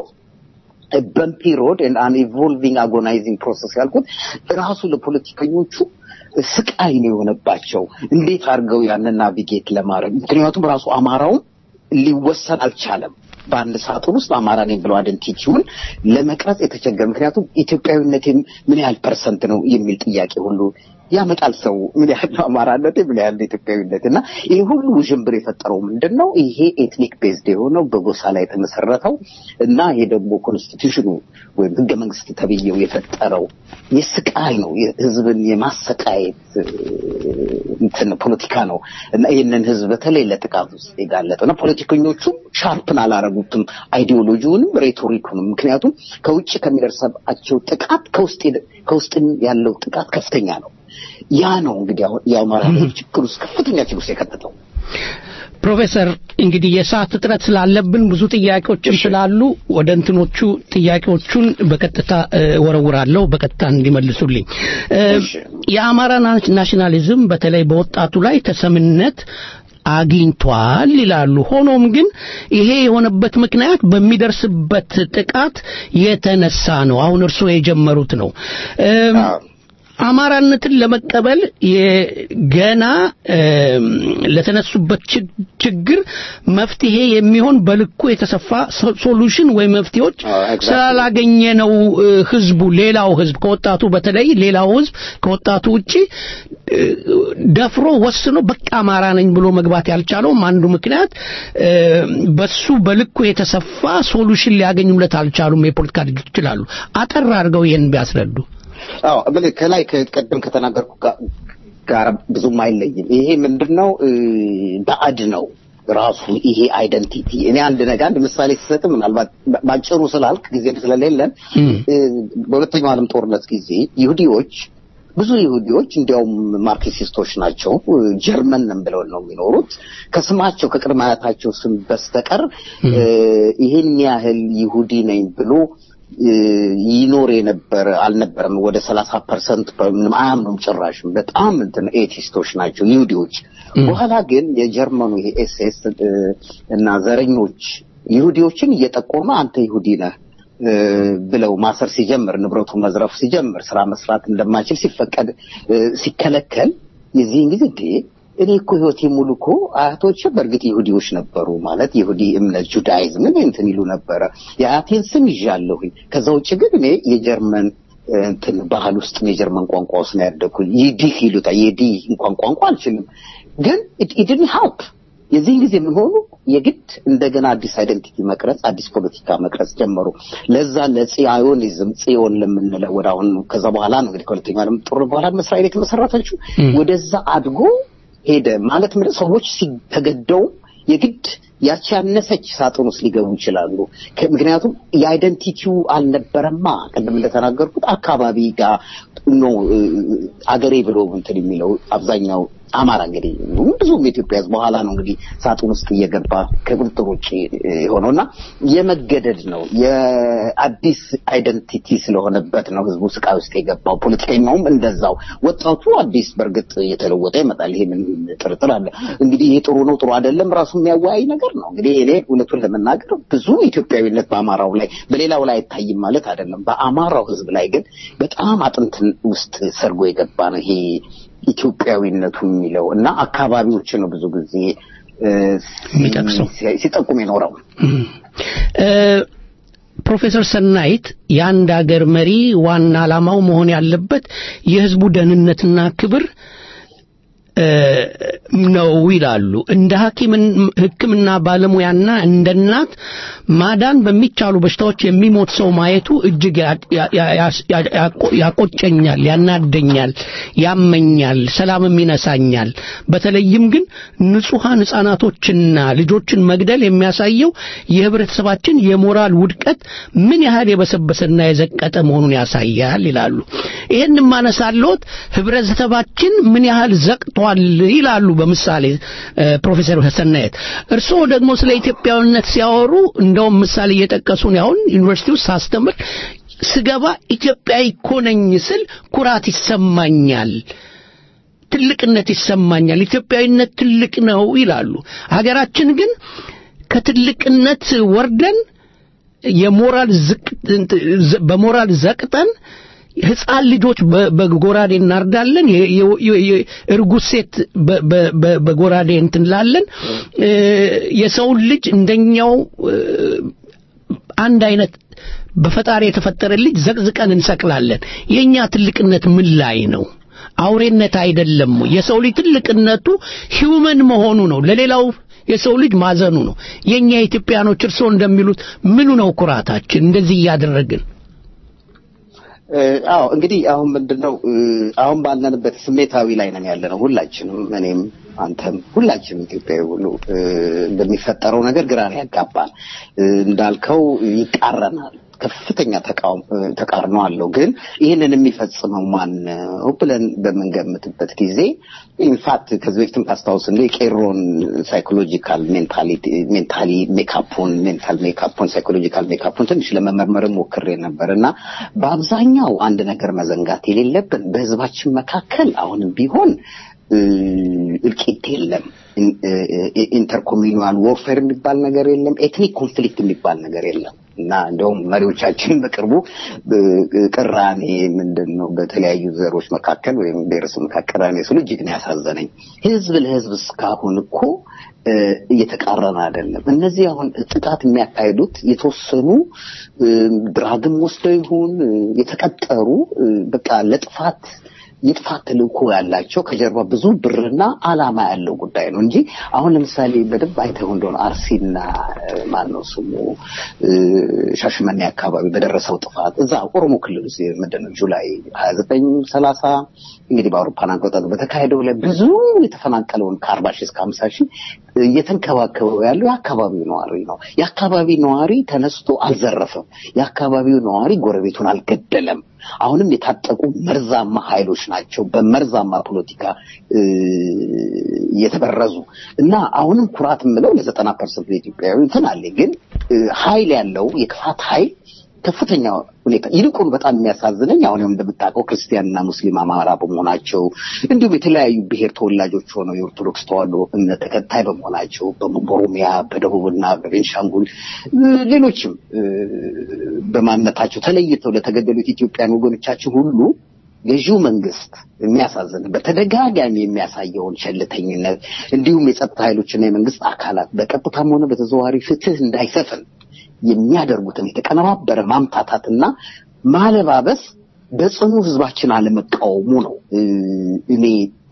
Speaker 11: በምፒ ሮድ አን ኢቮልቪንግ አጎናይዚንግ ፕሮሰስ ያልኩት ራሱ ለፖለቲከኞቹ ስቃይ ነው የሆነባቸው። እንዴት አድርገው ያንን ናቪጌት ለማድረግ ምክንያቱም ራሱ አማራውም ሊወሰን አልቻለም። በአንድ ሳጥን ውስጥ አማራ ነኝ ብለው አይደንቲቲውን ለመቅረጽ የተቸገረ ምክንያቱም ኢትዮጵያዊነት ምን ያህል ፐርሰንት ነው የሚል ጥያቄ ሁሉ ያመጣል ሰው ምን ያህል ነው አማራነት ምን ያህል ነው ኢትዮጵያዊነት እና ይህ ሁሉ ውዥንብር የፈጠረው ምንድን ነው ይሄ ኤትኒክ ቤዝድ የሆነው በጎሳ ላይ የተመሰረተው እና ይሄ ደግሞ ኮንስቲቱሽኑ ወይም ህገ መንግስት ተብዬው የፈጠረው የስቃይ ነው ህዝብን የማሰቃየት እ፣ እንትን ፖለቲካ ነው እና ይህንን ህዝብ በተለይ ለጥቃት ውስጥ የጋለጠው እና ፖለቲከኞቹ ሻርፕን አላረጉትም አይዲዮሎጂውንም ሬቶሪኩንም ምክንያቱም ከውጭ ከሚደርሰባቸው ጥቃት ከውስጥ ከውስጥም ያለው ጥቃት ከፍተኛ ነው ያ ነው እንግዲህ አሁን የአማራ ህዝብ ችግር ውስጥ ከፍተኛ ችግር ውስጥ የከተተው
Speaker 4: ፕሮፌሰር እንግዲህ የሰዓት እጥረት ስላለብን ብዙ ጥያቄዎችም ስላሉ ወደ እንትኖቹ ጥያቄዎቹን በቀጥታ እ፣ ወረውራለሁ በቀጥታ እንዲመልሱልኝ እ፣ የአማራ ና- ናሽናሊዝም በተለይ በወጣቱ ላይ ተሰምነት አግኝቷል ይላሉ። ሆኖም ግን ይሄ የሆነበት ምክንያት በሚደርስበት ጥቃት የተነሳ ነው። አሁን እርስዎ የጀመሩት ነው። እም፣ አማራነትን ለመቀበል የገና እም፣ ለተነሱበት ችግ- ችግር መፍትሄ የሚሆን በልኩ የተሰፋ ሶ- ሶሉሽን ወይ መፍትሄዎች ስላላገኘ ነው እ፣ ህዝቡ ሌላው ህዝብ ከወጣቱ በተለይ ሌላው ህዝብ ከወጣቱ ውጪ እ፣ ደፍሮ ወስኖ በቃ አማራ ነኝ ብሎ መግባት ያልቻለውም አንዱ ምክንያት እ፣ በሱ በልኩ የተሰፋ ሶሉሽን ሊያገኙለት አልቻሉም የፖለቲካ ድርጅቶች ይችላሉ። አጠር አድርገው ይህን ቢያስረዱ።
Speaker 11: አዎ ብል ከላይ ከቀደም ከተናገርኩ ጋ- ጋር ብዙም አይለይም። ይሄ ምንድነው እ፣ ባዕድ ነው ራሱ ይሄ አይደንቲቲ። እኔ አንድ ነገር አንድ ምሳሌ ስሰጥ ምናልባት በ- ባጭሩ ስላልክ ጊዜ ስለሌለን እ፣ በሁለተኛው ዓለም ጦርነት ጊዜ ይሁዲዎች ብዙ ይሁዲዎች እንዲያውም ማርክሲስቶች ናቸው እ፣ ጀርመን ነን ብለው ነው የሚኖሩት ከስማቸው ከቅድመ አያታቸው ስም በስተቀር እ፣ ይሄን ያህል ይሁዲ ነኝ ብሎ እ፣ ይኖር የነበረ አልነበረም። ወደ ሰላሳ ፐርሰንት ምንም አያምኑም ጭራሽም። በጣም እንትን ኤቲስቶች ናቸው ይሁዲዎች። በኋላ ግን የጀርመኑ ይሄ ኤስኤስ እና ዘረኞች ይሁዲዎችን እየጠቆመ አንተ ይሁዲ ነህ እ፣ ብለው ማሰር ሲጀምር፣ ንብረቱ መዝረፍ ሲጀምር፣ ስራ መስራት እንደማይችል ሲፈቀድ እ፣ ሲከለከል የዚህን ጊዜ እንዴ እኔ እኮ ህይወቴ ሙሉ እኮ አያቶች በእርግጥ ይሁዲዎች ነበሩ ማለት ይሁዲ እምነት ጁዳይዝምን እንትን ይሉ ነበረ። የአያቴን ስም ይዣለሁኝ። ከዛ ውጭ ግን እኔ የጀርመን እ፣ እንትን ባህል ውስጥ ነው የጀርመን ቋንቋ ውስጥ ነው ያደግኩኝ። ይዲህ ይሉታል። የዲህ እንኳን ቋንቋ አልችልም። ግን ኢድን ሀልፕ የዚህን ጊዜ ምን ሆኑ የግድ እንደገና አዲስ አይደንቲቲ መቅረጽ አዲስ ፖለቲካ መቅረጽ ጀመሩ ለዛ ለጽዮኒዝም ጽዮን ለምንለው ወደ አሁን ከዛ በኋላ ነው እንግዲህ ከሁለተኛው ዓለም ጦርነት በኋላ እስራኤል የተመሰረተችው ወደዛ አድጎ ሄደ ማለት ምንድን ሰዎች ሲ- ተገደው የግድ ያቺ ያነሰች ሳጥን ውስጥ ሊገቡ ይችላሉ። ከ- ምክንያቱም የአይደንቲቲው አልነበረማ። ቅድም እንደተናገርኩት አካባቢ ጋር ነው እ፣ አገሬ ብሎ እንትን የሚለው አብዛኛው አማራ እንግዲህ ብዙም የኢትዮጵያ ሕዝብ በኋላ ነው እንግዲህ ሳጥን ውስጥ እየገባ ከቁጥጥር ውጭ የሆነውና የመገደድ ነው የአዲስ አይደንቲቲ ስለሆነበት ነው ህዝቡ ስቃይ ውስጥ የገባው። ፖለቲከኛውም እንደዛው። ወጣቱ አዲስ በእርግጥ እየተለወጠ ይመጣል። ይሄ ምን ጥርጥር አለ? እንግዲህ ይሄ ጥሩ ነው ጥሩ አይደለም ራሱ የሚያወያይ ነገር ነው። እንግዲህ እኔ እውነቱን ለመናገር ብዙ ኢትዮጵያዊነት በአማራው ላይ በሌላው ላይ አይታይም ማለት አይደለም። በአማራው ህዝብ ላይ ግን በጣም አጥንትን ውስጥ ሰርጎ የገባ ነው ይሄ ኢትዮጵያዊነቱ የሚለው እና አካባቢዎችን ነው ብዙ ጊዜ እ፣
Speaker 4: የሚጠቅሰው።
Speaker 11: ሲ- ሲጠቁም የኖረው።
Speaker 4: እ፣ ፕሮፌሰር ሰናይት የአንድ ሀገር መሪ ዋና ዓላማው መሆን ያለበት የህዝቡ ደህንነትና ክብር እ፣ ነው ይላሉ። እንደ ሐኪምን ሕክምና ባለሙያና እንደ እናት ማዳን በሚቻሉ በሽታዎች የሚሞት ሰው ማየቱ እጅግ ያ- ያ- ያ- ያ- ያቆ- ያቆጨኛል፣ ያናደኛል፣ ያመኛል፣ ሰላምም ይነሳኛል። በተለይም ግን ንጹሐን ሕፃናቶችና ልጆችን መግደል የሚያሳየው የህብረተሰባችን የሞራል ውድቀት ምን ያህል የበሰበሰና የዘቀጠ መሆኑን ያሳያል ይላሉ። ይህን ማነሳለሁት ህብረተሰባችን ምን ያህል ዘቅቷል ይላሉ። በምሳሌ እ፣ ፕሮፌሰር ሰናየት እርስዎ ደግሞ ስለ ኢትዮጵያዊነት ሲያወሩ እንደውም ምሳሌ እየጠቀሱ ነው። አሁን ዩኒቨርሲቲ ውስጥ ሳስተምር ስገባ ኢትዮጵያዊ እኮ ነኝ ስል ኩራት ይሰማኛል። ትልቅነት ይሰማኛል። ኢትዮጵያዊነት ትልቅ ነው ይላሉ። ሀገራችን ግን ከትልቅነት ወርደን የሞራል ዝቅ በሞራል ዘቅጠን ህፃን ልጆች በ- በጎራዴ እናርዳለን። የ- የ- የ- የ- እርጉዝ ሴት በ- በ- በ- በጎራዴ እንትንላለን። እ፣ የሰውን ልጅ እንደኛው እ፣ አንድ አይነት በፈጣሪ የተፈጠረ ልጅ ዘቅዝቀን እንሰቅላለን። የኛ ትልቅነት ምን ላይ ነው? አውሬነት አይደለም ወይ? የሰው ልጅ ትልቅነቱ ሂውመን መሆኑ ነው። ለሌላው የሰው ልጅ ማዘኑ ነው። የኛ ኢትዮጵያኖች እርስዎ እንደሚሉት ምኑ ነው ኩራታችን? እንደዚህ እያደረግን
Speaker 11: እ፣ አዎ እንግዲህ አሁን ምንድነው እ፣ አሁን ባለንበት ስሜታዊ ላይ ነን ያለ ነው ሁላችንም፣ እኔም አንተም ሁላችንም ኢትዮጵያዊ ሁሉ እ፣ በሚፈጠረው ነገር ግራ ያጋባል። እ፣ እንዳልከው ይቃረናል። ከፍተኛ ተቃውሞ ተቃርኖ አለው። ግን ይህንን የሚፈጽመው ማን ነው ብለን በምንገምትበት ጊዜ ኢንፋክት ከዚህ በፊትም ታስታውስ እንደ የቄሮን ሳይኮሎጂካል ሜንታሊቲ ሜንታሊ ሜካፑን ሜንታል ሜካፑን ሳይኮሎጂካል ሜካፑን ትንሽ ለመመርመር ሞክሬ ነበር እና በአብዛኛው አንድ ነገር መዘንጋት የሌለብን በህዝባችን መካከል አሁንም ቢሆን እ፣ እልቂት የለም። ኢንተርኮሚኒዋል ዎርፌር የሚባል ነገር የለም። ኤትኒክ ኮንፍሊክት የሚባል ነገር የለም እና እንደውም መሪዎቻችን በቅርቡ እ፣ ቅራኔ ምንድን ነው በተለያዩ ዘሮች መካከል ወይም ብሔረሰብ መካከል ቅራኔ ስሉ እጅግ ነው ያሳዘነኝ። ህዝብ ለህዝብ እስካሁን እኮ እ፣ እየተቃረነ አይደለም። እነዚህ አሁን ጥቃት የሚያካሂዱት የተወሰኑ እ፣ ድራግም ወስደው ይሁን እ፣ የተቀጠሩ እ፣ በቃ ለጥፋት የጥፋት ተልእኮ ያላቸው ከጀርባ ብዙ ብርና አላማ ያለው ጉዳይ ነው እንጂ አሁን ለምሳሌ በደንብ አይተው እንደሆነ አርሲና ማን ነው ስሙ እ፣ ሻሸመኔ አካባቢ በደረሰው ጥፋት እዛ ኦሮሞ ክልል ውስጥ ምንድን ነው ጁላይ ሀያ ዘጠኝ ሰላሳ እንግዲህ በአውሮፓን አቆጣጠር በተካሄደው ላይ ብዙ የተፈናቀለውን ከአርባ ሺህ እስከ ሀምሳ ሺህ እየተንከባከበው ያለው የአካባቢው ነዋሪ ነው። የአካባቢ ነዋሪ ተነስቶ አልዘረፈም። የአካባቢው ነዋሪ ጎረቤቱን አልገደለም። አሁንም የታጠቁ መርዛማ ኃይሎች ናቸው በመርዛማ ፖለቲካ እ፣ የተበረዙ እና አሁንም ኩራት የምለው ለዘጠና ፐርሰንት ኢትዮጵያዊ እንትን አለ ግን እ፣ ኃይል ያለው የክፋት ኃይል ከፍተኛ ሁኔታ ይልቁን በጣም የሚያሳዝነኝ አሁን እንደምታውቀው ክርስቲያንና ሙስሊም አማራ በመሆናቸው እንዲሁም የተለያዩ ብሔር ተወላጆች ሆነው የኦርቶዶክስ ተዋሕዶ እምነት ተከታይ በመሆናቸው በኦሮሚያ በደቡብና በቤንሻንጉል እ፣ ሌሎችም እ፣ በማንነታቸው ተለይተው ለተገደሉት ኢትዮጵያን ወገኖቻችን ሁሉ ገዢው መንግስት የሚያሳዝን በተደጋጋሚ የሚያሳየውን ቸልተኝነት እንዲሁም የጸጥታ ኃይሎችና የመንግስት አካላት በቀጥታም ሆነ በተዘዋዋሪ ፍትህ እንዳይሰፍን የሚያደርጉትን የተቀነባበረ ማምታታትና ማለባበስ በጽኑ ህዝባችን አለመቃወሙ ነው እ፣ እኔ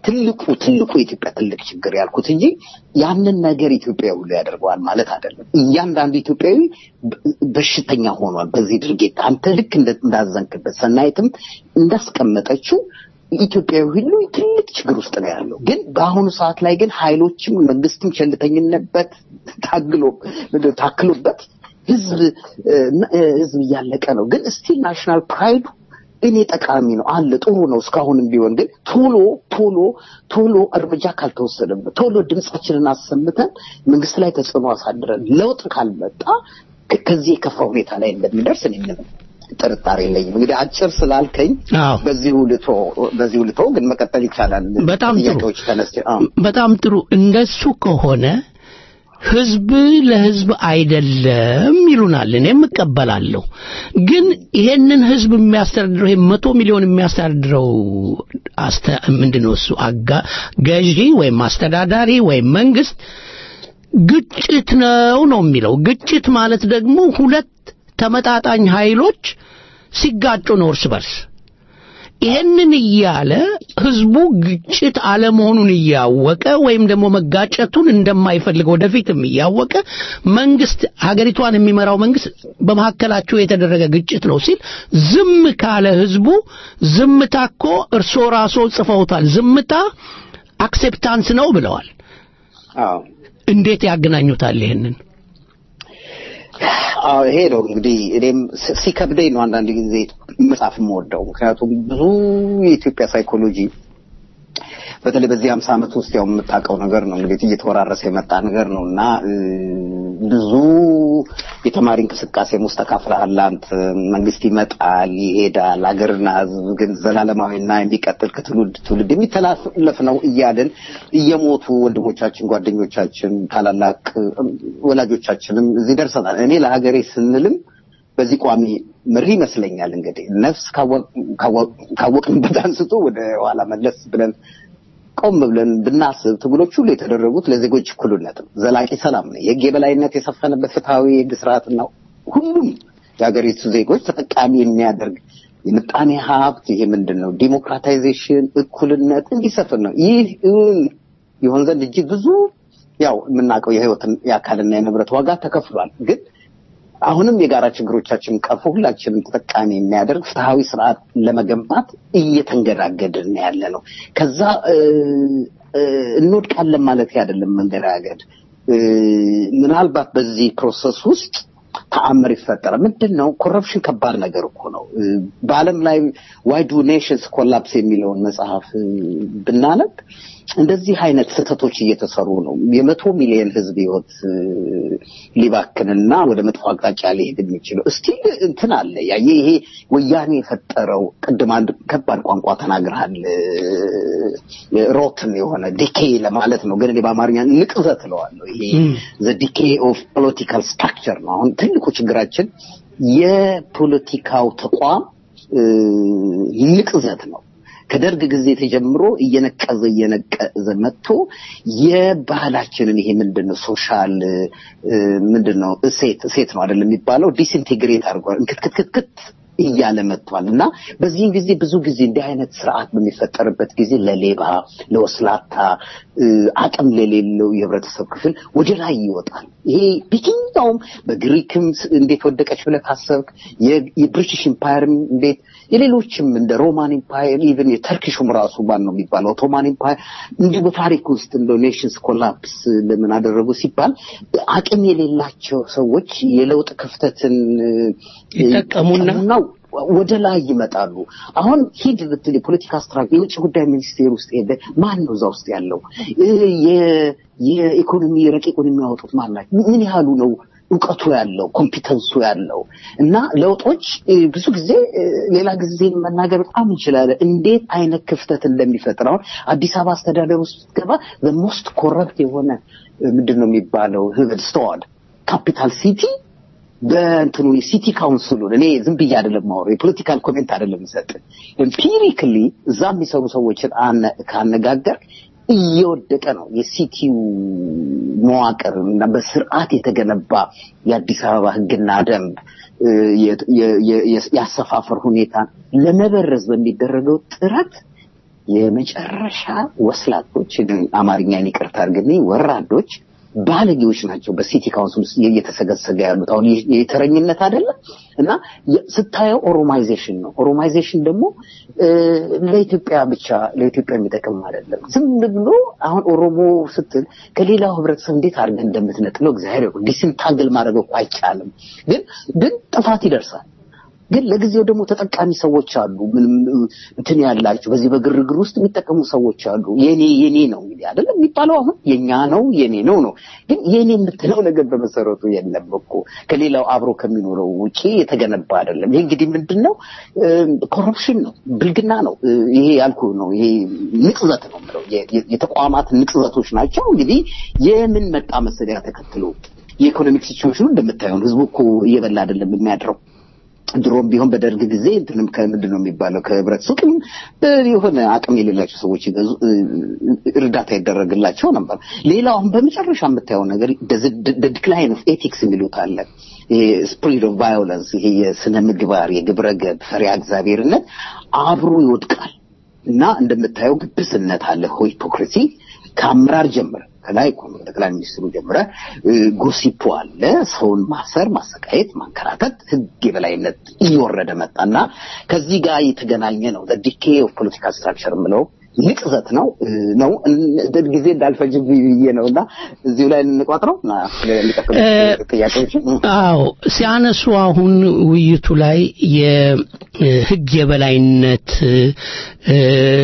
Speaker 11: ትልቁ ትልቁ የኢትዮጵያ ትልቅ ችግር ያልኩት እንጂ ያንን ነገር ኢትዮጵያ ሁሉ ያደርገዋል ማለት አይደለም። እያንዳንዱ ኢትዮጵያዊ በ- በሽተኛ ሆኗል በዚህ ድርጊት። አንተ ልክ እንደ- እንዳዘንክበት ሰናይትም እንዳስቀመጠችው ኢትዮጵያዊ ሁሉ ትልቅ ችግር ውስጥ ነው ያለው። ግን በአሁኑ ሰዓት ላይ ግን ኃይሎችም መንግስትም ቸልተኝነት ታግሎ ታክሎበት ህዝብ እ፣ እ፣ ህዝብ እያለቀ ነው። ግን ስቲል ናሽናል ፕራይዱ እኔ ጠቃሚ ነው አለ ጥሩ ነው እስካሁንም ቢሆን ግን ቶሎ ቶሎ ቶሎ እርምጃ ካልተወሰደበት ቶሎ ድምጻችንን አሰምተን መንግስት ላይ ተጽዕኖ አሳድረን ለውጥ ካልመጣ ከ- ከዚህ የከፋ ሁኔታ ላይ እንደሚደርስ እኔ ምንም ጥርጣሬ የለኝም። እንግዲህ አጭር ስላልከኝ
Speaker 4: አዎ።
Speaker 11: በዚሁ ልቶ በዚሁ ልቶ ግን መቀጠል ይቻላል።
Speaker 4: በጣም ጥሩ።
Speaker 11: ጥያቄዎች ተነስቼ አዎ
Speaker 4: በጣም ጥሩ። እንደሱ ከሆነ ህዝብ ለህዝብ አይደለም ይሉናል። እኔም እቀበላለሁ። ግን ይሄንን ህዝብ የሚያስተዳድረው ይሄ መቶ ሚሊዮን የሚያስተዳድረው አስተ ምንድነው እሱ አጋ ገዢ ወይም አስተዳዳሪ ወይም መንግስት ግጭት ነው ነው የሚለው። ግጭት ማለት ደግሞ ሁለት ተመጣጣኝ ኃይሎች ሲጋጩ ነው እርስ በርስ። ይህንን እያለ ህዝቡ ግጭት አለመሆኑን እያወቀ ወይም ደግሞ መጋጨቱን እንደማይፈልግ ወደፊትም እያወቀ መንግስት ሀገሪቷን የሚመራው መንግስት በመካከላቸው የተደረገ ግጭት ነው ሲል ዝም ካለ ህዝቡ ዝምታ እኮ እርስዎ ራስዎ ጽፈውታል። ዝምታ አክሴፕታንስ ነው ብለዋል።
Speaker 11: አዎ
Speaker 4: እንዴት ያገናኙታል ይሄንን?
Speaker 11: አዎ ይሄ ነው እንግዲህ እኔም ሲ- ሲከብደኝ ነው አንዳንድ ጊዜ መጽሐፍ የምወደው ምክንያቱም ብዙ የኢትዮጵያ ሳይኮሎጂ በተለይ በዚህ ሀምሳ ዓመት ውስጥ ያው የምታውቀው ነገር ነው እንግዲህ እየተወራረሰ የመጣ ነገር ነው እና እ፣ ብዙ የተማሪ እንቅስቃሴም ውስጥ ተካፍለሃል አንተ። መንግስት ይመጣል ይሄዳል፣ ሀገርና ህዝብ ግን ዘላለማዊና የሚቀጥል ከትውልድ ትውልድ የሚተላለፍ ነው እያልን እየሞቱ ወንድሞቻችን፣ ጓደኞቻችን፣ ታላላቅ እ፣ ወላጆቻችንም እዚህ ደርሰናል። እኔ ለሀገሬ ስንልም በዚህ ቋሚ መሪ ይመስለኛል እንግዲህ ነፍስ ካወቅ- ካወቅ- ካወቅንበት አንስቶ ወደ ኋላ መለስ ብለን ቆም ብለን ብናስብ ትግሎች ሁሉ የተደረጉት ለዜጎች እኩልነት ነው፣ ዘላቂ ሰላም ነው፣ የህግ የበላይነት የሰፈነበት ፍትሐዊ የህግ ስርዓትና ሁሉም የሀገሪቱ ዜጎች ተጠቃሚ የሚያደርግ የምጣኔ ሀብት ይሄ ምንድን ነው ዲሞክራታይዜሽን፣ እኩልነት እንዲሰፍን ነው። ይህ እውን ይሆን ዘንድ እጅግ ብዙ ያው የምናውቀው የህይወትን የአካልና የንብረት ዋጋ ተከፍሏል። ግን አሁንም የጋራ ችግሮቻችን ቀርፎ ሁላችንም ተጠቃሚ የሚያደርግ ፍትሐዊ ስርዓት ለመገንባት እየተንገዳገድን ያለ ነው። ከዛ እ፣ እ፣ እንወድቃለን ማለት አይደለም መንገዳገድ እ፣ ምናልባት በዚህ ፕሮሰስ ውስጥ ተአምር ይፈጠራል። ምንድን ነው ኮረፕሽን ከባድ ነገር እኮ ነው። እ፣ በዓለም ላይ ዋይ ዱ ኔሽንስ ኮላፕስ የሚለውን መጽሐፍ እ፣ ብናነብ እንደዚህ አይነት ስህተቶች እየተሰሩ ነው። የመቶ ሚሊዮን ህዝብ ህይወት እ፣ ሊባክንና ወደ መጥፎ አቅጣጫ ሊሄድ የሚችለው እስቲ እንትን አለ ያ ይሄ ወያኔ የፈጠረው ቅድም አንድ ከባድ ቋንቋ ተናግረሃል። ሮትን የሆነ ዲኬ ለማለት ነው፣ ግን እኔ በአማርኛ ንቅዘት እለዋለሁ። ይሄ ዘ ዲኬ ኦፍ ፖለቲካል ስትራክቸር ነው። አሁን ትልቁ ችግራችን የፖለቲካው ተቋም እ፣ ንቅዘት ነው። ከደርግ ጊዜ ተጀምሮ እየነቀዘ እየነቀዘ መጥቶ የባህላችንን ይሄ ምንድን ነው ሶሻል እ፣ ምንድን ነው እሴት እሴት ነው አይደለም የሚባለው ዲስኢንቴግሬት አድርጓል እንክትክትክት እያለ መጥቷል እና በዚህን ጊዜ ብዙ ጊዜ እንዲህ አይነት ስርዓት በሚፈጠርበት ጊዜ ለሌባ ለወስላታ እ፣ አቅም ለሌለው የህብረተሰብ ክፍል ወደ ላይ ይወጣል። ይሄ በየትኛውም በግሪክም ስ- እንዴት ወደቀች ብለህ ካሰብክ የ- የብሪቲሽ ኢምፓየርም እንዴት የሌሎችም እንደ ሮማን ኢምፓየር ኢቨን የተርኪሹም ራሱ ማን ነው የሚባለው ኦቶማን ኢምፓየር እንዲሁ በታሪክ ውስጥ እንደ ኔሽንስ ኮላፕስ ለምን አደረጉ ሲባል አቅም የሌላቸው ሰዎች የለውጥ ክፍተትን እ፣
Speaker 4: ይጠቀሙና
Speaker 11: ይጠቀሙና ወደ ላይ ይመጣሉ። አሁን ሂድ ብትል የፖለቲካ ስትራቴጂ የውጭ ጉዳይ ሚኒስቴር ውስጥ ሄደ ማን ነው እዛ ውስጥ ያለው? እ፣ የ- የኢኮኖሚ ረቂቁን የሚያወጡት ማን ናቸው? ምን ያህሉ ነው እውቀቱ ያለው ኮምፒተንሱ ያለው እና ለውጦች እ፣ ብዙ ጊዜ እ፣ ሌላ ጊዜ መናገር በጣም እንችላለን እንዴት አይነት ክፍተት እንደሚፈጥር አሁን አዲስ አበባ አስተዳደር ውስጥ ገባ ሞስት ኮረፕት የሆነ እ፣ ምንድን ነው የሚባለው ህብድስተዋል ካፒታል ሲቲ በእንትኑ የሲቲ ካውንስሉን እኔ ዝም ብዬ አይደለም ማወራው የፖለቲካል ኮሜንት አይደለም ሰጥ ኤምፒሪክሊ እዛ የሚሰሩ ሰዎችን አነ- ካነጋገር እየወደቀ ነው የሲቲው መዋቅር እና በስርዓት የተገነባ የአዲስ አበባ ህግና ደንብ እ፣ የ- የ- የ- የአሰፋፈር ሁኔታ ለመበረዝ በሚደረገው ጥረት የመጨረሻ ወስላቶች አማርኛን ይቅርታ አድርግልኝ ወራዶች ባለጌዎች ናቸው በሲቲ ካውንስል ውስጥ እየተሰገሰገ ያሉት አሁን ይህ የተረኝነት አይደለም እና የ- ስታየው ኦሮማይዜሽን ነው ኦሮማይዜሽን ደግሞ እ፣ ለኢትዮጵያ ብቻ ለኢትዮጵያ የሚጠቅም አይደለም ዝም ብሎ አሁን ኦሮሞ ስትል ከሌላው ህብረተሰብ እንዴት አድርገን እንደምትነጥለው እግዚአብሔር ያውቃል ዲስንታግል ማድረግ እኮ አይቻልም ግን ግን ጥፋት ይደርሳል ግን ለጊዜው ደግሞ ተጠቃሚ ሰዎች አሉ። ምንም እ, እንትን ያላቸው በዚህ በግርግር ውስጥ የሚጠቀሙ ሰዎች አሉ። የኔ የኔ ነው እንግዲህ አይደለም የሚባለው አሁን የኛ ነው የኔ ነው ነው። ግን የኔ የምትለው ነገር በመሰረቱ የለም እኮ ከሌላው አብሮ ከሚኖረው ውጪ የተገነባ አይደለም። ይሄ እንግዲህ ምንድን ነው? ኮረፕሽን ነው፣ ብልግና ነው። እ, ይሄ ያልኩ ነው። ይሄ ንቅዘት ነው የምለው የ- የ- የተቋማት ንቅዘቶች ናቸው። እንግዲህ የምን መጣ መሰለያ ተከትሎ የኢኮኖሚክ ሲቹዌሽኑ እንደምታየው ነው። ህዝቡ እኮ እየበላ አይደለም የሚያድረው ድሮም ቢሆን በደርግ ጊዜ እንትንም ከምንድን ነው የሚባለው ከህብረት ሱቅም እ፣ የሆነ አቅም የሌላቸው ሰዎች ይገዙ እ፣ እርዳታ ይደረግላቸው ነበር። ሌላው አሁን በመጨረሻ የምታየው ነገር ዲክላይን ኦፍ ኤቲክስ የሚሉት አለ። ይሄ ስፕሪት ኦፍ ቫዮለንስ፣ ይሄ የስነ ምግባር የግብረ ገብ ፈሪሃ እግዚአብሔርነት አብሮ ይወድቃል እና እንደምታየው ግብስነት አለ፣ ሂፖክሪሲ ከአመራር ጀምረ ከላይ እኮ ነው ጠቅላይ ሚኒስትሩ ጀምረ እ፣ ጎሲፖ አለ። ሰውን ማሰር፣ ማሰቃየት፣ ማንከራተት ህግ የበላይነት እየወረደ መጣና ከዚህ ጋር የተገናኘ ነው ዲኬ ኦፍ ፖለቲካል ስትራክቸር የምለው ንቅዘት ነው እ፣ ነው እን- ጊዜ እንዳልፈጅ ብዬ ነው እና እዚሁ ላይ እንቋጥረው እና ለሚቀጥሉት ጥያቄዎች
Speaker 4: አዎ ሲያነሱ አሁን ውይይቱ ላይ የህግ የበላይነት እ፣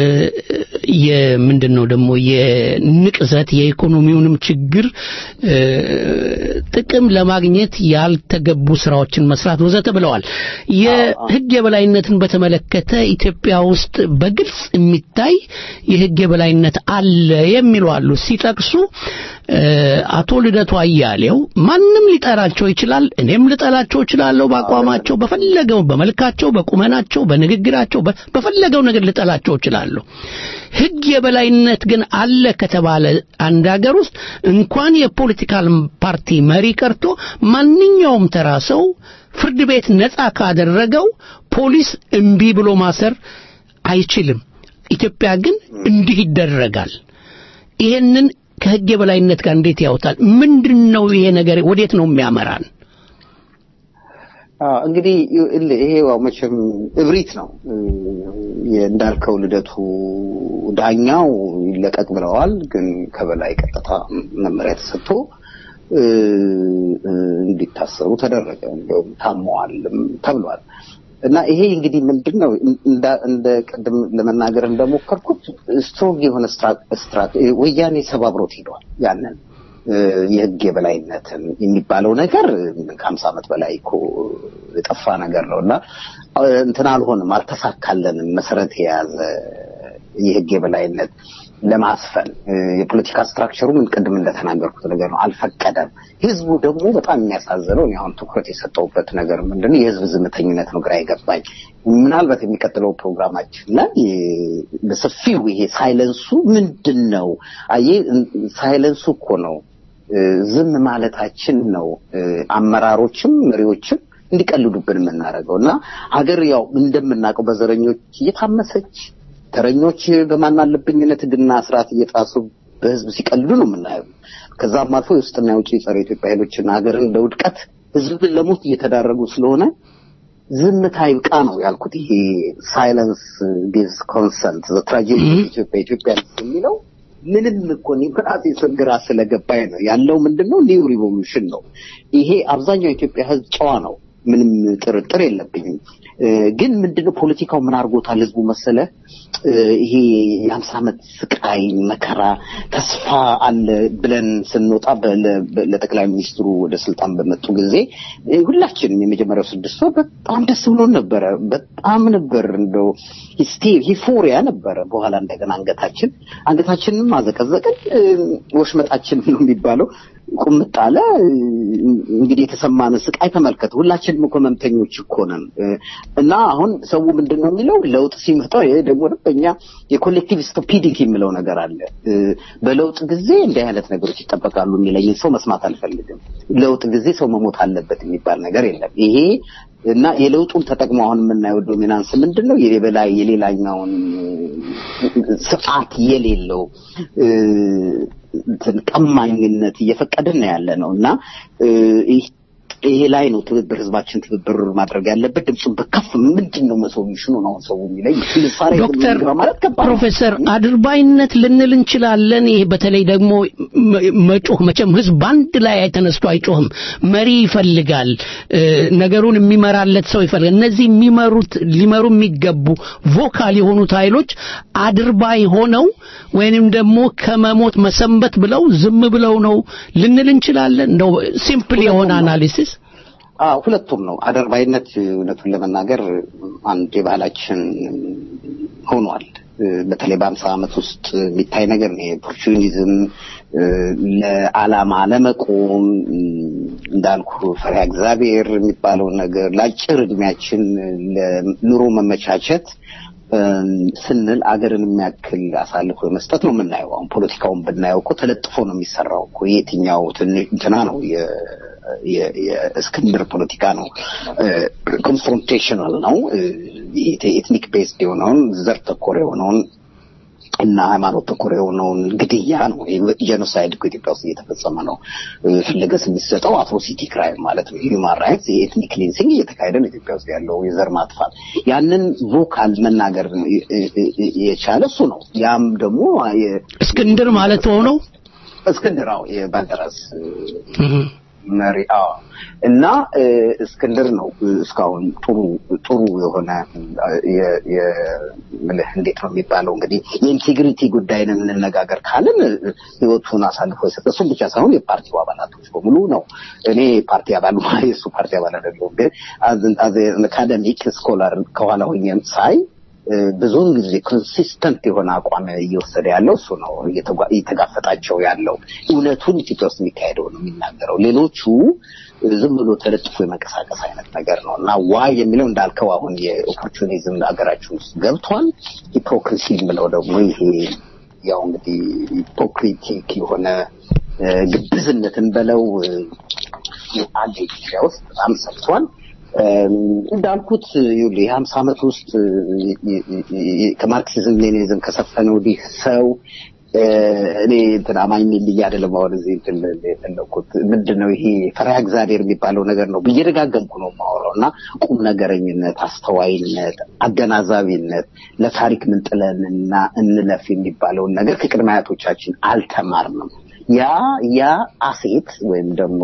Speaker 4: የምንድን ነው ደግሞ የንቅዘት የኢኮኖሚውንም ችግር እ፣ ጥቅም ለማግኘት ያልተገቡ ስራዎችን መስራት ወዘተ ብለዋል። የህግ የበላይነትን በተመለከተ ኢትዮጵያ ውስጥ በግልጽ የሚታይ የህግ የበላይነት አለ የሚሉ አሉ። ሲጠቅሱ እ፣ አቶ ልደቱ አያሌው ማንም ሊጠራቸው ይችላል፣ እኔም ልጠላቸው እችላለሁ። በአቋማቸው በፈለገው በመልካቸው፣ በቁመናቸው፣ በንግግራቸው በ- በፈለገው ነገር ልጠላቸው እችላለሁ። ህግ የበላይነት ግን አለ ከተባለ አንድ ሀገር ውስጥ እንኳን የፖለቲካል ፓርቲ መሪ ቀርቶ ማንኛውም ተራ ሰው ፍርድ ቤት ነፃ ካደረገው ፖሊስ እምቢ ብሎ ማሰር አይችልም። ኢትዮጵያ ግን እንዲህ ይደረጋል። ይሄንን ከህግ የበላይነት ጋር እንዴት ያውታል? ምንድን ነው ይሄ ነገር? ወዴት ነው የሚያመራን?
Speaker 11: አዎ እንግዲህ እል- ይሄ ያው መቼም እብሪት ነው እ፣ እንዳልከው ልደቱ ዳኛው ይለቀቅ ብለዋል። ግን ከበላይ ቀጥታ መመሪያ ተሰጥቶ እ፣ እ፣ እንዲታሰሩ ተደረገ። እንዲያውም ታመዋልም ተብሏል። እና ይሄ እንግዲህ ምንድን ነው እንደ እንደ ቅድም ለመናገር እንደሞከርኩት ስትሮንግ የሆነ ስትራ ወያኔ ሰባብሮት ሄደዋል ያንን እ፣ የህግ የበላይነትን የሚባለው ነገር ከሀምሳ ዓመት በላይ እኮ የጠፋ ነገር ነው እና እ፣ እንትን አልሆንም፣ አልተሳካለንም። መሰረት የያዘ የህግ የበላይነት ለማስፈን እ፣ የፖለቲካ ስትራክቸሩ ምን ቅድም እንደተናገርኩት ነገር ነው፣ አልፈቀደም። ህዝቡ ደግሞ በጣም የሚያሳዝነው እኔ አሁን ትኩረት የሰጠውበት ነገር ምንድን ነው የህዝብ ዝምተኝነት ነው ግራ የገባኝ። ምናልባት የሚቀጥለው ፕሮግራማችን ላይ እ፣ በሰፊው ይሄ ሳይለንሱ ምንድን ነው? አየህ ሳይለንሱ እኮ ነው እ፣ ዝም ማለታችን ነው እ፣ አመራሮችም መሪዎችም እንዲቀልዱብን የምናደርገው እና ሀገር ያው እንደምናውቀው በዘረኞች እየታመሰች ተረኞች በማናለብኝነት ህግና ስርዓት እየጣሱ በህዝብ ሲቀልዱ ነው የምናየው። ከዛም አልፎ የውስጥና የውጭ ጸረ ኢትዮጵያ ኃይሎችና ሀገርን ለውድቀት ህዝብን ለሞት እየተዳረጉ ስለሆነ ዝምታ ይብቃ ነው ያልኩት። ይሄ ሳይለንስ ጊቭስ ኮንሰንት ዘ ትራጀዲ ኢትዮጵያ ኢትዮጵያ የሚለው ምንም እኮ እኔ በራሴ ስር ግራ ስለገባኝ ነው ያለው። ምንድነው ኒው ሪቮሉሽን ነው ይሄ። አብዛኛው የኢትዮጵያ ህዝብ ጨዋ ነው፣ ምንም ጥርጥር የለብኝም። እ፣ ግን ምንድነው ፖለቲካው ምን አድርጎታል ህዝቡ መሰለ እ፣ ይሄ የሀምሳ ዓመት ስቃይ መከራ ተስፋ አለ ብለን ስንወጣ በለ- በ- ለጠቅላይ ሚኒስትሩ ወደ ስልጣን በመጡ ጊዜ እ፣ ሁላችንም የመጀመሪያው ስድስት ወር በጣም ደስ ብሎን ነበረ። በጣም ነበር እንደው ሂስቴ ሂፎሪያ ነበረ። በኋላ እንደገና አንገታችን አንገታችንም አዘቀዘቅን። እ፣ ወሽመጣችን ነው የሚባለው ቁምጥ አለ። እንግዲህ የተሰማን ስቃይ ተመልከት። ሁላችንም እኮ ህመምተኞች እኮ ነን። እ፣ እና አሁን ሰው ምንድን ነው የሚለው ለውጥ ሲመጣ ይሄ ደግሞ በእኛ የኮሌክቲቭ ስቱፒዲቲ የሚለው ነገር አለ። እ፣ በለውጥ ጊዜ እንዲህ አይነት ነገሮች ይጠበቃሉ የሚለኝ ሰው መስማት አልፈልግም። ለውጥ ጊዜ ሰው መሞት አለበት የሚባል ነገር የለም። ይሄ እና የለውጡን ተጠቅሞ አሁን የምናየው ዶሚናንስ ምንድን ነው? የበላይ የሌላኛውን ስርዓት የሌለው እ፣ እንትን ቀማኝነት እየፈቀድን ነው ያለ ነው እና እ፣ ይህ ይሄ ላይ ነው ትብብር ህዝባችን ትብብር ማድረግ ያለበት። ድምፁን በከፍ ምንድን ነው መሶሉሽኑ ነው አሁን ሰው የሚለኝ ምሳሌ
Speaker 4: ዶክተር
Speaker 11: ማለት ከባድ ነው።
Speaker 4: ፕሮፌሰር አድርባይነት ልንል እንችላለን። ይሄ በተለይ ደግሞ መ- መጮህ መቼም ህዝብ በአንድ ላይ ተነስቶ አይጮህም። መሪ ይፈልጋል፣ እ፣ ነገሩን የሚመራለት ሰው ይፈልጋል። እነዚህ የሚመሩት ሊመሩ የሚገቡ ቮካል የሆኑት ኃይሎች አድርባይ ሆነው ወይንም ደግሞ ከመሞት መሰንበት ብለው ዝም ብለው ነው ልንል እንችላለን። እንደው ሲምፕል የሆነ አናሊሲስ
Speaker 11: አዎ ሁለቱም ነው። አደርባይነት እውነቱን ለመናገር አንድ የባህላችን ሆኗል። በተለይ በአምሳ ዓመት ውስጥ የሚታይ ነገር ነው። ኦፖርቹኒዝም ለዓላማ ለመቆም እንዳልኩ ፈሪሃ እግዚአብሔር የሚባለው ነገር ለአጭር እድሜያችን ለኑሮ መመቻቸት ስንል አገርን የሚያክል አሳልፎ መስጠት ነው የምናየው። አሁን ፖለቲካውን ብናየው እኮ ተለጥፎ ነው የሚሰራው እኮ የትኛው ትንሽ እንትና ነው የ- የእስክንድር ፖለቲካ ነው። ኮንፍሮንቴሽናል ነው። ኤትኒክ ቤስድ የሆነውን ዘር ተኮር የሆነውን እና ሃይማኖት ተኮር የሆነውን ግድያ ነው። ጄኖሳይድ እኮ ኢትዮጵያ ውስጥ እየተፈጸመ ነው። ፍለገስ የሚሰጠው አትሮሲቲ ክራይም ማለት ነው። ሂውማን ራይትስ የኤትኒክ ክሊንሲንግ እየተካሄደ ነው ኢትዮጵያ ውስጥ ያለው የዘር ማጥፋት። ያንን ቮካል መናገር የቻለ እሱ ነው። ያም ደግሞ የ-
Speaker 4: እስክንድር ማለት ሆነው
Speaker 11: እስክንድር አዎ የባልደራስ መሪ አዎ እና እ፣ እስክንድር ነው እ፣ እስካሁን ጥሩ ጥሩ የሆነ የ- የ- ምልህ እንዴት ነው የሚባለው እንግዲህ የኢንቴግሪቲ ጉዳይን እንነጋገር ካልን እ፣ ህይወቱን አሳልፎ የሰጠ እሱም ብቻ ሳይሆን የፓርቲው አባላቶች በሙሉ ነው። እኔ ፓርቲ አባል የእሱ ፓርቲ አባል አይደለሁም፣ ግን አካደሚክ ስኮላር ከኋላ ሆኜም ሳይ እ፣ ብዙውን ጊዜ ኮንሲስተንት የሆነ አቋም እየወሰደ ያለው እሱ ነው። እየተጓ- እየተጋፈጣቸው ያለው እውነቱን ኢትዮጵያ ውስጥ የሚካሄደው ነው የሚናገረው። ሌሎቹ እ፣ ዝም ብሎ ተለጥፎ የመንቀሳቀስ አይነት ነገር ነው እና ዋይ የሚለው እንዳልከው አሁን የኦፖርቹኒዝም ሀገራችን ውስጥ ገብቷል። ሂፖክሪሲ የምለው ደግሞ ይሄ ያው እንግዲህ ሂፖክሪቲክ የሆነ እ፣ ግብዝነትን በለው እ፣ አለ ኢትዮጵያ ውስጥ በጣም ሰፍቷል። እም፣ እንዳልኩት ይኸውልህ የሀምሳ ዓመት ውስጥ እ፣ እ፣ እ፣ ከማርክሲዝም ሌኒኒዝም ከሰፈነ ወዲህ ሰው እ፣ እኔ እንትን አማኝ ነኝ ብዬ አይደለም አሁን እዚህ እንትን የፈለኩት ምንድን ነው ይሄ ፈሪሃ እግዚአብሔር የሚባለው ነገር ነው ብዬ ደጋገምኩ ነው የማወራው እና ቁም ነገረኝነት፣ አስተዋይነት፣ አገናዛቢነት ለታሪክ ምን ጥለን እና እንለፍ የሚባለውን ነገር ከቅድመ አያቶቻችን አልተማርንም። ያ ያ አሴት ወይም ደግሞ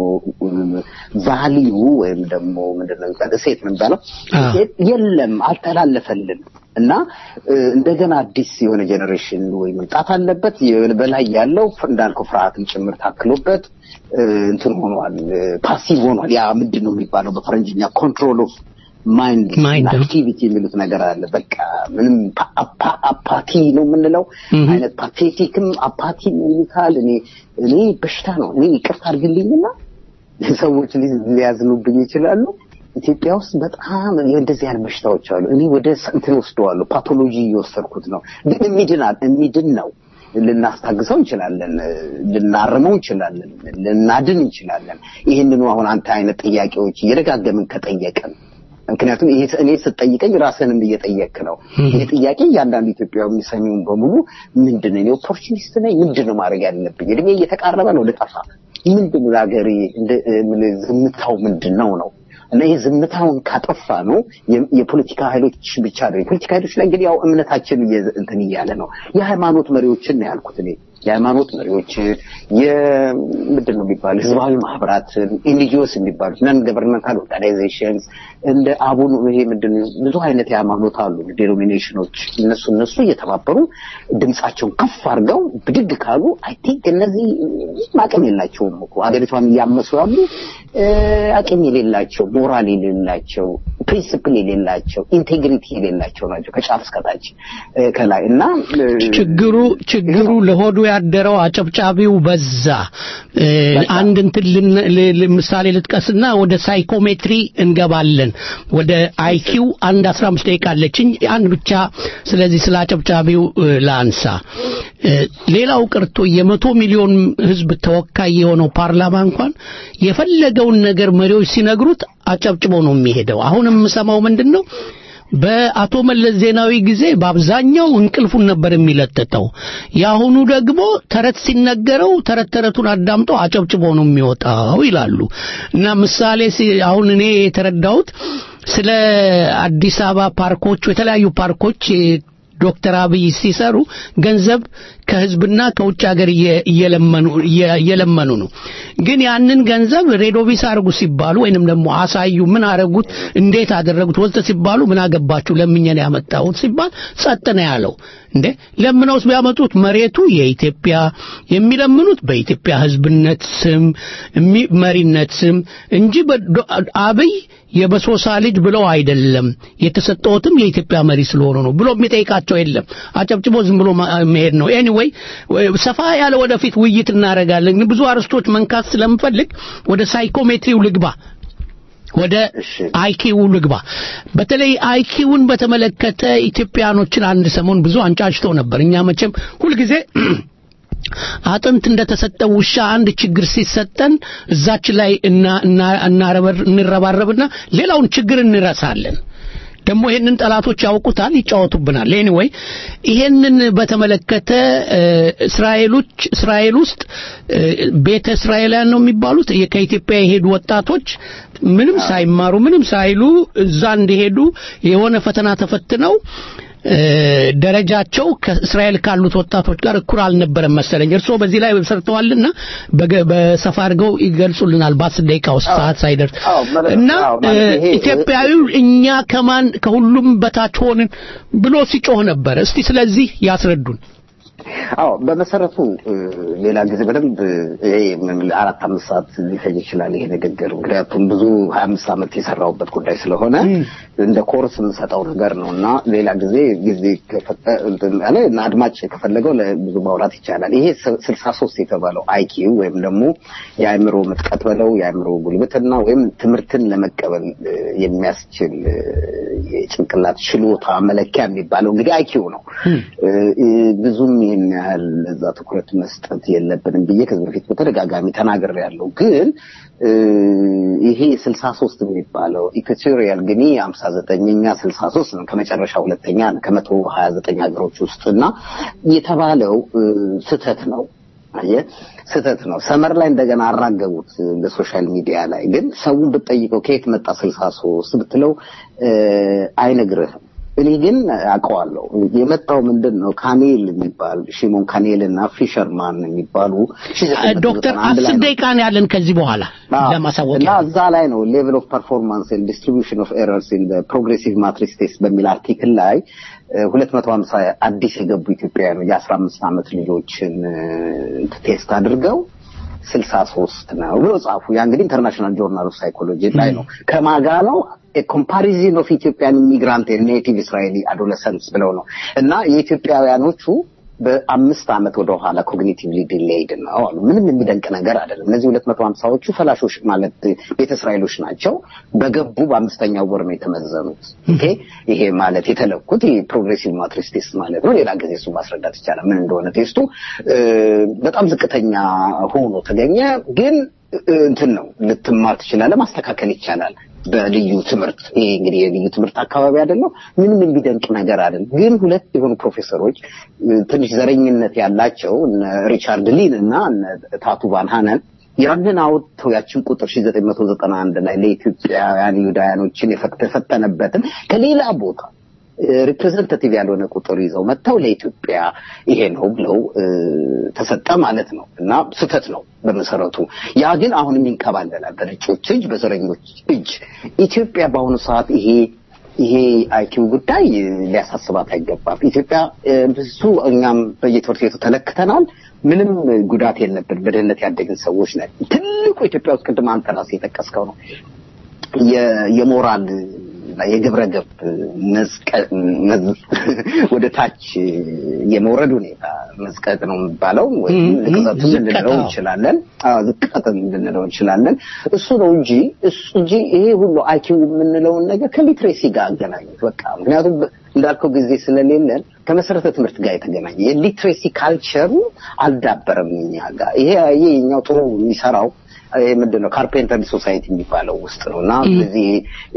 Speaker 11: ቫሊዩ ወይም ደግሞ ምንድነው የሚባለው እሴት ምን የሚባለው እሴት የለም አልተላለፈልንም እና እ፣ እንደገና አዲስ የሆነ ጄኔሬሽን ወይ መምጣት አለበት የሆነ በላይ ያለው እንዳልከው ፍርሃትም ጭምር ታክሎበት እ፣ እንትን ሆኗል ፓሲቭ ሆኗል ያ ምንድን ነው የሚባለው በፈረንጅኛ ኮንትሮል ኦፍ ማይንድ አክቲቪቲ የሚሉት ነገር አለ በቃ ምንም ፓ- አፓ- አፓቲ ነው የምንለው አይነት ፓቴቲክም አፓቲ ይሉታል እኔ እኔ በሽታ ነው እኔ ይቅርታ አድርግልኝና ሰዎች ሊ- ሊያዝኑብኝ ይችላሉ ኢትዮጵያ ውስጥ በጣም እንደዚህ አይነት በሽታዎች አሉ እኔ ወደ ስ- እንትን ወስደዋለሁ ፓቶሎጂ እየወሰድኩት ነው ግን የሚድናል የሚድን ነው ልናስታግሰው እንችላለን ልናርመው እንችላለን ልናድን እንችላለን ይህንኑ አሁን አንተ አይነት ጥያቄዎች እየደጋገምን ከጠየቅን ምክንያቱም ይሄ እኔ ስትጠይቀኝ ራስንም እየጠየቅ ነው ይሄ ጥያቄ እያንዳንዱ ኢትዮጵያዊ የሚሰሚውን በሙሉ ምንድን ነው እኔ ኦፖርቹኒስት ነኝ ምንድን ነው ማድረግ ያለብኝ እድሜ እየተቃረበ ነው ልጠፋ ምንድን ነው ለሀገሬ እንደ- ምን ዝምታው ምንድን ነው ነው እና ይህ ዝምታውን ካጠፋ ነው የ- የፖለቲካ ኃይሎች ብቻ ነው የፖለቲካ ኃይሎች ላይ እንግዲህ ያው እምነታችን እየ- እንትን እያለ ነው የሃይማኖት መሪዎችን ነው ያልኩት እኔ የሃይማኖት መሪዎችን የምንድን ነው የሚባሉ ህዝባዊ ማህበራትን ኤንጂኦስ የሚባሉት ነን ገቨርንመንታል ኦርጋናይዜሽንስ እንደ አቡን ይሄ ምንድን ነው ብዙ አይነት የሃይማኖት አሉ ዴኖሚኔሽኖች እነሱ እነሱ እየተባበሩ ድምጻቸውን ከፍ አድርገው ብድግ ካሉ አይ ቲንክ እነዚህ አቅም የላቸውም እኮ ሀገሪቷን እያመሱ ያሉ እ፣ አቅም የሌላቸው ሞራል የሌላቸው ፕሪንስፕል የሌላቸው ኢንቴግሪቲ የሌላቸው ናቸው ከጫፍ እስከታች እ፣ ከላይ እና እ፣
Speaker 4: ችግሩ ችግሩ ለሆዱ የሚወዳደረው አጨብጫቢው በዛ። እ፣ አንድ እንትን ልን- ል- ል- ምሳሌ ልጥቀስና ወደ ሳይኮሜትሪ እንገባለን። ወደ አይኪው አንድ 15 ደቂቃ አለችኝ። አንድ ብቻ ስለዚህ ስለ አጨብጫቢው እ፣ ላንሳ። እ፣ ሌላው ቀርቶ የመቶ ሚሊዮን ህዝብ ተወካይ የሆነው ፓርላማ እንኳን የፈለገውን ነገር መሪዎች ሲነግሩት አጨብጭቦ ነው የሚሄደው። አሁን የምሰማው ምንድን ነው? በአቶ መለስ ዜናዊ ጊዜ በአብዛኛው እንቅልፉን ነበር የሚለጥጠው። የአሁኑ ደግሞ ተረት ሲነገረው ተረት ተረቱን አዳምጦ አጨብጭቦ ነው የሚወጣው ይላሉ እና ምሳሌ ሲ- አሁን እኔ የተረዳሁት ስለ አዲስ አበባ ፓርኮች የተለያዩ ፓርኮች ዶክተር አብይ ሲሰሩ ገንዘብ ከህዝብና ከውጭ ሀገር እየ- እየለመኑ እየ- እየለመኑ ነው። ግን ያንን ገንዘብ ሬዶቪስ አድርጉ ሲባሉ ወይንም ደግሞ አሳዩ፣ ምን አረጉት፣ እንዴት አደረጉት ወዘተ ሲባሉ ምን አገባችሁ ለምኘን ያመጣሁት ሲባል ጸጥ ነው ያለው። እንዴ ለምነውስ ቢያመጡት መሬቱ የኢትዮጵያ የሚለምኑት በኢትዮጵያ ህዝብነት ስም እሚ- መሪነት ስም እንጂ በዶ- አብይ የበሶሳ ልጅ ብለው አይደለም የተሰጠውትም የኢትዮጵያ መሪ ስለሆኑ ነው ብሎ የሚጠይቃቸው የለም። አጨብጭቦ ዝም ብሎ ማ- መሄድ ነው። ኤኒዌይ ሰፋ ያለ ወደፊት ውይይት እናደርጋለን። ግን ብዙ አርስቶች መንካት ስለምፈልግ ወደ ሳይኮሜትሪው ልግባ። ወደ አይኪው ልግባ። በተለይ አይኪውን በተመለከተ ኢትዮጵያኖችን አንድ ሰሞን ብዙ አንጫጭተው ነበር። እኛ መቼም ሁልጊዜ አጥንት እንደተሰጠው ውሻ አንድ ችግር ሲሰጠን እዛች ላይ እና- እና- እናረበር- እንረባረብና ሌላውን ችግር እንረሳለን። ደግሞ ይሄንን ጠላቶች ያውቁታል፣ ይጫወቱብናል። ኤኒዌይ ይሄንን በተመለከተ እ፣ እስራኤሎች እስራኤል ውስጥ እ፣ ቤተ እስራኤላውያን ነው የሚባሉት የ- ከኢትዮጵያ የሄዱ ወጣቶች ምንም ሳይማሩ ምንም ሳይሉ እዛ እንዲሄዱ የሆነ ፈተና ተፈትነው እ፣ ደረጃቸው ከእስራኤል ካሉት ወጣቶች ጋር እኩል አልነበረም መሰለኝ። እርስዎ በዚህ ላይ ሰርተዋልና በገ- በሰፋ አድርገው ይገልጹልናል በአስር ደቂቃ ውስጥ ሰዓት ሳይደርስ እና
Speaker 11: አዎ፣ ማለት
Speaker 4: እ፣
Speaker 11: ይሄ-
Speaker 4: ኢትዮጵያዊው እኛ ከማን ከሁሉም በታች ሆንን ብሎ ሲጮህ ነበር። እስቲ ስለዚህ ያስረዱን።
Speaker 11: አዎ በመሰረቱ እ፣ ሌላ ጊዜ በደንብ እ፣ ይሄ ምን አራት አምስት ሰዓት ሊፈጅ ይችላል ይሄ ንግግር። ምክንያቱም ብዙ ሀያ አምስት ዓመት የሰራሁበት ጉዳይ ስለሆነ እንደ ኮርስ የምሰጠው ነገር ነው እና ሌላ ጊዜ ጊዜ ከፈቀ እንትን አለ እና አድማጭ ከፈለገው ለብዙ ማውራት ይቻላል። ይሄ ስልሳ ሶስት የተባለው አይኪው ወይም ደግሞ የአእምሮ ምጥቀት በለው የአእምሮ ጉልበትና ወይም ትምህርትን ለመቀበል እ፣ የሚያስችል እ፣ የጭንቅላት ችሎታ መለኪያ የሚባለው እንግዲህ አይኪው ነው። እ፣ እ፣ ብዙም ይህን ያህል እዛ ትኩረት መስጠት የለብንም ብዬ ከዚህ በፊት በተደጋጋሚ ተናግሬያለሁ። ግን እ፣ ይሄ ስልሳ ሶስት የሚባለው ኢኳቶሪያል ግኒ ሀምሳ ዘጠኝኛ ስልሳ ሶስት ነው ከመጨረሻ ሁለተኛ ነው ከመቶ ሀያ ዘጠኝ ሀገሮች ውስጥ እና የተባለው እ፣ ስህተት ነው። አየህ ስህተት ነው። ሰመር ላይ እንደገና አራገቡት እ፣ በሶሻል ሚዲያ ላይ ግን ሰውን ብትጠይቀው ከየት መጣ ስልሳ ሶስት ብትለው እ፣ አይነግርህም። እኔ ግን አውቀዋለሁ። የመጣው ምንድን ነው ካኔል የሚባል ሺሞን ካኔል እና ፊሸርማን የሚባሉ
Speaker 4: ዶክተር አስር ደቂቃ ነው ያለን ከዚህ በኋላ ለማሳወቅ
Speaker 11: እና እዛ ላይ ነው ሌቭል ኦፍ ፐርፎርማንስ ኤንድ ዲስትሪቢዩሽን ኦፍ ኤረርስ ኢን ፕሮግሬሲቭ ማትሪክስ ቴስት በሚል አርቲክል ላይ ሁለት መቶ ሀምሳ አዲስ የገቡ ኢትዮጵያውያን የአስራ አምስት ዓመት ልጆችን እ፣ ቴስት አድርገው ስልሳ ሶስት ነው ብሎ ጻፉ። ያ እንግዲህ ኢንተርናሽናል ጆርናል ኦፍ ሳይኮሎጂ ላይ ነው። ከማጋ ነው ኮምፓሪዝን ኦፍ ኢትዮጵያን ኢሚግራንት ኔቲቭ እስራኤሊ አዶለሰንስ ብለው ነው እና የኢትዮጵያውያኖቹ በአምስት ዓመት ወደ ኋላ ኮግኒቲቭሊ ዲሌይድ ነው አሉ። ምንም የሚደንቅ ነገር አይደለም። እነዚህ ሁለት መቶ ሀምሳዎቹ ፈላሾች ማለት ቤተ እስራኤሎች ናቸው። በገቡ በአምስተኛው ወር ነው የተመዘኑት። ኦኬ ይሄ ማለት የተለኩት ይሄ ፕሮግሬሲቭ ማትሪክስ ቴስት ማለት ነው። ሌላ ጊዜ እሱ ማስረዳት ይቻላል ምን እንደሆነ ቴስቱ እ፣ በጣም ዝቅተኛ ሆኖ ተገኘ። ግን እ፣ እንትን ነው ልትማር ትችላለህ፣ ማስተካከል ይቻላል በልዩ ትምህርት ይሄ እንግዲህ የልዩ ትምህርት አካባቢ አይደለም። ምንም የሚደንቅ ነገር አይደለም። ግን ሁለት የሆኑ ፕሮፌሰሮች እ፣ ትንሽ ዘረኝነት ያላቸው እነ ሪቻርድ ሊን እና እነ ታቱ ቫን ሃነን ያንን አውጥተው ያችን ቁጥር 1991 ላይ ለኢትዮጵያውያን ይሁዳውያኖችን የፈተ- የፈተነበትን ከሌላ ቦታ ሪፕሬዘንታቲቭ ያልሆነ ቁጥር ይዘው መጥተው ለኢትዮጵያ ይሄ ነው ብለው እ፣ ተሰጠ ማለት ነው እና ስህተት ነው በመሰረቱ። ያ ግን አሁንም ይንከባለላል በነጮች እጅ፣ በዘረኞች እጅ። ኢትዮጵያ በአሁኑ ሰዓት ይሄ ይሄ አይኪው ጉዳይ እ፣ ሊያሳስባት አይገባም። ኢትዮጵያ እ፣ ብዙ እኛም በየትምህርት ቤቱ ተለክተናል። ምንም ጉዳት የለብን። በድህነት ያደግን ሰዎች ነን። ትልቁ ኢትዮጵያ ውስጥ ቅድም አንተ ራስህ የጠቀስከው ነው የ- የሞራል እና የግብረ ገብ መዝቀ- መዝ- ወደ ታች የመውረድ ሁኔታ መዝቀጥ ነው የሚባለው ወይም
Speaker 4: ም-
Speaker 11: ንቅዘትም
Speaker 4: ዝቅታ።
Speaker 11: ልንለው እንችላለን። አዎ ዝቅጠትም ልንለው እንችላለን። እሱ ነው እንጂ እሱ እንጂ ይሄ ሁሉ አይኪው የምንለውን ነገር ከሊትሬሲ ጋር አገናኙት በቃ ምክንያቱም እንዳልከው ጊዜ ስለሌለን ከመሰረተ ትምህርት ጋር የተገናኘ የሊትሬሲ ካልቸሩ አልዳበረም እኛ ጋር። ይሄ ይሄ የኛው ጥሩ የሚሰራው ይሄ ምንድን ነው ካርፔንተር ሶሳይቲ የሚባለው ውስጥ ነው እና እነዚህ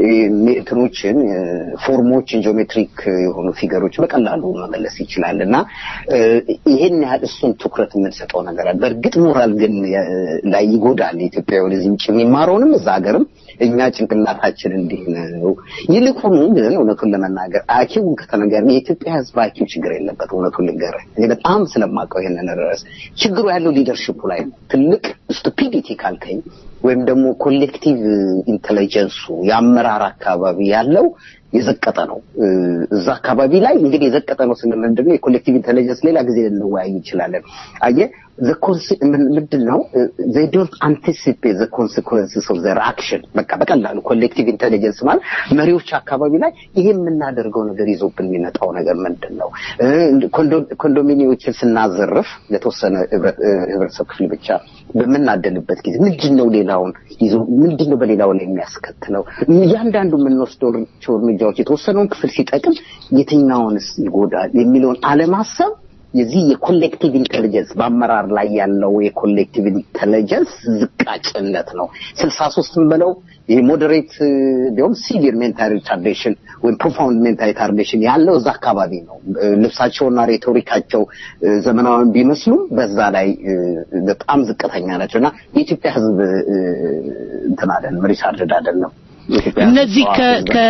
Speaker 11: እንትኖችን ፎርሞችን ጂኦሜትሪክ የሆኑ ፊገሮች በቀላሉ መመለስ ይችላል እና እ፣ ይሄን ያህል እሱን ትኩረት የምንሰጠው ነገር አለ። በእርግጥ ሞራል ግን የ- ላይ ይጎዳል። ኢትዮጵያ ወደዚህ ውጭ የሚማረውንም እዛ ሀገርም እኛ ጭንቅላታችን እንዲህ ነው። ይልቁኑ ግን እውነቱን ለመናገር አኪውን ከተነገር የኢትዮጵያ ሕዝብ አኪው ችግር የለበት። እውነቱን ልንገርህ እኔ በጣም ስለማውቀው ይሄንን ርዕስ ችግሩ ያለው ሊደርሽፑ ላይ ነው። ትልቅ ስቱፒዲቲ ካልከኝ ወይም ደግሞ ኮሌክቲቭ ኢንቴሊጀንሱ የአመራር አካባቢ ያለው የዘቀጠ ነው። እ፣ እዛ አካባቢ ላይ እንግዲህ የዘቀጠ ነው ስንል ምንድን ነው የኮሌክቲቭ ኢንቴሊጀንስ ሌላ ጊዜ ልንወያይ እንችላለን። አየህ the conse- ምን- ምንድን ነው they don't anticipate the consequences of their action በቃ በቀላሉ ኮሌክቲቭ ኢንቴሊጀንስ ማለት መሪዎች አካባቢ ላይ ይሄ የምናደርገው ነገር ይዞብን የሚመጣው ነገር ምንድን ነው እ፣ ኮንዶ- ኮንዶሚኒዮችን ስናዘርፍ ለተወሰነ ህብረ- እ፣ ህብረተሰብ ክፍል ብቻ በምናደልበት ጊዜ ምንድን ነው ሌላውን ይዞ ምንድን ነው በሌላው ላይ የሚያስከትለው እያንዳንዱ የምንወስደው እርምጃዎች የተወሰነውን ክፍል ሲጠቅም የትኛውንስ ይጎዳል የሚለውን አለማሰብ የዚህ የኮሌክቲቭ ኢንቴሊጀንስ በአመራር ላይ ያለው የኮሌክቲቭ ኢንቴሊጀንስ ዝቃጭነት ነው። ስልሳ ሶስትም በለው ይሄ ሞዴሬት እንዲሁም ሲቪር ሜንታል ሪታርዴሽን ወይም ፕሮፋውንድ ሜንታል ሪታርዴሽን ያለው እዛ አካባቢ ነው። እ፣ ልብሳቸውና ሬቶሪካቸው እ፣ ዘመናዊን ቢመስሉም በዛ ላይ እ፣ በጣም ዝቅተኛ ናቸው እና የኢትዮጵያ ሕዝብ እ፣ እንትን አይደለም ሪታርድድ አይደለም። የኢትዮጵያ ሕዝብ
Speaker 4: እነዚህ
Speaker 11: ጨዋ
Speaker 4: ከ-
Speaker 11: ሕዝብ ነው።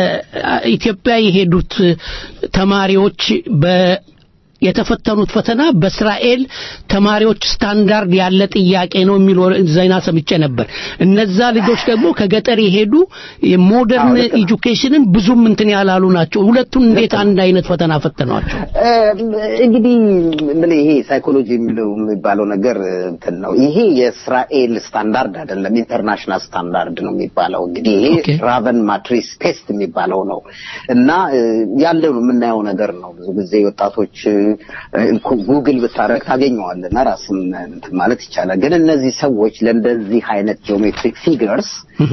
Speaker 4: ከኢትዮጵያ የሄዱት ተማሪዎች በ የተፈተኑት ፈተና በእስራኤል ተማሪዎች ስታንዳርድ ያለ ጥያቄ ነው የሚል ወረ- ዜና ሰምቼ ነበር። እነዛ ልጆች ደግሞ ከገጠር የሄዱ የሞደርን ኤጁኬሽንን ብዙም እንትን ያላሉ ናቸው። ሁለቱን እንዴት አንድ አይነት ፈተና ፈተኗቸው?
Speaker 11: እ፣ እንግዲህ ምን ይሄ ሳይኮሎጂ የሚለው የሚባለው ነገር እንትን ነው። ይሄ የእስራኤል ስታንዳርድ አይደለም፣ ኢንተርናሽናል ስታንዳርድ ነው የሚባለው። እንግዲህ ይሄ ራቨን ማትሪስ ቴስት የሚባለው ነው እና እ፣ ያለው የምናየው ነገር ነው። ብዙ ጊዜ ወጣቶች እ፣ ጉግል ብታረግ ታገኘዋለህ እና ራስን እንትን ማለት ይቻላል። ግን እነዚህ ሰዎች ለእንደዚህ አይነት ጂኦሜትሪክ ፊገርስ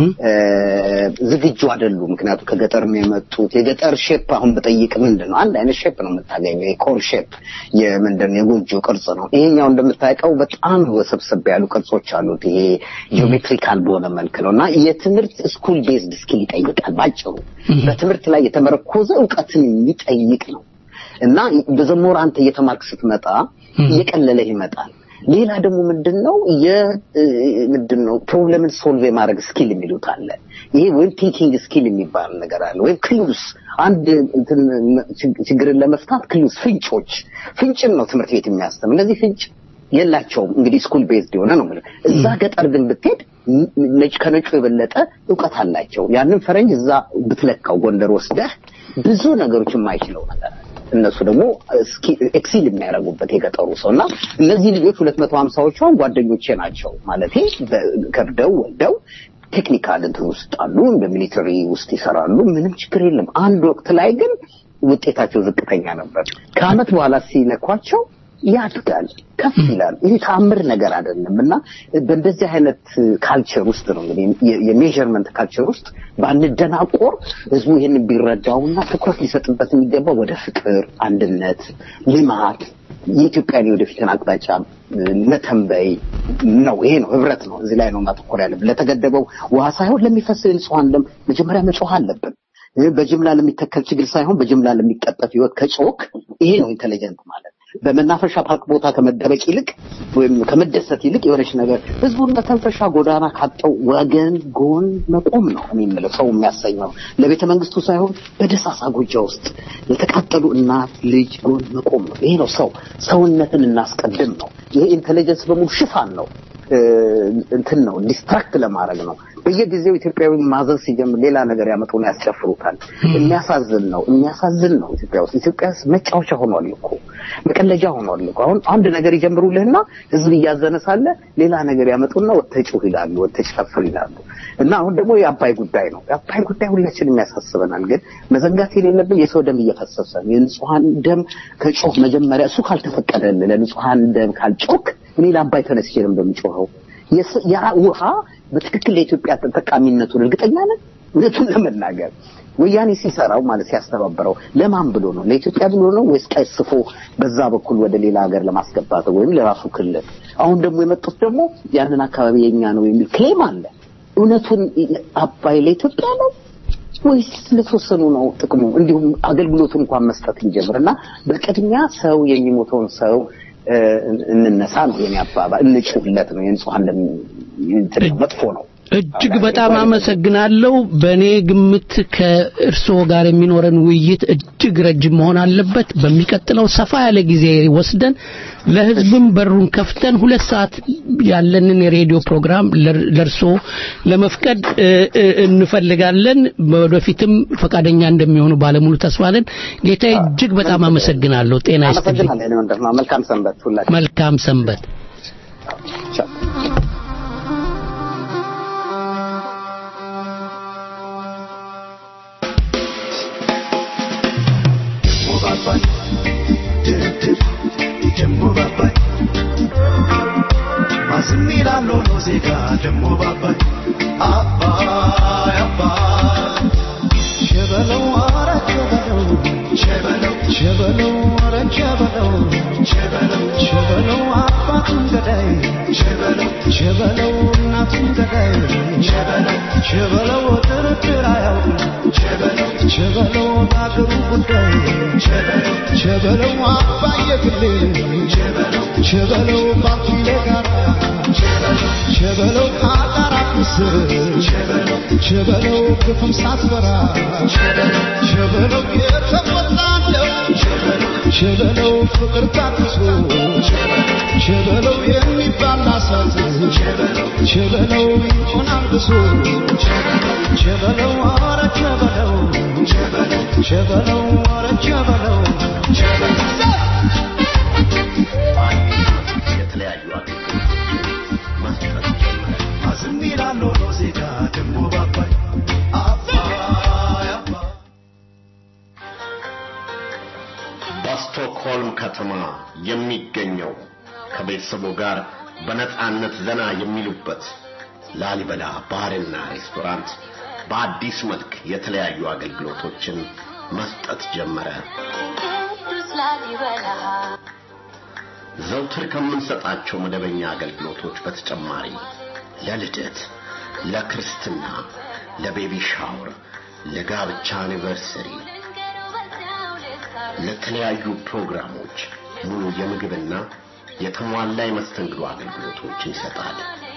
Speaker 11: ዝግጁ አይደሉም። ምክንያቱም ከገጠር ነው የመጡት። የገጠር ሼፕ አሁን በጠይቅ ምንድን ነው አንድ አይነት ሼፕ ነው የምታገኘው። የኮር ሼፕ የምንድን ነው የጎጆ ቅርጽ ነው። ይሄኛው እንደምታውቀው በጣም ወሰብሰብ ያሉ ቅርጾች አሉት። ይሄ ጂኦሜትሪካል በሆነ መልክ ነው እና የትምህርት ስኩል ቤዝድ ስኪል ይጠይቃል። ባጭሩ በትምህርት ላይ የተመረኮዘ እውቀትን የሚጠይቅ ነው እና በዘሞር አንተ እየተማርክ ስትመጣ እየቀለለህ ይመጣል። ሌላ ደግሞ ምንድን ነው ምንድን ነው ፕሮብለምን ሶልቭ የማድረግ ስኪል የሚሉት አለ። ይሄ ወይም ቲንኪንግ ስኪል የሚባል ነገር አለ። ወይም ክሉስ አንድ እንትን ችግርን ለመፍታት ክሉስ ፍንጮች፣ ፍንጭን ነው ትምህርት ቤት የሚያስተምር። እነዚህ ፍንጭ የላቸውም። እንግዲህ ስኩል ቤዝድ የሆነ ነው የምልህ። እዛ ገጠር ግን ብትሄድ ነጭ ከነጩ የበለጠ እውቀት አላቸው። ያንን ፈረንጅ እዛ ብትለካው ጎንደር ወስደህ ብዙ ነገሮች የማይችለው ነገር አለ። እነሱ ደግሞ ኤክሲል የሚያደርጉበት የገጠሩ ሰው እና እነዚህ ልጆች ሁለት መቶ ሀምሳዎቹ አሁን ጓደኞቼ ናቸው ማለት ከብደው ወልደው ቴክኒካል እንትን ውስጥ አሉ፣ በሚሊተሪ ውስጥ ይሰራሉ። ምንም ችግር የለም። አንድ ወቅት ላይ ግን ውጤታቸው ዝቅተኛ ነበር። ከአመት በኋላ ሲነኳቸው ያድጋል፣ ከፍ ይላል። ይህ ተአምር ነገር አይደለም እና በእንደዚህ አይነት ካልቸር ውስጥ ነው እንግዲህ የሜዥርመንት ካልቸር ውስጥ ባንደናቆር ህዝቡ ይህን ቢረዳውና ትኩረት ሊሰጥበት የሚገባው ወደ ፍቅር፣ አንድነት፣ ልማት የኢትዮጵያን የወደፊትን አቅጣጫ መተንበይ ነው። ይሄ ነው ህብረት ነው። እዚህ ላይ ነው ማተኮር ያለብን። ለተገደበው ውሃ ሳይሆን ለሚፈስ ንጹሐን ደም መጀመሪያ መጮህ አለብን። በጅምላ ለሚተከል ችግር ሳይሆን በጅምላ ለሚቀጠፍ ህይወት ከጮክ ይሄ ነው ኢንቴሊጀንት ማለት። በመናፈሻ ፓርክ ቦታ ከመደበቅ ይልቅ ወይም ከመደሰት ይልቅ የሆነች ነገር ህዝቡን መተንፈሻ ጎዳና ካጠው ወገን ጎን መቆም ነው እኔ የምለው ሰው የሚያሰኘው ለቤተ መንግስቱ ሳይሆን በደሳሳ ጎጆ ውስጥ የተቃጠሉ እናት ልጅ ጎን መቆም ነው። ይሄ ነው ሰው ሰውነትን እናስቀድም ነው። ይሄ ኢንቴሊጀንስ በሙሉ ሽፋን ነው እንትን ነው ዲስትራክት ለማድረግ ነው። በየጊዜው ኢትዮጵያዊ ማዘዝ ሲጀምር ሌላ ነገር ያመጡና ያስጨፍሩታል። የሚያሳዝን ነው፣ የሚያሳዝን ነው። ኢትዮጵያ ውስጥ ኢትዮጵያ ውስጥ መጫወቻ ሆኗል እኮ መቀለጃ ሆኗል እኮ። አሁን አንድ ነገር ይጀምሩልህና ህዝብ እያዘነ ሳለ ሌላ ነገር ያመጡና ወጥተህ ጩህ ይላሉ፣ ወጥተህ ጨፍር ይላሉ። እና አሁን ደግሞ የአባይ ጉዳይ ነው። የአባይ ጉዳይ ሁላችንም ያሳስበናል። ግን መዘንጋት የሌለብን የሰው ደም እየፈሰሰ ነው። የንጹሐን ደም ከጮህ መጀመሪያ እሱ ካልተፈቀደልህ ለንጹሐን ደም ካልጮክ እኔ ለአባይ ተነስቼ ነው እንደምጮኸው የስ- ያ ውሃ በትክክል ለኢትዮጵያ ተጠቃሚነቱን እርግጠኛ ነን። እውነቱን ለመናገር ወያኔ ሲሰራው ማለት ሲያስተባበረው ለማን ብሎ ነው? ለኢትዮጵያ ብሎ ነው ወይስ ቀስፎ በዛ በኩል ወደ ሌላ ሀገር ለማስገባት ወይም ለራሱ ክልል? አሁን ደግሞ የመጡት ደግሞ ያንን አካባቢ የኛ ነው የሚል ክሌም አለ። እውነቱን አባይ ለኢትዮጵያ ነው ወይስ ለተወሰኑ ነው ጥቅሙ? እንዲሁም አገልግሎቱን እንኳን መስጠት እንጀምር እና በቅድሚያ ሰው የሚሞተውን ሰው እ፣ እንነሳ ነው የኔ አባባል። እንጩህለት ነው የንጹሐን ደም እንትን ነው፣ መጥፎ ነው።
Speaker 4: እጅግ በጣም አመሰግናለሁ። በእኔ ግምት ከእርስዎ ጋር የሚኖረን ውይይት እጅግ ረጅም መሆን አለበት። በሚቀጥለው ሰፋ ያለ ጊዜ ወስደን ለሕዝብም በሩን ከፍተን ሁለት ሰዓት ያለንን የሬዲዮ ፕሮግራም ለር- ለእርስዎ ለመፍቀድ እ፣ እ፣ እንፈልጋለን። ወደፊትም ፈቃደኛ እንደሚሆኑ ባለሙሉ ተስፋ ነን። ጌታዬ እጅግ በጣም አመሰግናለሁ። ጤና ይስጥልኝ።
Speaker 11: አመሰግናለሁ። የኔ ወንድም መልካም ሰንበት ሁላችሁ።
Speaker 4: መልካም ሰንበት።
Speaker 11: ቻው።
Speaker 6: ሸበለው እናቱን ገዳይ ሸበለው ድርድር አያውቅም ሸበለው በአገሩ ጉዳይ ሸበለው አባየ ግሌ ሸበለው ባኪሌ ጋር ሸበለው ከአጣራ ምስር ሸበለው ግፍም ሳትፈራ ሸበለው የተቆጣለው ሸበለው ፍቅር ታግሶ ሸበለው የሚባል አሳት ሸበለው ይሆናል ብሶ ሸበለው ኧረ ሸበለው ሸበለው ኧረ ሸበለው
Speaker 7: የተለያዩ አገልግሎቶችን መስጠት ጀመረ።
Speaker 6: አዝም ይላሉ ዜጋ ደሞ ባባይ አባይ አባይ
Speaker 7: በስቶክሆልም ከተማ የሚገኘው ከቤተሰቡ ጋር በነጻነት ዘና የሚሉበት ላሊበላ ባርና ሬስቶራንት በአዲስ መልክ የተለያዩ አገልግሎቶችን መስጠት ጀመረ።
Speaker 8: ቅዱስ ላሊበላ
Speaker 7: ዘውትር ከምንሰጣቸው መደበኛ አገልግሎቶች በተጨማሪ ለልደት፣ ለክርስትና፣ ለቤቢ ሻወር፣ ለጋብቻ አኒቨርሰሪ፣ ለተለያዩ ፕሮግራሞች ሙሉ የምግብና የተሟላ የመስተንግዶ አገልግሎቶችን ይሰጣል።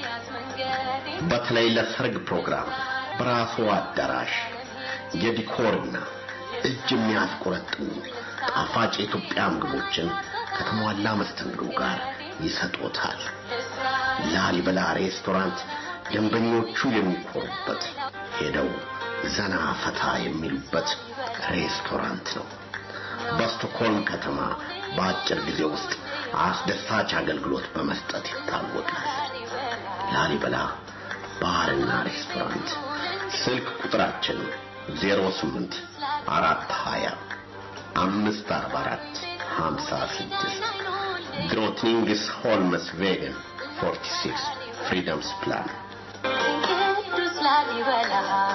Speaker 7: በተለይ ለሰርግ ፕሮግራም በራሱ አዳራሽ የዲኮርና እጅ የሚያስቆረጥሙ ጣፋጭ የኢትዮጵያ ምግቦችን ከተሟላ መስተንግዶ ጋር ይሰጦታል። ላሊበላ ሬስቶራንት ደንበኞቹ የሚኮሩበት ሄደው ዘና ፈታ የሚሉበት ሬስቶራንት ነው። በስቶክሆልም ከተማ በአጭር ጊዜ ውስጥ አስደሳች አገልግሎት በመስጠት ይታወቃል። ላሊበላ ባርና ሬስቶራንት ስልክ ቁጥራችን 08 420 544 56 ግሮቲንግስ ሆልመስ ቬገን 46 ፍሪደምስ ፕላን
Speaker 8: ቅዱስ ላሊበላ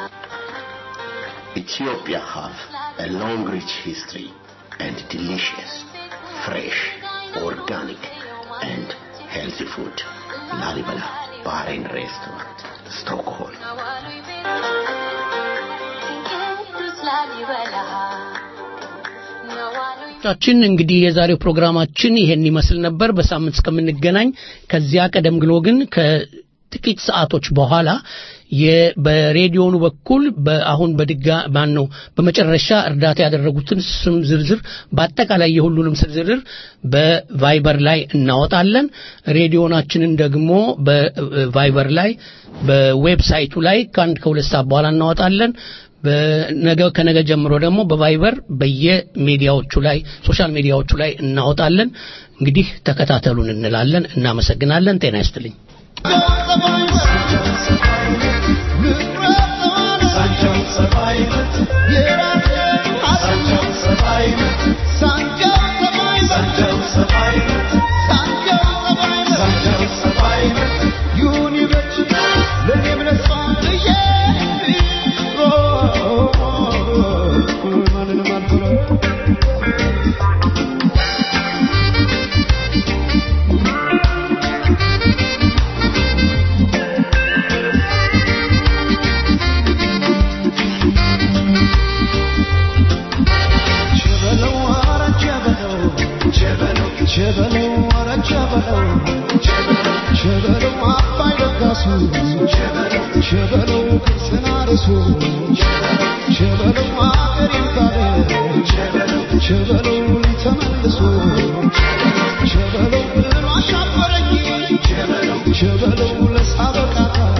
Speaker 7: Ethiopia have a long rich history and delicious, fresh, organic and healthy food. Lalibela Bar and Restaurant, Stockholm.
Speaker 8: ቅዱስ ላሊበላ
Speaker 4: ቻችን እንግዲህ የዛሬው ፕሮግራማችን ይሄን ይመስል ነበር። በሳምንት እስከምንገናኝ ከዚያ ቀደም ብሎ ግን ከ ጥቂት ሰዓቶች በኋላ የ- በሬዲዮኑ በኩል በአሁን በድጋ ማን ነው በመጨረሻ እርዳታ ያደረጉትን ስም ዝርዝር በአጠቃላይ የሁሉንም ስም ዝርዝር በቫይበር ላይ እናወጣለን። ሬዲዮናችንን ደግሞ በቫይበር ላይ በዌብሳይቱ ላይ ከአንድ ከሁለት ሰዓት በኋላ እናወጣለን። በነገ ከነገ ጀምሮ ደግሞ በቫይበር በየሚዲያዎቹ ላይ ሶሻል ሚዲያዎቹ ላይ እናወጣለን። እንግዲህ ተከታተሉን እንላለን። እናመሰግናለን። ጤና ይስጥልኝ።
Speaker 6: ቸበለው ለሳበቃታ